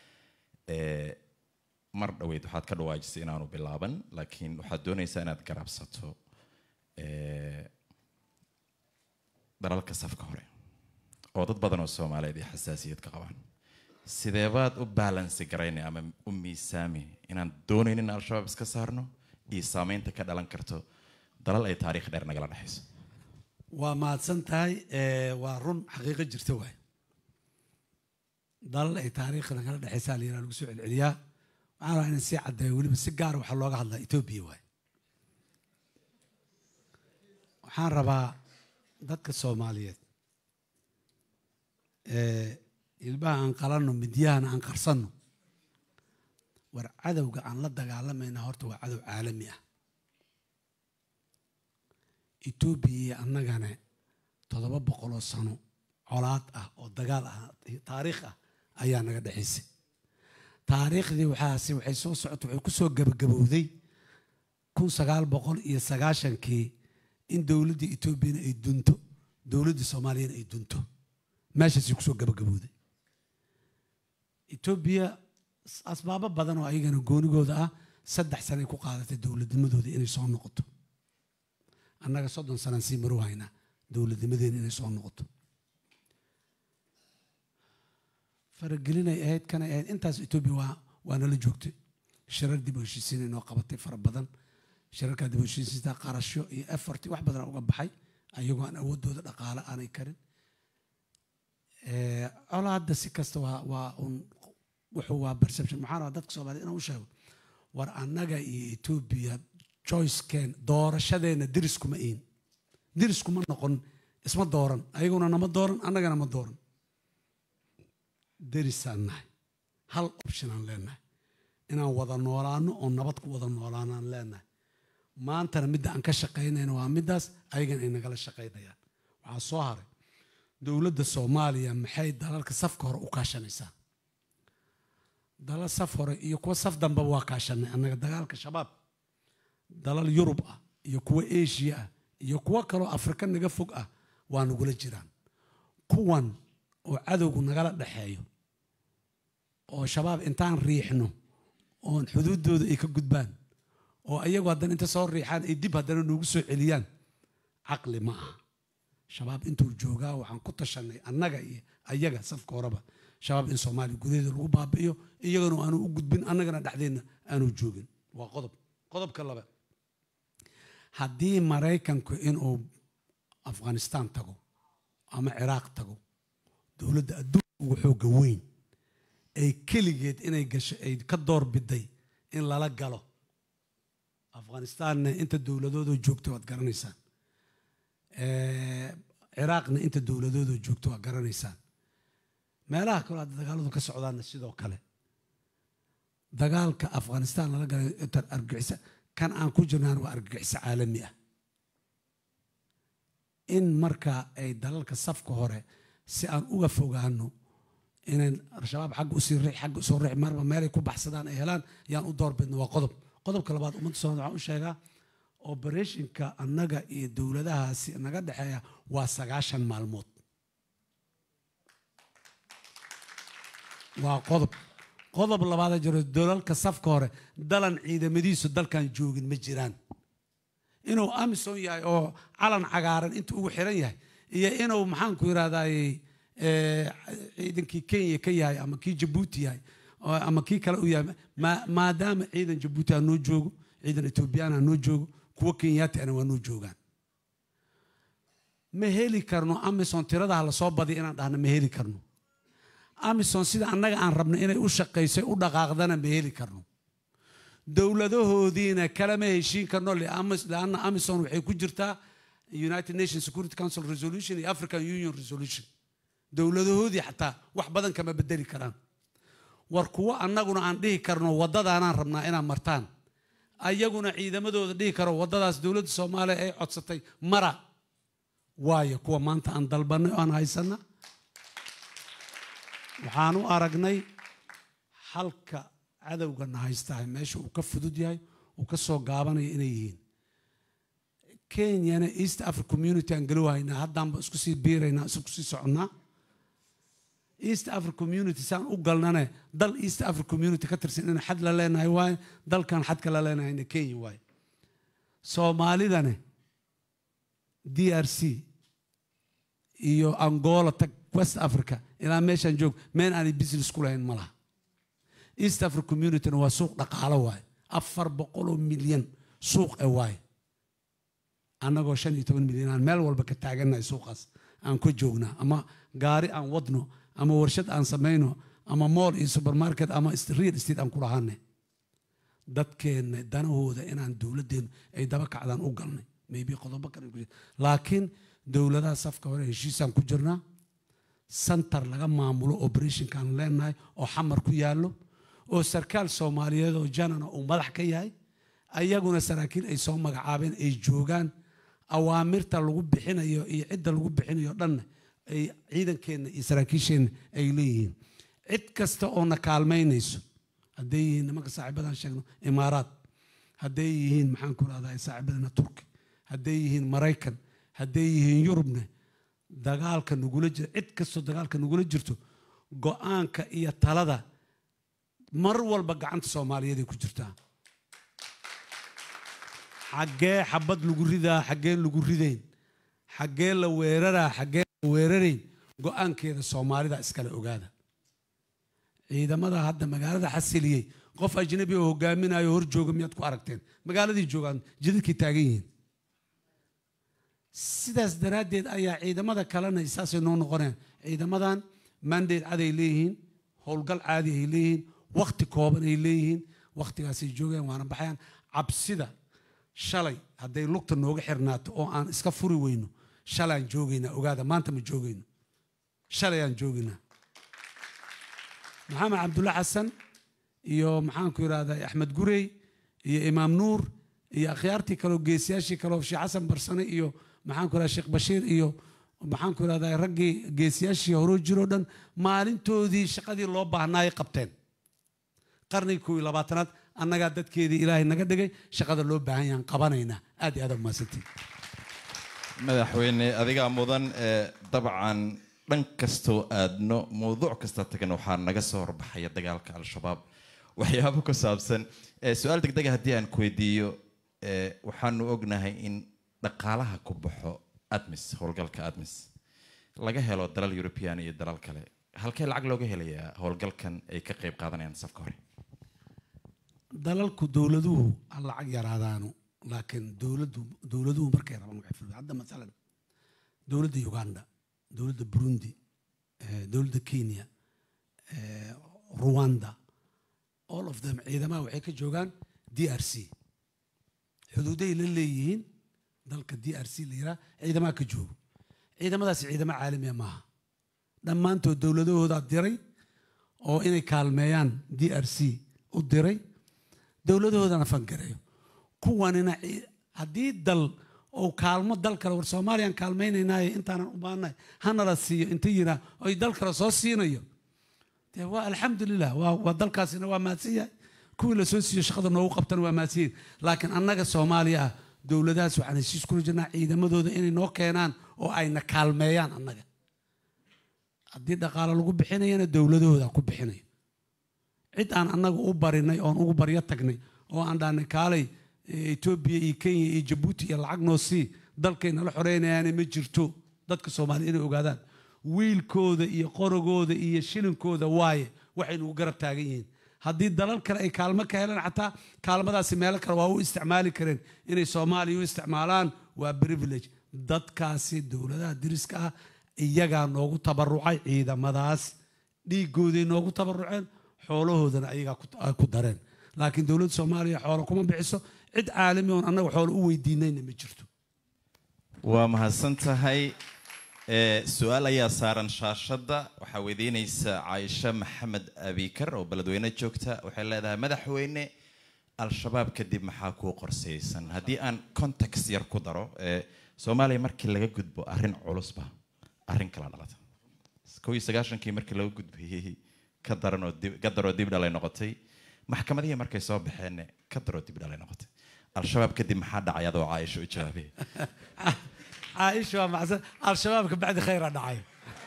mar dhaweyd waxaad ka dhawaajisay inaanu bilaaban laakiin waxaad doonaysaa inaad garabsato dalalka safka hore oo dad badan oo soomaaliyeed iyo xasaasiyad ka qabaan sideebaad u baalansi garaynay ama u miisaami inaan doonayn in al-shabaab iska saarno iyo saameynta ka dhalan karto dalal ay taariikh dheer nagala dhexayso waa mahadsan tahay waa run xaqiiqo jirta waay dalal ay taariikh nagala dhexaysaa la yidhaha lagu soo celceliyaa waxaan rabaa inaan sii caddeeyo weliba si gaara waxaa looga hadlaa etoobiya waay waxaan rabaa dadka soomaaliyeed ilbaha aan qalanno midyahana aan qarsanno war cadowga aan la dagaalamayna horta waa cadow caalami ah etoobiya iyo annagana toddoba boqoloo sano colaad ah oo dagaal ah taariikh ah ayaa naga dhexaysay taariikhdii waxaase waxay soo socota waxay ku soo gabagabowday kun sagaal boqol iyo sagaashankii in dowladdii etoobiyana ay dunto dowladdii soomaaliyana ay dunto meeshaasay kusoo gabagabowday etoobiya asbaabo badan oo ayagana goonigooda ah saddex sanay ku qaadatay dowladnimadooda inay soo noqoto annaga soddon sanaan sii maru haynaa dowladnimadeena inay soo noqoto faragelinay ahayd kanay ahayd intaas etoobiya waa waa nala joogtay shirar dib u heshiisiin inoo qabatay fara badan shirarkaa dib u heshiisiinta qarasho iyo efforti wax badan uga baxay ayagoo aan awoodooda dhaqaale aanay karin colaadda si kasta waa waa un wuxuu waa perception maxaan rabaa dadka soomaaliyed inaan u sheego war annaga iyo etoobiya choicekeen doorashadeenna deriskuma iin deriskuma noqon isma dooran ayaguna nama dooran annagana ma dooran derisaan nahay hal optionaan leenahay inaan wada noolaano oo nabad ku wada noolaanaan leenahay maantana midda aan ka shaqaynayna waa middaas ayagana ay nagala shaqaynayaan waxaa soo haray dowladda soomaaliya maxay dalalka safka hore u kaashanaysaa dalal saf hore iyo kuwa saf dambeba waa kaashanay annaga dagaalka shabaab dalal yurub ah iyo kuwa asia ah iyo kuwo kaloo afrika naga fog ah waa nagula jiraan kuwan oo cadowgu nagala dhexeeyo oo shabaab intaan riixno oon xuduuddooda ay ka gudbaan oo ayagu haddana inta soo riixaan ay dib haddana noogu soo celiyaan caqli ma aha shabaab intuu joogaa waxaan ku tashanay annaga iyo ayaga safka horeba shabaab in soomaaliya gudaheeda lagu baabi'iyo iyagana aanu u gudbin annagana dhexdeenna aanu joogin waa qodob qodobka laba haddii maraykanku inuu afghanistaan tago ama ciraaq tago dowladda adduunka ugu xooga weyn ay keligeed inay gasho ay ka door biday in lala galo afghanistaanna inta dowladoodoo joogta waad garanaysaan ciraaqna inta dowladoodoo joogta waad garanaysaan meelaha kaloo hadda dagaaladu ka socdaanna sidoo kale dagaalka afghanistaan lala galay argagixisa kan aan ku jirnaan waa argagixiso caalami ah in marka ay dalalka safka hore si aan uga fogaano inayn al-shabaab xagga usii riix xagga usoo riix marba meelay ku baxsadaan ay helaan yaan u doorbidno waa qodob qodobka labaad ummadda soomaalida waxaan u sheegaa obereshinka annaga iyo dowladahaasi naga dhexeeya waa sagaashan maalmood waa qodob qodob labaada jiro dalalka safka hore dalan ciidamadiisu dalkan joogin ma jiraan inuu amison yahay oo calan cagaaran intuu ugu xiran yahay iyo inuu maxaanku yidhahdaay ciidankii kenya ka yahay ama kii jabuuti yahay ama kii kale u yahay maadaama ciidan jabuuti ha noo joogo ciidan etoobiyaan ha noo joogo kuwo kenyaati ana waa noo joogaan ma heli karno amison tiradaha lasoo badiya inaan dhahno ma heli karno amison sida annaga aan rabno inay u shaqayso u dhaqaaqdana ma heli karno dowladahoodiina kalama heshiin karno liamis- lianna amison waxay ku jirtaa united nations security council resolution iyo african union resolution dowladahoodii xataa wax badan kama bedeli karaan war kuwo annaguna aan dhihi karno waddadaanaan rabnaa inaad martaan ayaguna ciidamadooda dhihi karo waddadaas dowladda soomaaliya ay codsatay mara waayo kuwa maanta aan dalbanay oo aan haysana waxaan u aragnay halka cadowgana haystahay meesha uu ka fudud yahay uu ka soo gaabanayo inay yihiin kenyana east africa community aan galow haynaa haddaanba isku sii biiraynaa isku sii soconnaa east africa community saan u galnane dal east africa community ka tirsan inaan xad la leenahay waaye dalkan xadka la leenahayna kenya waaye soomaalidane d r c iyo angola tag west africa ilaa meeshaan joog meel aanay business ku lahayn ma laha east africa communityna waa suuq dhaqaalo waaye afar boqoloo milyan suuq e waaye annagoo shan iyo toban milyan aan meel walba ka taagannahay suuqaas aan ku joognaa ama gaari aan wadno ama warshad aan samayno ama mool iyo supermarket ama real estate aan ku lahaanay dadkeenna danahooda inaan dowladdeenu ay daba kacdaan u galnay maybe qodobo kale ku jira laakiin dowladaha safka hore heshiisaan ku jirnaa santar laga maamulo operationkaan leenahay oo xamar ku yaallo oo sarkaal soomaaliyeed oo janana uu madax ka yahay ayaguna saraakiil ay soo magacaabeen ay joogaan awaamirta lagu bixinayo iyo cidda lagu bixinayo dhanna ay ciidankeenna iyo saraakiisheenna ay leeyihiin cid kasta oo na kaalmaynayso hadday yihiin nimanka saaxiibadaan sheegno imaaraat hadday yihiin maxaan ku rahdaa saaxiibadana turki hadday yihiin maraykan hadday yihiin yurubne dagaalka nagula jira cid kastoo dagaalka nagula jirto go-aanka iyo talada mar walba gacanta soomaaliyeed ay ku jirtaa xaggee xabad lagu ridaa xaggeen lagu ridayn xaggee la weeraraa xaggee la weerarayn go-aankeeda soomaalida iskale ogaada ciidamada hadda magaalada xasiliyey qof ajnabi oo hogaaminayo hor jooga miyaad ku aragteen magaaladii joogaan jidadkay taagan yihiin sidaas daraaddeed ayaa ciidamada kalena saasay noo noqonayaan ciidamadan mandate caday leeyihiin howlgal caadi ay leeyihiin wakti kooban ay leeyihiin waktigaasay joogayaan waana baxayaan cabsida shalay hadday lugta nooga xirnaato oo aan iska furi weyno shalayaan joogaynaa ogaada maanta ma joogayno shalayaan joogaynaa maxamed cabdulla xasan iyo maxaanku yidhahdaa axmed gurey iyo imaam nuur iyo akhyaartii kaleo geesiyaashii kaleo sheekh xasan barsane iyo maxaanku yidhahdaa sheekh bashiir iyo maxaanku yidhahdaa raggii geesiyaashii horoo jiroo dhan maalintoodii shaqadii loo baahnaayay qabteen qarnigii kow iyo labaatanaad annagaa dadkeedii ilaahay naga dhigay shaqada loo baahan yahan qabanaynaa aad iyo aad umahadsantiin madaxweyne adigaa mudan ee dabcan dhan kastoo aadno mowduuc kasta tagan waxaa naga soo horbaxaya dagaalka al-shabaab waxyaabo ku saabsan ee su-aal degdega haddii aan ku weydiiyo ee waxaanu ognahay in dhaqaalaha ku baxo admis howlgalka admis laga helo dalal european iyo dalal kale halkee lacag looga helayaa howlgalkan ay ka qayb qaadanayaan safka hore dalalku dowladuhu ha lacag yaraadaano laakiin dowladdu dowladuhu markay rabaan waxay fuliyaan hadda masalan dowladda uganda dowladda burundi eh, dowladda kenya eh, rwanda all of them ciidamaha waxay ka joogaan d r c xuduuday la leeyihiin dalka d r c la yiraa ciidamaha ka joogo ciidamadaasi ciidamo caalamiya maaha dhammaantood dowladahoodaa diray oo inay kaalmeeyaan d r c u diray dowladahoodana fangareeyo kuwanina ci- haddii dal oo kaalmo dal kale war soomaaliyaan kaalmaynaynaaye intaanan u baahnahay hanala siiyo inta yiraa oy dal kale soo siinayo dee waa alxamdulilah waa waa dalkaasina waa mahadsan yahay kuwii lasoo siiyo shaqada noogu qabtana waa mahadsan yihin laakiin annaga soomaaliya ah dowladahaas waxaan heshiis kula jirnaa ciidamadooda inay noo keenaan oo ayna kaalmeeyaan annaga haddii dhaqaale lagu bixinayana dowladahooda ku bixinayo cid aan annaga u barinay oon ugu baryo tagnay oo aan dhahnay kaalay eh, etoobiya iyo kenya iyo jabuuti iyo lacag noo sii dalkay nala xoreynayaane ma jirto dadka soomaaliya inay ogaadaan wiilkooda iyo qorogooda iyo shilinkooda waaye waxay nugu garab taagan yihiin haddii dalal kale ay kaalmo ka helaan xataa kaalmadaasi meelo kale waa u isticmaali kareen inay soomaaliya u isticmaalaan waa privilege dadkaasi dowladaha diriska ah iyagaa noogu tabarucay ciidamadaas dhiigooday noogu tabaruceen xoolahoodana ayagaa ku- ay ku dareen laakiin dowladda soomaaliya xoolo kuma bixiso cid caalami oon annaga xoolo u weydiinayna ma jirto waa mahadsan tahay Ee, su-aal ayaa saaran shaashadda waxaa weydiinaysa caaisha maxamed abikar oo beledweyne joogta waxay leedahay madaxweyne al-shabaab kadib maxaa kuu qorsaysan haddii aan context yar ku daro ee, soomaaliya markii laga gudbo arrin culusba arrin kala dhalata kow iyo sagaashankii markii laga gudbayey ka daran oo dib ka daroo dib dhalay noqotay maxkamadihii markay soo baxeen ka daroo dib dhalay noqotay al-shabaab kadib maxaa dhacay adoo caaisha u jawaabay caaisha waa macsan al-shabaabka bacdi khayra dhacay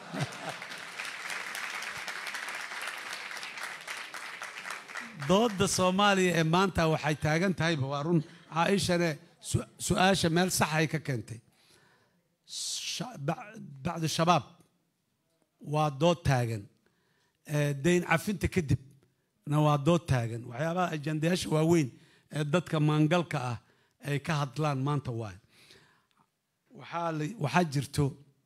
dooda soomaaliya ee maanta waxay taagan tahayba waa run caaishane su- su-aasha meel saxay ka keentay Sha- ba- bacdu shabaab waa dood taagan Ee, dayn cafinta kadib na waa dood taagan waxyaabaha ajandayaasha waaweyn ee dadka maangalka ah ay ka hadlaan maanta waaye waxaa la- waxaa jirto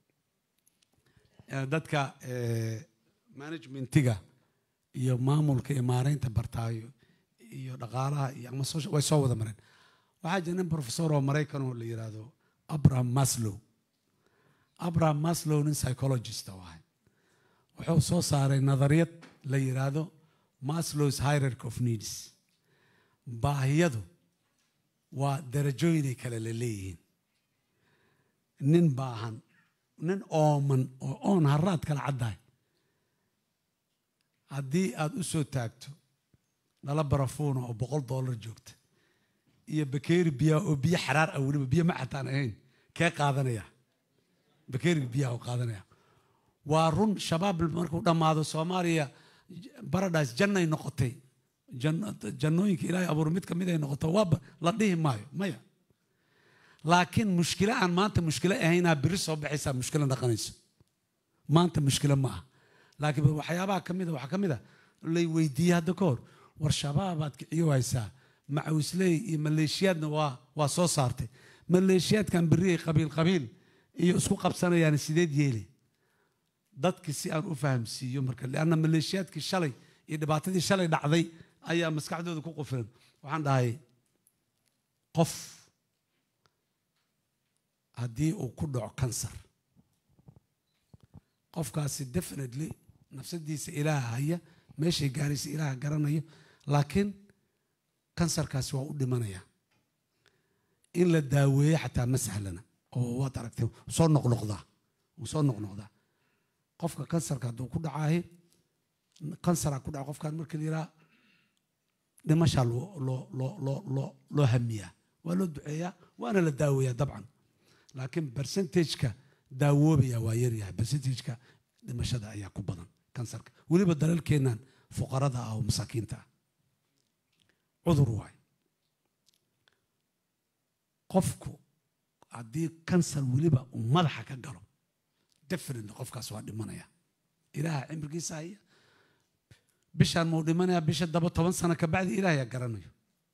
eh, dadka eh, managementiga iyo maamulka iyo maareynta bartaayo iyo dhaqaalaha iyo ama social- way soo wada mareen waxaa jira nin professor oo maraykan oo la yiraahdo abraham maslow abraham maslow nin psychologist oo ahay wuxuu soo saaray nadariyad la yiraahdo maslow's hierarchy of needs baahiyadu waa darajooyinay kale la leeyihiin nin baahan nin ooman oo oon haraad kala caddahay haddii aad u soo taagto dhala barafuuna oo boqol dollar joogta iyo bakeeri biyaa oo biyo xaraar ah weliba biyo ma xataan ahayn kee qaadanaya bakeeriga biyaha oo qaadanaya waa run shabaab markuu dhammaado soomaaliya baradhas jannay noqotay Janno- jannooyinka ilaahay abuur mid ka mid ay noqoto waaba la dhihi maayo maya laakiin mushkilo aan maanta mushkilo ahaynaa biri soo baxaysaa mushkilo dhaqanayso maanta mushkilo ma aha laakiin waxyaabaha ka mida waxaa ka mid a lay weydiiyey hadda ka hor war shabaabaad kiciyo haysaa macawisley iyo maleeshiyaadna waa waa soo saartay maleeshiyaadkan berri ay qabiil qabiil iyo isku qabsanayaan sideed yeeli dadki si aan u fahamsiiyo marka lianna maleeshiyaadkii shalay iyo dhibaatadii shalay dhacday ayaa maskaxdooda ku qufilan waxaan dhahay qof haddii uu ku dhaco kansar qofkaasi definitely nafsadiisa ilaaha haya meeshay gaaraysa ilaaha garanayo laakiin kansarkaasi waa u dhimanaya in la daaweeyo xataa ma sahlana oo waad aragtay wuu soo noqnoqdaa wuu soo noqnoqdaa qofka kansarka hadduu ku dhacaahi kansaraa ku dhaca qofkaan markii la yidhaha dhimashaa loo loo loo loo loo loo hamiyaa waa loo duceeyaa waana la daaweeyaa dabcan laakiin percentageka daawoobaya waa yaryahay percentageka dhimashada ayaa ku badan kansarka weliba dalalkeennan fuqarada ah oo masaakiinta ah cudur waay qofku haddii kansar weliba uu madaxa ka galo definitely qofkaas waa dhimanaya ilaaha cimrigiisa haya bishaan mau dhimanaya bisha daba toban sano kabacdi ilaahayaa garanayo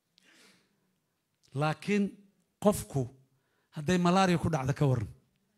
laakiin qofku hadday malaria ku dhacda ka waran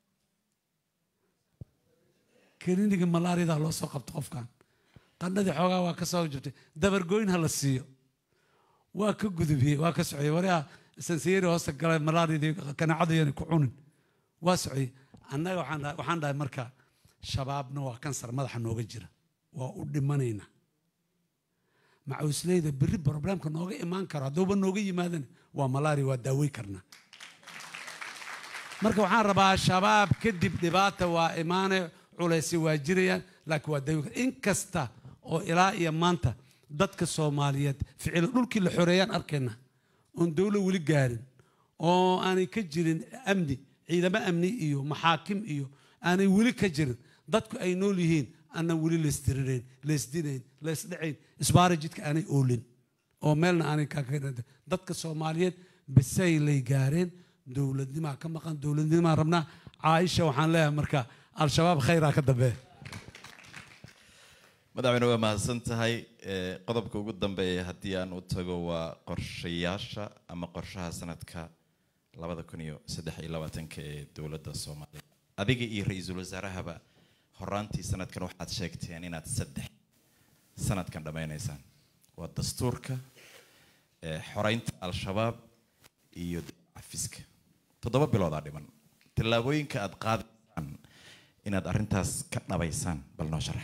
kliniga malaariada loo soo qabto qofkan qandhadii xoogaa waa ka soo jabtay dabargoyn ha la siiyo waa ka gudubiyey waa ka soceyey wariha sansiyeri hoosta galay malaariadii kanaacadu yana ku cunin waa soceyey annaga waxaan dhahay- waxaan dhahay marka shabaabna waa kansar madaxa nooga jira waa u dhimanayna macawisleyda berri problemka nooga imaan karo hadduuba nooga yimaadana waa malaria waa daawey karnaa marka waxaan rabaa shabaab kadib dhibaata waa imaane culaysi waa jirayaan laakiin waa dawi in kasta oo ilaa iyo maanta dadka soomaaliyeed ficilo dhulkii la xoreeyaan arkayna oon dowlo weli gaarin oo aanay ka jirin amni ciidamo amni iyo maxaakim iyo aanay weli ka jirin dadku ay nool yihiin aanan weli laystirirayn laysdinayn laysdhacayn isbaara jidka aanay oolin oo meelna aanay kaaka dadka soomaaliyeed bisay lay gaareen dowladnimaa ka maqan dowladnimaa rabnaa caaisha waxaan leeyahay marka al-shabaab khayraa ka dambeeya madaxweyne waa mahadsan tahay Ee, qodobka ugu dambeeya haddii aan u tago waa qorshayaasha ama qorshaha sanadka labada kun iyo saddex iyo labaatanka ee dowladda soomaaliya adiga iyo ra-iisul wasaarahaba horaantii sanadkan waxaad sheegteen inaad saddex sanadkan dhammaynaysaan waa dastuurka ee xoreynta al-shabaab iyo cafiska toddoba biloodaa dhiman tallaabooyinka aad qaadaysaan inaad arrintaas ka dhabaysaan bal noo sharax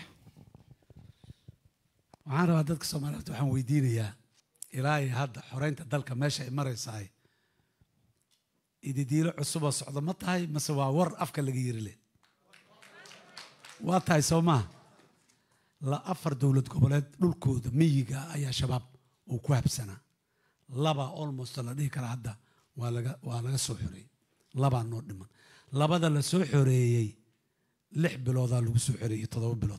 waxaan rabaa dadka soomaaliyeed waxaan weydiinayaa ilaa iyo hadda xoreynta dalka meesha ay maraysahay ididiilo cusuboo socdo ma tahay mase waa war afka laga yiri leh waa tahay soo maaha la afar dowlad goboleed dhulkooda miyiga ayaa shabaab uu ku habsanaa laba almost la dhihi karaa hadda waa laga waa laga soo xoreeyey labaa noo dhiman labada la soo xoreeyey lix biloodaa lagu soo xoreeyey toddoba bilood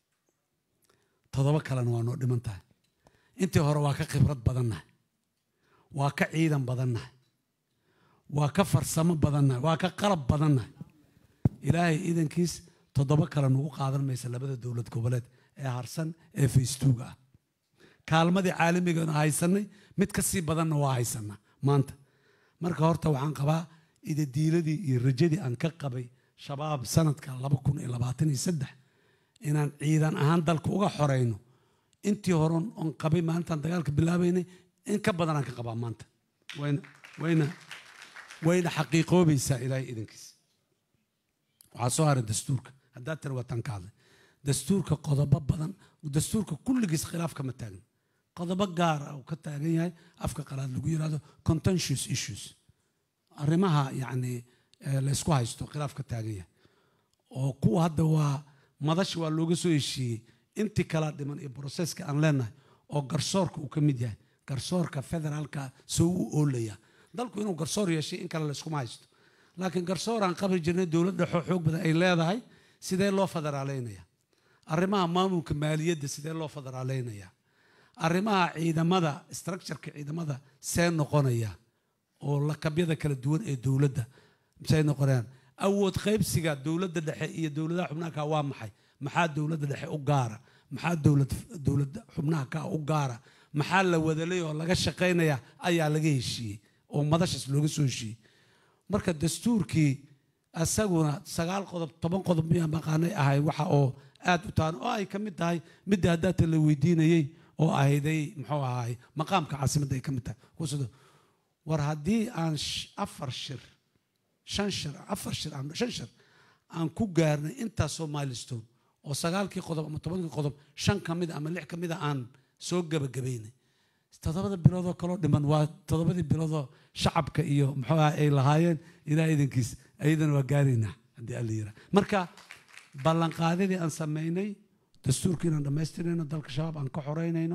toddoba kalena waa noo dhiman tahay intii hore waa ka khibrad badannahay waa ka ciidan badannahay waa ka farsamo badannahay waa ka qalab badannahay ilaahay iidankiis toddoba kale nagu qaadan maysa labada dowlad goboleed ee harsan ee faystuuga ah kaalmadii caalamigana haysanay mid ka sii badanna waa haysanaa maanta marka horta waxaan qabaa idadiiladii iyo rajadii aan ka qabay shabaab sanadka laba kun iyo labaatan iyo saddex inaan ciidan ahaan dalka uga xoreyno intii hore oon qabay maalintaan dagaalka bilaabaynay in ka badan aan ka qabaa maanta wayna wayna wayna xaqiiqoobaysaa ilaahay idankiisa waxaa soo haray dastuurka haddaad tiri wataan ka hadlay dastuurka qodobo badan dastuurka kulligiis khilaaf kama taagna qodobo gaar ah uu ka taagan yahay afka qalaad lagu yidhahdo contentious issues arrimaha yacni laysku haysto khilaaf ka taagan yahay oo kuwa hadda waa madashi waa looga soo heshiiyey intii kala dhiman iyo broseska aan leenahay oo garsoorka uu ka mid yahay garsoorka federaalka soo u oolaya dalku inuu garsoor yeeshay in kale layskuma haysto laakiin garsoor aan qabri jirnay dowladda xoog badan ay leedahay sidee loo federaaleynaya arrimaha maamulka maaliyadda sidee loo federaaleynaya arrimaha ciidamada structureka ciidamada see noqonaya oo lakabyada kala duwan ee dowladda say noqonayaan awood qaybsiga dowladda dhexe iyo dowladaha xubnaha kaa waa maxay maxaa dowladda dhexe u gaara maxaa dowlad dowladda xubnaha kaa u gaara maxaa la wadalay oo laga shaqaynaya ayaa laga heshiiyey oo madashaas looga soo heshiiyey marka dastuurkii isaguna sagaal qodob toban qodob miyaa maqaanay ahay waxa oo aad u taan oo ay ka mid tahay midda haddaata la weydiinayey oo ahayday muxuu ahaay maqaamka caasimadda ay ka mid tahay kusado war haddii aan afar shir shan shir afar shir aan shan shir aan ku gaarnay intaasoo milestone oo sagaalkii qodob ama tobankii qodob shan ka mid ama lix ka mida aan soo gebagabaynay toddobada biloodoo kaloo dhiman waa toddobadii biloodoo shacabka iyo muxuu aha ay lahaayeen ilaa idankiis ayadana waa gaaraynaa haddii alla yiraa marka ballanqaadidii aan samaynay dastuurkii inaan dhammaystirayno dalka shabaab aan ka xoreynayno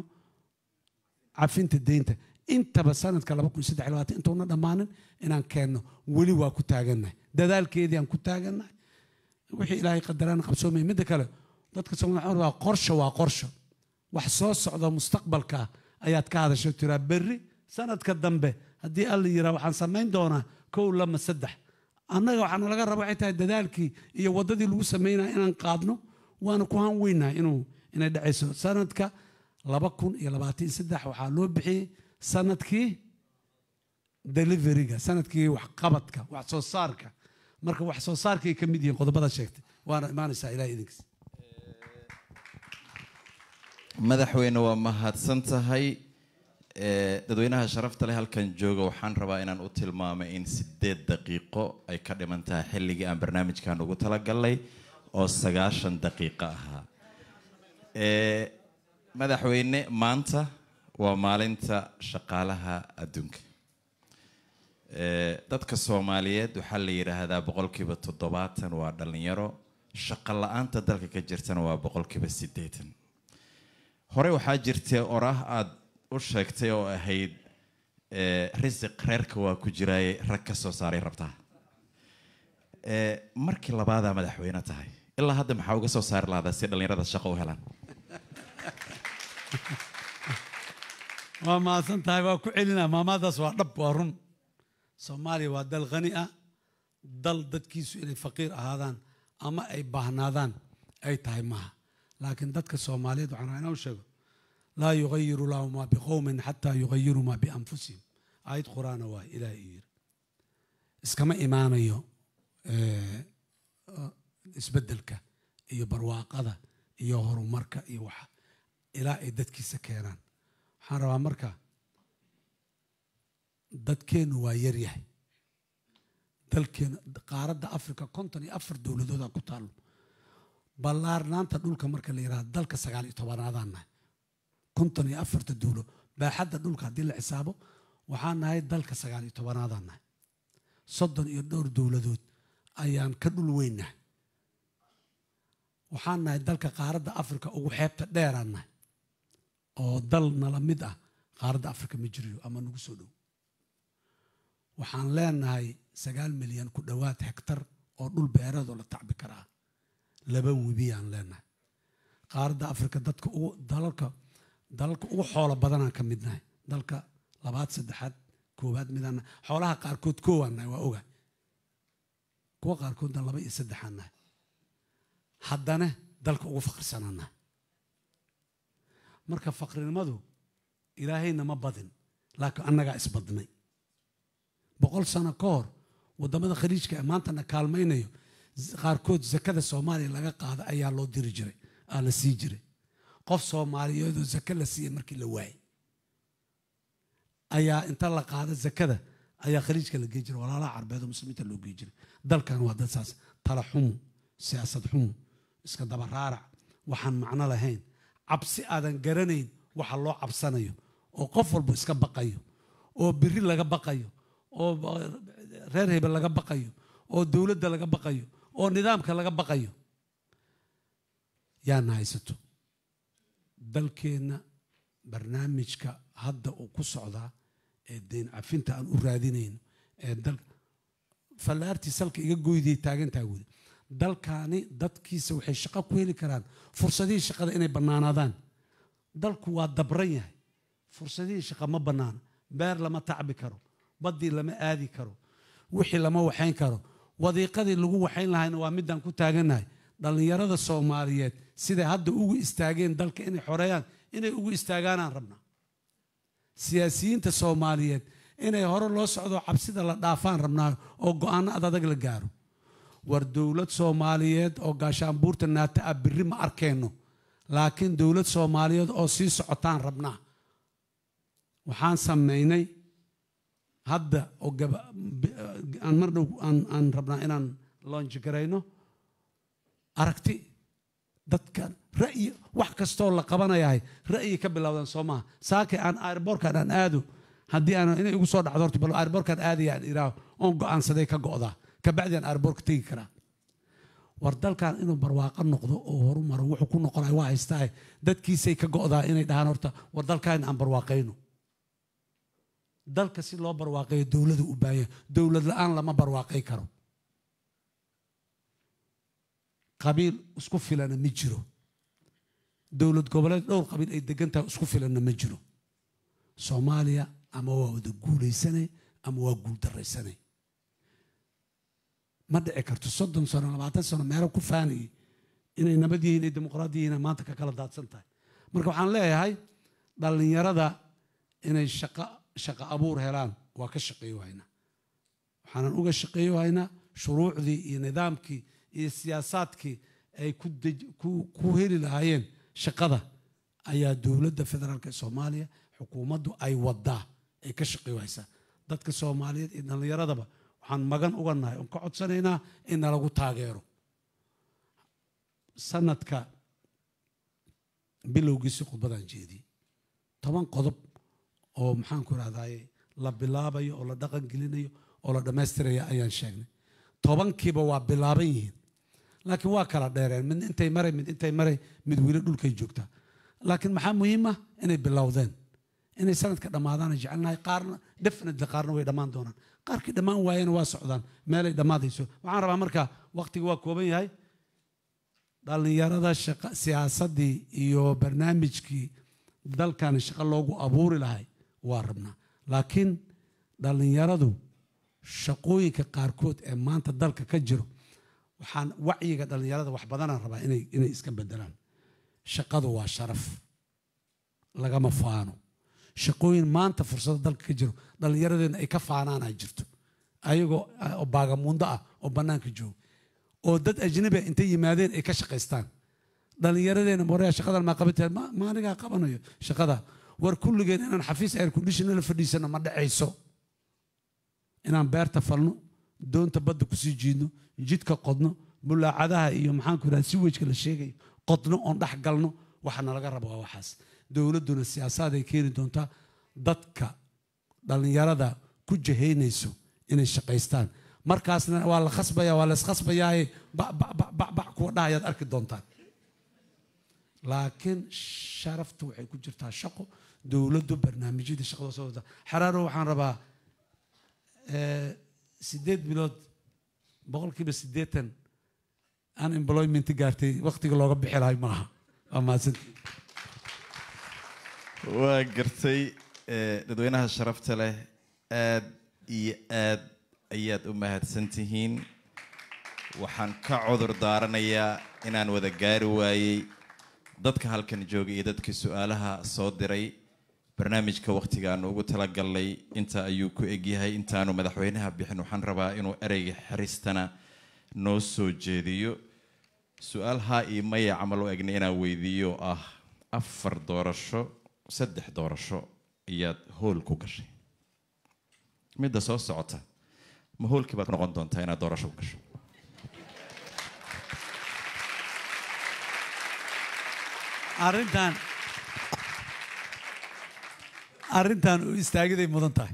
cafinta deynta intaba sanadka laba kun saddex labaatan intuuna dhammaanin inaan keenno weli waa ku taagannahay dadaalkeedii aan ku taagannahay wixii ilaahay qadaraan qabsoomaya midda kale dadka soomaaliya waa qorsho waa qorsho wax soo socda mustaqbalka ayaad ka hadasho tiraa berri sanadka dambe haddii alla yiraa waxaan samayn doonaa kow lama saddex annaga waxaana laga raba waxay tahay dadaalkii iyo waddadii lagu samaynaya inaan qaadno waana ku han weynahay inuu inay dhacayso sanadka laba kun iyo labaatan iyo saddex waxaa loo bixiyey sanadkii deliveryga sanadkii waxqabadka wax soo saarka marka wax soo saarkay ka mid yihiin qodobada sheegtay waana imaanaysaa ilaah idinkiis madaxweyne waa mahadsan tahay dadweynaha sharafta leh halkan jooga waxaan rabaa inaan u tilmaamay in sideed daqiiqo ay ka dhiman tahay xilligii aan barnaamijkan ugu talagalnay oo sagaashan daqiiqo ahaa madaxweyne maanta waa maalinta shaqaalaha adduunka dadka soomaaliyeed waxaa la yidhaahdaa boqolkiiba toddobaatan waa dhalinyaro shaqo la-aanta dalka ka jirtana waa boqolkiiba siddeetan hore waxaa jirtay orah aada u sheegtay oo ahayd risiq reerka waa ku jiraaye rag ka soo saaray rabtaa markii labaadaa madaxweyne tahay ilaa hadda maxaa uga soo saari lahdaa si dhallinyarada shaqo u helaan waa mahadsan tahay waa ku celinaa maamaadaas waa dhab waa run soomaaliya waa dal khani ah dal dadkiisu inay faqiir ahaadaan ama ay baahnaadaan ay tahay maaha laakiin dadka soomaaliyeed waxaan rabaa inaan u sheego laa yugayiru lahu maa biqowmin xataa yugayiru maa bianfusihim aayad qur-aana waa ilaahay uu yiri iskama imaanayo isbeddelka iyo barwaaqada iyo horumarka iyo waxa ilaa ay dadkiisa keenaan waxaan rabaa marka dadkeennu waa yaryahay dalkeenu qaaradda africa konton iyo afar dowladoodaa ku taallo ballaarnaanta dhulka marka la yidhahdo dalka sagaal iyo tobanaadaan nahay konton iyo afarta dowlo baaxadda dhulka haddii la xisaabo waxaan nahay dalka sagaal iyo tobanaadaan nahay soddon iyo dhowr dowladood ayaan ka dhul weynnahay waxaan nahay dalka qaaradda africa ugu xeebta dheeraan nahay oo dal nala mid ah qaaradda africa ma jiriyo ama nagu soo dhow waxaan leenahay sagaal milyan ku dhowaad hektar oo dhul beereed oo la tacbi karaa laba webiyaan leenahay qaaradda africa dadka ugu dalalka dalalka ugu xoolo badanaan ka midnahay dalka labaad saddexaad koowaad midaan xoolaha qaarkood koowaan nahay waa oga kuwa qaarkoodna laba iyo saddexaan nahay haddana dalka ugu faqrisanaan nahay marka faqrinimadu ilaahayna ma badin laakiin annagaa isbadnay boqol sano ka hor waddamada khaliijka ee maantana kaalmaynayo qaarkood zakada soomaaliya laga qaada ayaa loo diri jiray aa la sii jiray qof soomaaliyeedoo zake la siiyey markii la waayay ayaa inta la qaada zakada ayaa khaliijka la gey jiray walaalaha carbeed oo muslimiinta loo gey jiray dalkan waa dad saas tala xumo siyaasad xumo iska daba raarac waxaan macno lahayn cabsi aadan garanayn waxa loo cabsanayo oo qof walba iska baqayo oo biri laga baqayo oo reer hebel laga baqayo oo dowladda laga baqayo oo nidaamka laga baqayo yaana haysato dalkeenna barnaamijka hadda uu ku socdaa ee deyn cafinta aan u raadinayno ee dal fallaartii salka iga goydiyay taagantaa weli dalkaani dadkiisa waxay shaqo ku heli karaan fursadihii shaqada inay bannaanaadaan dalku waa dabran yahay fursadihii shaqa ma bannaana beer lama tacbi karo baddii lama aadi karo wixii lama waxayn karo wadiiqadii lagu waxayn lahayna waa midaan ku taagannahay dhallinyarada soomaaliyeed siday hadda ugu istaageen dalka inay xoreeyaan inay ugu istaagaanaan rabnaa siyaasiyiinta soomaaliyeed inay hore loo socdo cabsida la dhaafaan rabnaa oo go-aano ad adag la gaaro war dowlad soomaaliyeed oo gaashaanbuurta naata ah birri ma arkayno laakiin dowlad soomaaliyeed oo sii socotaan rabnaa waxaan samaynay hadda oo aan mar dhow aan rabnaa inaan loonjigarayno aragti dadka ra'yi wax kastoo la qabanayahay ra'yi ka bilowdan soo maaha saakay aan airborkan aan aado haddii aan inay igu soo dhacdo horta bal airborkan aadayaan iraaho oon go'aansaday ka go'daa kabacdi aan airborka tegi karaa war dalkan inuu barwaaqo noqdo oo horumaro wuxuu ku noqonaya waa haystaa dadkiisay ka go'daa inay dhahaan horta war dalkan aan barwaaqayno dalka si loo barwaaqeeyo dowladu u baahanya dowlad la-aan lama barwaaqay karo qabiil isku filana ma jiro dowlad goboleed dhowr qabiil ay degan tahay isku filanna ma jiro soomaaliya ama waa wada guulaysanay ama waa guuldaraysanay ma dhici karto soddon sano labaatan sano meelo ku faanayay inay nabad yihiin ay dimuqraad yihiin maanta ka kala daadsan tahay marka waxaan leeyahay dhallinyarada inay shaqo shaqo abuur helaan waa ka shaqeeyo haynaa waxaanan uga shaqeeyo haynaa shuruucdii iyo nidaamkii iyo siyaasaadkii ay ku heli lahaayeen shaqada ayaa dowladda federaalk ee soomaaliya xukuumaddu ay wadaa ay ka shaqeeyo haysaa dadka soomaaliyeed iyo dhallinyaradaba waxaan magan uga nahay oon ka codsanaynaa in nalagu taageero sanadka bilowgiisi khudbadaan jeediyey toban qodob oo maxaanku irahdaye la bilaabayo oo la dhaqan gelinayo oo la dhammaystiraya ayaan sheegnay tobankiiba waa bilaaban yihiin laakiin waa kala dheereen mid intay maray mid intay maray mid weli dhulkay joogtaa laakiin maxaa muhiim ah inay bilowdeen inay sanadka dhammaadaana jecelnahay qaarna definitely qaarna way dhammaan doonaan qaarkii dhammaan waayena waa socdaan meelay dhammaadayso waxaan rabaa marka waqtiga waa kooban yahay dhallinyarada shaqa siyaasaddii iyo barnaamijkii dalkan shaqo loogu abuuri lahay waa rabnaa laakiin dhallinyaradu shaqooyinka qaarkood ee maanta dalka ka jiro waxaan wacyiga dhallinyarada wax badanaan rabaa inay inay iska bedelaan shaqadu waa sharaf lagama faano shaqooyin maanta fursado dalka ka jiro dhallinyaradeenna ay ka faanaanaa jirto ayagoo baagamuundo ah oo bannaanka jooga oo dad ajnabi intay yimaadeen ay ka shaqaystaan dhallinyaradeenna moreya shaqadan maa qabateen maanigaa qabanayo shaqada war kulligeen inaan xafiis air conditioner la fadhiisano ma dhacayso inaan beerta falno doonta badda kusii jiidno jidka qodno bulaacadaha iyo maxaanku idhaha si wejka la sheegayo qodno oon dhex galno waxa nalaga rabo waa waxaas dowladduna siyaasaday keeni doontaa dadka dhallinyarada ku jahaynayso inay shaqaystaan markaasna waa la khasbaya waa la iskhasbayaaye bac kuwa dhahayaad arki doontaan laakiin sharaftu waxay ku jirtaa shaqo dowladdu barnaamijyada shaqada soo wada xaraaro waxaan rabaa sideed bilood boqolkiiba siddeetan unemployment gaartay waqtiga looga bixi lahay maaha waa mahadsantii waa gartay eh, dadweynaha sharafta leh aad iyo aad ayaad u mahadsan tihiin waxaan ka cudur daaranayaa inaan wada gaari waayey dadka halkan jooga iyo dadkii su-aalaha soo diray barnaamijka wakhtigaanu ugu talagalnay inta ayuu ku egyahay intaanu madaxweynaha bixin waxaan rabaa inuu ereyga xiristana noo soo jeediyo su-aal haa iyo maya camal u egna inaan weydiiyo oo ah afar doorasho saddex doorasho ayaad hool ku gashay midda soo socota ma hoolkii baad noqon doontaa inaad doorasho ku gasho arrintan arrintan u istaagiday mudan tahay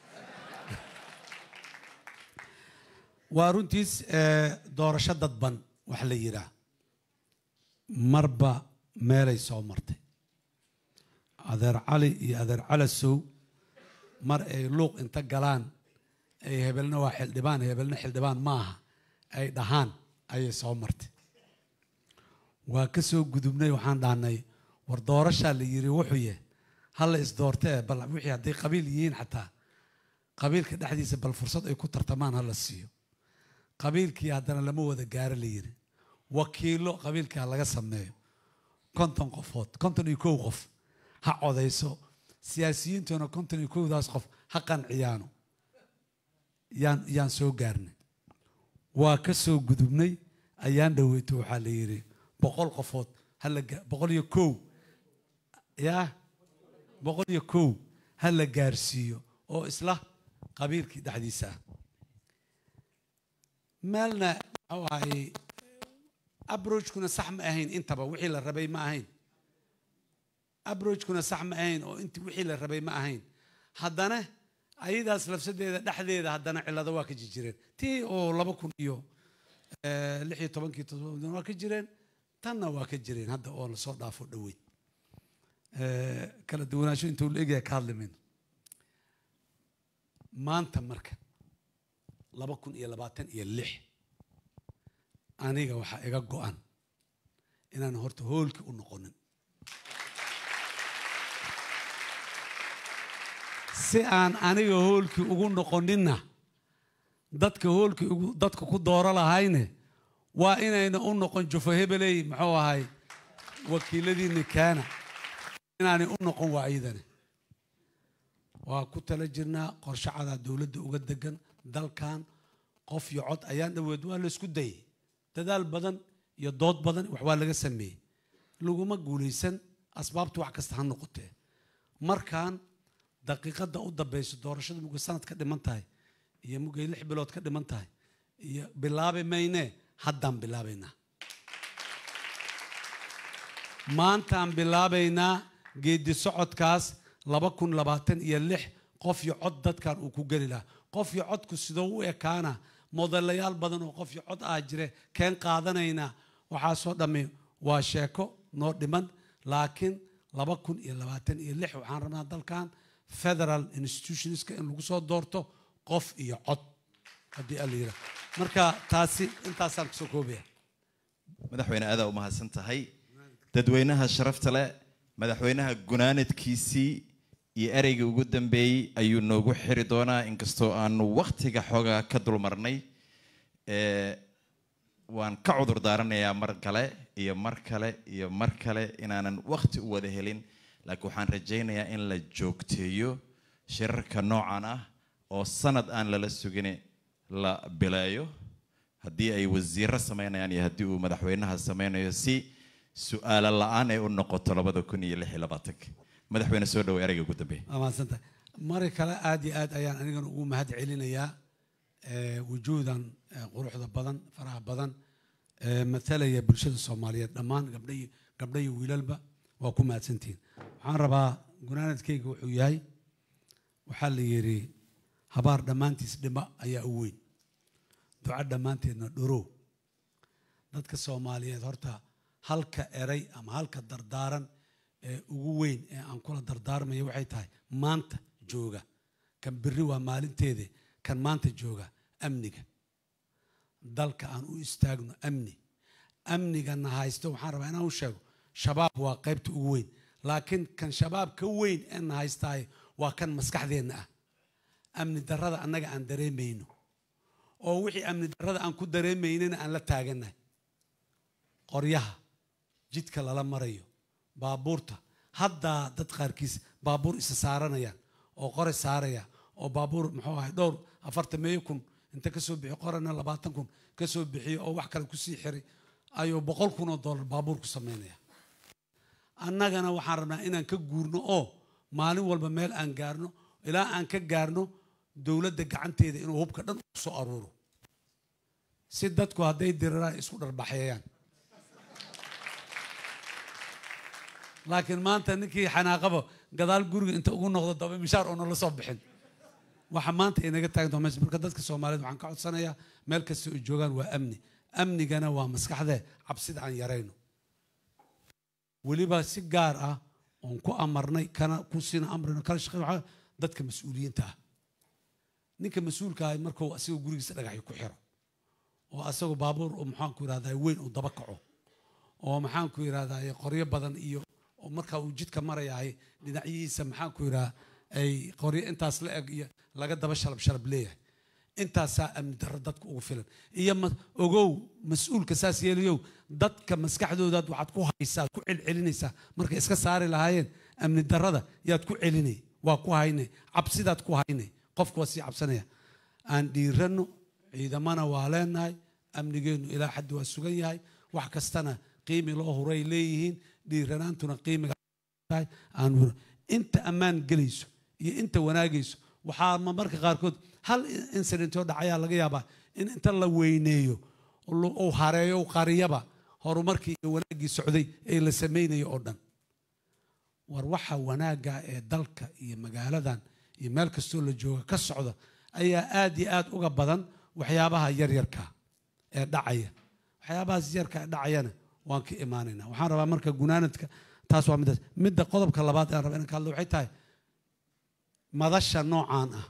waa runtiis eh, doorasho dadban wax la yidhaah marba meelay soo martay adeer cali iyo adeer calasow mar ay luuq inta galaan ay hebelna waa xildhibaan hebelna xildhibaan ma aha ay dhahaan ayay soo martay waa ka soo gudubnay waxaan dhahnay war doorashaa la yiri wuxuu yahay hala isdoortee bal wixii hadday qabiil yihiin xataa qabiilka dhexdiisa bal fursad ay ku tartamaan hala siiyo qabiilkii haddana lama wada gaaro la yiri wakiilo qabiilka ha laga sameeyo konton qofood konton iyo kow qof ha codayso siyaasiyiintuna konton iyo kowdaas qof ha qanciyaano yaan yaan soo gaarnay waa ka soo gudubnay ayaan dhaweyto waxaa la yidhi boqol qofood hala ga- boqol iyo kow yaa boqol iyo kow ha la gaarsiiyo oo isla qabiilkii dhexdiisa ah meelna waxa waaye abrojkuna sax ma ahayn intaba wixii la rabay ma ahayn abrojkuna sax ma ahayn oo inti wixii la rabay ma ahayn haddana ayadaas lafsadeeda dhexdeeda haddana cillado waa ka jirjireen tii oo laba kun iyo eh, lix iyo tobankii todoba waa ka jireen tanna waa ka jireen hadda oo lasoo dhaafo dhoweyd Eh, kala duwanaansho intuu la egyahay ka hadli mayno maanta marka laba kun iyo labaatan iyo lix aniga waxaa iga go-an inaan horta hoolkii u noqonin si aan aniga hoolkii ugu noqoninna dadka hoolkii ugu dadka ku dooro lahayne waa inayna u noqon jufo hebeley muxuu ahay wakiiladiinni kaana inaanay u noqon waa iyadane waa ku tala jirnaa qorshe cadaa dowladda uga degan dalkan qof iyo cod ayaan dhaweed waa la isku dayay dadaal badan iyo dood badan wax waa laga sameeyey laguma guulaysan asbaabtu wax kasta ha noqotee markaan daqiiqadda u dambayso doorashada mugay sanad ka dhiman tahay iyo mugay lix bilood ka dhiman tahay iyo bilaabi maynee haddaan bilaabaynaa maantaan bilaabaynaa geedi socodkaas laba kun labaatan iyo lix qof iyo cod dadkan uu ku geli lahaa qof iyo codku sidoo u ekaana modelayaal badan oo qof iyo cod ah jire keen qaadanaynaa waxaasoo dhammi waa sheeko noo dhiman laakiin laba kun iyo labaatan iyo lix waxaan rabnaa dalkan federal institutionska in lagu soo doorto qof iyo cod haddii ala yidhaah marka taasi intaasaan kusoo koobaya madaxweyne aadaa u mahadsan tahay dadweynaha sharafta leh madaxweynaha gunaanadkiisii iyo ereyga ugu dambeeyey ayuu noogu xiri doonaa inkastoo aanu wakhtiga xoogaa ka dulmarnay ee waan ka cudur daaranayaa mar kale iyo mar kale iyo mar kale inaanan wakhti u wada helin laakiin waxaan rajaynayaa in la joogteeyo shirarka noocan ah oo sanad aan lala sugin la bileeyo haddii ay wasiiro sameynayaan iyo haddii uu madaxweynaha sameynayo si su-aalo la-aan ay u noqoto labada kun iyo lix iyo labaatanka madaxweyne soo dhawo ereyga ugu dambeeya waa mahadsantahay mari kale aad iyo aad ayaan anigana ugu mahad celinayaa eh, wujuudan eh, quruxda badan faraha badan ee matalaya bulshada soomaaliyeed dhammaan gabdha iyo- gabdha iyo wiilalba waa ku mahadsantihiin waxaan rabaa gunaanadkayga wuxuu yahay waxaa la yidhi habaar dhammaantiis dhima ayaa u weyn duco dhammaanteedna dhorow dadka soomaaliyeed horta halka eray ama halka dardaaran ee ugu weyn ee aan kula dardaarmayo waxay tahay maanta jooga kan berri waa maalinteede kan maanta jooga amniga dalka aan u istaagno amni amnigana haysto waxaan rabaa inaan u sheego shabaab waa qaybta ugu weyn laakiin kan shabaab ka weyn ee na haystaay waa kan maskaxdeenna ah amni darrada annaga aan dareemayno oo wixii amni darrada aan ku dareemaynana aan la taagannahay qoryaha jidka lala marayo baabuurta haddaa dad qaarkiis baabuur isa saaranayaan oo qore saaraya oo baabuur muxuu ahay dhowr afartan meeyo kun inta ka soo bixiyo qorena labaatan kun ka soo bixiyo oo wax kale kusii xiray ayuu boqol kun oo dollar baabuur ku samaynaya annagana waxaan rabnaa inaan ka guurno oo maalin walba meel aan gaarno ilaa aan ka gaarno dowladda gacanteeda inuu hubka dhan u soo aruuro si dadku hadday diriraan isku dharbaxeeyaan laakiin maanta ninkii xanaaqaba gadaal guriga inta ugu noqdo daba mishaar oo nala soo bixin waxa maanta inaga taagan meesha marka dadka soomaaliyeed waxaan ka codsanayaa meel kasta oo joogaan waa amni amnigana waa maskaxdee cabsida aan yarayno weliba si gaar ah oon ku amarnay kana ku siina amrino kala shaqeyn waxaa dadka mas-uuliyiinta ah ninka mas-uulka ah markuu asagoo gurigiisa dhagaxyo ku xiro oo asagoo baabuur oo maxaanku yidhahdaa weyn uu daba kaco oo maxaanku yidhahdaa qoryo badan iyo oo marka uu jidka marayahay dhinacyihiisa maxaanku yidhahdaa ay qoryo intaas la eg iyo laga daba shalab shalab leeyahay intaasaa amni darro dadka ugu filan iyo ma- ogow mas-uulka saas yeelayow dadka maskaxdoodaad waxaad ku haysaa ku celcelinaysaa markay iska saari lahaayeen amni darrada yaad ku celinay waa ku haynay cabsidaad ku haynay qofku waa sii cabsanaya aan dhiiranno ciidamana waa leenahay amnigeennu ilaa xaddi waa sugan yahay wax kastana qiimi loo huray leeyihiin dhiiranaantuna qiimiga tahay aan huro inta ammaan gelayso iyo inta wanaagayso waxaa ma marka qaarkood hal incident oo dhacayaa laga yaabaa in inta la weyneeyo uu hareeyo uu qariyaba horumarkii iyo wanaaggii socday ee la samaynayo oo dhan war waxa wanaagga ee dalka iyo magaaladan iyo meel kastoo la jooga ka socda ayaa aad iyo aad uga badan waxyaabaha yaryarka ee dhacaya waxyaabahaas yarka ee dhacayana waan ka imaanaynaa waxaan rabaa marka gunaanadka taas waa middaas midda qodobka labaad aan raba inaan ka hadlo waxay tahay madasha noocaan ah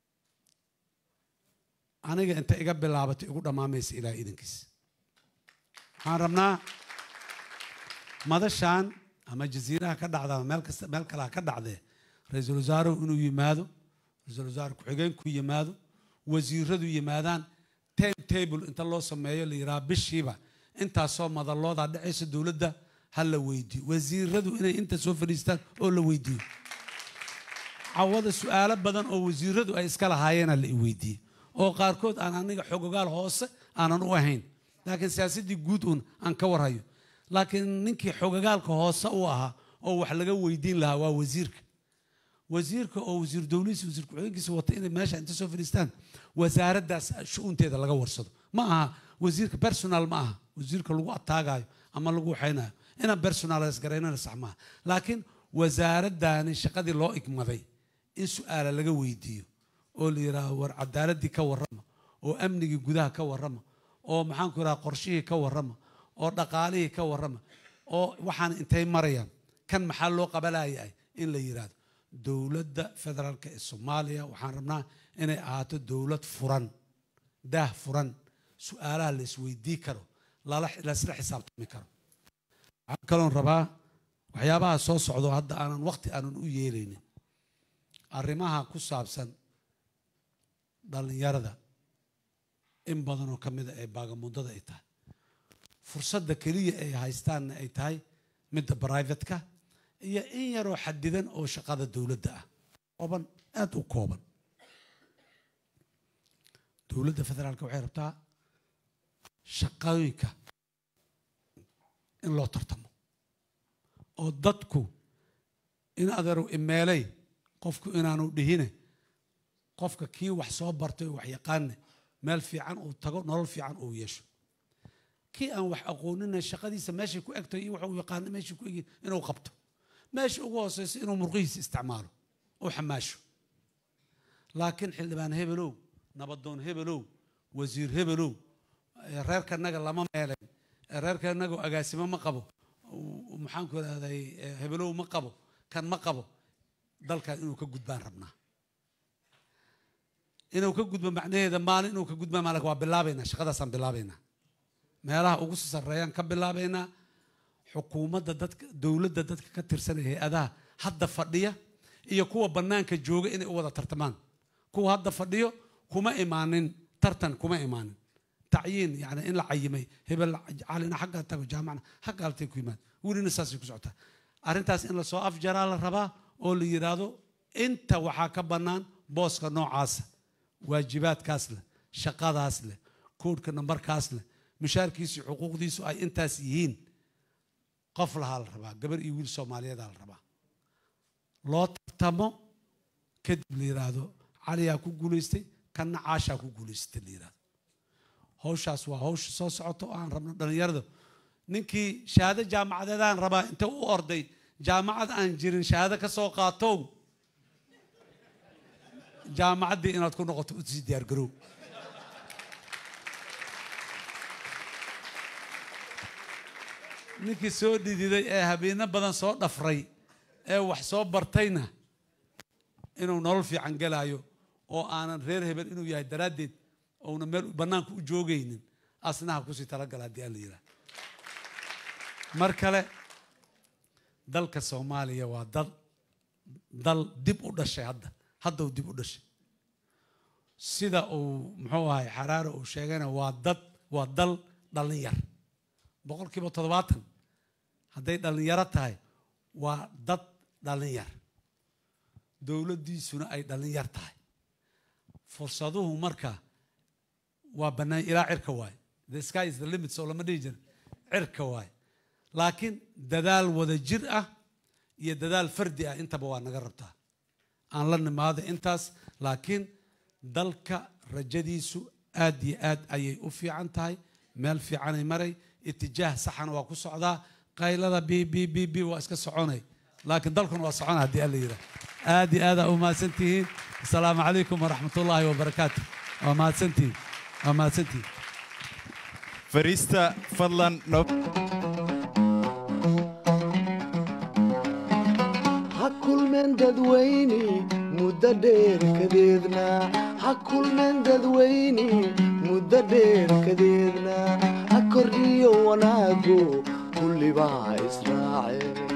aniga inta iga bilaabatay igu dhammaamaysa ilaa idankiis waxaan rabnaa madashan ama jasiiraha ka dhacda ama meel kasta meel kale ha ka dhacdee ra-iisul wasaaruhu inuu yimaado ra-iisul wasaare ku-xigeenku yimaado wasiiradu yimaadaan time table inta loo sameeyo la yidhaha bishiiba intaasoo madaloodaa dhacaysa dowladda ha la weydiiyo wasiiradu inay inta soo fadhiistaan oo la weydiiyo cawada su-aalo badan oo wasiiradu ay iska lahaayeena la weydiiyey oo qaarkood aan aniga xogogaal hoose aanan u ahayn laakiin siyaasaddii guud uun aan ka warhayo laakiin ninkii xogogaalka hoose u ahaa oo wax laga weydiin lahaa waa wasiirka wasiirka oo wasiir dowladiisa wasiir ku-xigeenkiisa wata inay meesha inta soo fadhiistaan wasaaraddaas shu-uunteeda laga warsado ma aha wasiirka personal ma aha wasiirka lagu ataagayo ama lagu waxaynayo inaan personalize garaynana sax maaha laakiin wasaaraddaani shaqadii loo igmaday in su-aala laga weydiiyo oo la yidhaaho war cadaaladdii ka warrama oo amnigii gudaha ka warrama oo maxaanku yidhaha qorshihii ka warrama oo dhaqaalihii ka warrama oo waxaan intay marayaan kan maxaa loo qabalayahay in la yidhaahdo dowladda federaalka ee soomaaliya waxaan rabnaa inay ahaato dowlad furan daah furan su-aalaha la isweydii karo lala- laisla xisaabtami karo waxaan kaloon rabaa waxyaabaha soo socdo hadda aanan waqti aanan u yeelaynin arrimaha ku saabsan dhallinyarada in badan oo ka mida ee baagamuddada ay tahay fursadda keliya ay haystaanna ay tahay midda brivatka iyo in yaroo xadidan oo shaqada dowladda ah kooban aada u kooban dowladda federaalka waxay rabtaa shaqooyinka in loo tartamo oo dadku in adeerow imeeley qofku inaanu dhihine qofka kii wax soo bartay oo wax yaqaane meel fiican uu tago nolol fiican uu yeesho kii aan wax aqoonina shaqadiisa meeshay ku egtahay iyo waxa uu yaqaano meeshay ku egin inuu qabto meesha ugu hooseysa inuu murqihiisa isticmaalo uu xamaasho laakiin xildhibaan hebelow nabadoon hebelow wasiir hebelow eh, reerkanaga lama meelen eh, reerkanaga agaasimo ma qabo u- maxaanku idhahday eh, hebelow ma qabo kan ma qabo dalkan inuu ka gudbaan rabnaa inuu ka gudbo macnaheeda maalin inuu ka gudbaan maalin waa bilaabaynaa shaqadaasaan bilaabaynaa meelaha ugu sarreeyaan ka bilaabaynaa xukuumadda dadka dowladda dadka ka tirsan ee hay-adaha hadda fadhiya iyo kuwa bannaanka jooga inay u wada tartamaan kuwa hadda fadhiyo kuma imaanin tartan kuma imaanin tacyiin yani in la cayimay hebel calina xaggaa tago jaamacna xaggaa altay ku yimaad welina saasay ku socotaa arrintaas in lasoo afjaraa la rabaa oo la yidhaahdo inta waxaa ka bannaan booska noocaasa waajibaadkaas leh shaqadaas leh koodhka nambarkaas leh mushaarkiisu xuquuqdiisu ay intaas yihiin qof lahaa la rabaa gabar iyo wiil soomaaliyeedaa la rabaa loo tartamo kadib la yidhaahdo caliyaa ku guulaystay kanna caashaa ku guulaystay la yidhaahdo hawshaas waa hawsha soo socoto oo aan rabno dhallinyarada ninkii shahaado jaamacadeedaan rabaa inta u orday jaamacad aan jirin shahaado ka soo qaatow jaamacaddii inaad ku noqoto u sii diyaargarow ninkii soo dhididay ee habeeno badan soo dhafray ee wax soo bartayna inuu nolol fiican gelaayo oo aanan reer hebel inuu yahay daraaddeed ouna meel bannaanka u joogaynin asnaha kusii talagala haddii aan la yidhaha mar kale dalka soomaaliya waa dal dal dib u dhashay hadda hadda uu dib u dhashay sida uu muxuu ahay xaraare uu sheegayna waa dad waa dal dhallin yar boqolkiiba toddobaatan hadday dhallinyaro tahay waa dad dhallin yar dowladdiisuna ay dhallin yar tahay fursaduhu marka waa bannaan ilaa cirka waaye the sky is the limit soo lama dhihi jira cirka waaye laakiin dadaal wada jir ah iyo dadaal fardi ah intaba waa naga rabtaa aan la nimaado intaas laakiin dalka rajadiisu aad iyo aad ayay u fiican tahay meel fiicanay maray itijaah saxana waa ku socdaa qaylada b b b b waa iska soconay laakiin dalkuna waa socona haddii alla yidhaah aad iyo aad aa u mahadsan tihiin asalaamu calaykum waraxmat ullaahi wabarakaatu waa mahadsantihiin waa mahadsantihiin fariista fadlan no ha kulmeen dadweyne muddo dheer kadeedna ha kulmeen dadweyne muddo dheer kadeedna ha kordhiyo wanaago kullibaa israaceen